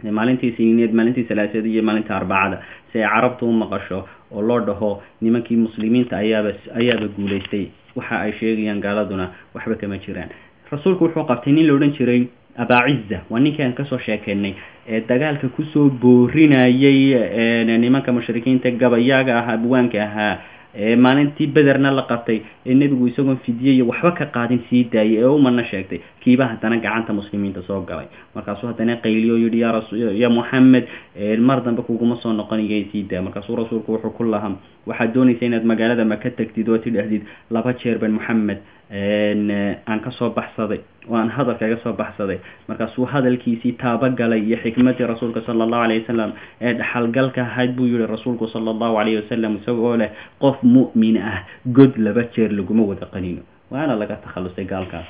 maalintii siniineed maalintii salaasada iyo maalinta arbacada si ay carabtu u maqasho oo loo dhaho nimankii muslimiinta ayaaba ayaaba guulaystay waxa ay sheegayaan gaaladuna waxba kama jiraan rasuulku wuxuu qabtay nin la odhan jiray abaaciza waa ninkii aan kasoo sheekeynay ee dagaalka kusoo boorinayay nimanka mushrikiinta gabayaaga ahaa abwaanka ahaa maalintii bederna la qabtay ee nebigu isagoon fidiyey iyo waxba ka qaadin sii daayay ee umana sheegtay kiiba haddana gacanta muslimiinta soo galay markaasuu haddana qayliyo yihi ya ya moxamed mar dambe kuguma soo noqonayo sii daaya markaasuu rasuulku wuxuu ku lahaa waxaad doonaysa inaad magaalada maka tagtid oo tidhahdid laba jeer ban moxamed aan kasoo baxsaday oo aan hadal kaga soo baxsaday markaasuu hadalkiisii taabagalay iyo xikmadii rasuulka sala allahu alayh wasalam ee dhaxalgalka ahayd buu yihi rasuulku sala allahu alayh wasalam isagoo leh qof mu'min ah god laba jeer laguma wada qanino waana laga takhalusay gaalkaas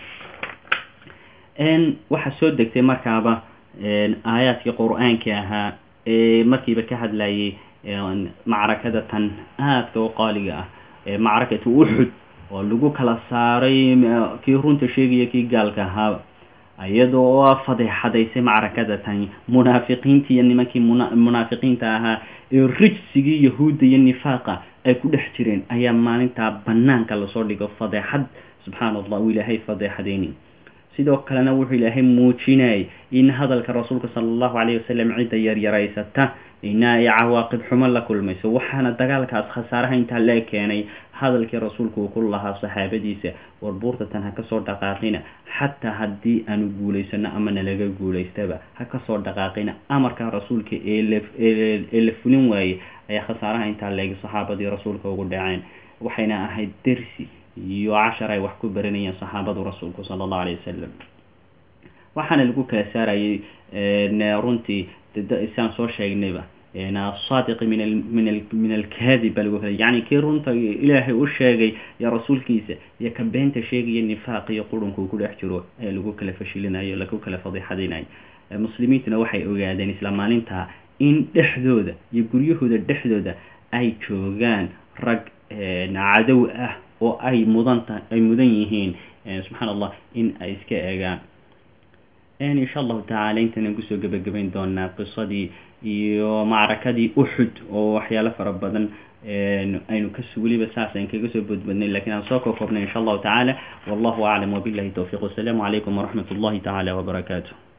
waxaa soo degtay markaaba aayaadkii qur-aanka ahaa ee markiiba ka hadlayay macrakada tan aadka u qaaliga ah ee macrakatu uxud oo lagu kala saaray kii runta sheegaya kii gaalka ahaaba iyadoo oo fadeexadaysay macrakada tani munaafiqiintii iyo nimankii munaafiqiinta ahaa ee rijsigii yahuudda iyo nifaaqa ay ku dhex jireen ayaa maalintaa banaanka lasoo dhigo fadeexad subxaana allah uu ilaahay fadeexadeyni sidoo kalena wuxuu ilaahay muujinayay in hadalka rasuulka sala allahu calayhi wasalam cidda yaryaraysata ina ay cawaaqib xumo la kulmayso waxaana dagaalkaas khasaaraha intaa lee keenay hadalkii rasuulku uu ku lahaa saxaabadiisa war buurtatan ha kasoo dhaqaaqina xataa haddii aanu guulaysano ama nalaga guulaystaba ha kasoo dhaqaaqina amarka rasuulka ee ee la fulin waayey ayaa khasaaraha intaa leegay saxaabadii rasuulka ugu dhaceen waxayna ahayd dersi iyo cashar ay wax ku baranayeen saxaabadu rasuulku sala allahu alayh wasalam waxaana lagu kala saarayay runtii siaan soo sheegnayba asaadiqi min min min alkaadib baa lagu kala yani kii runta ilaahay u sheegay iyo rasuulkiisa iyo ka beenta sheegaya nifaaq iyo qurunka uu ku dhex jiro ee lagu kala fashilinayo lagu kala fadiixadinayo muslimiintuna waxay ogaadeen isla maalintaa in dhexdooda iyo guryahooda dhexdooda ay joogaan rag cadow ah oo ay mudanta ay mudan yihiin subxaan allah in ay iska eegaan insha allahu tacaala intanan kusoo gebagabayn doonaa qisadii iyo macrakadii uxud oo waxyaalo fara badan aynu kas weliba saas ayn kaga soo boodbadnay lakin aan soo kookobnay insha allahu tacaala wallahu aclam wabillahi towfiq wasalaamu calaykum waraxmat ullahi tacaala wabarakaatu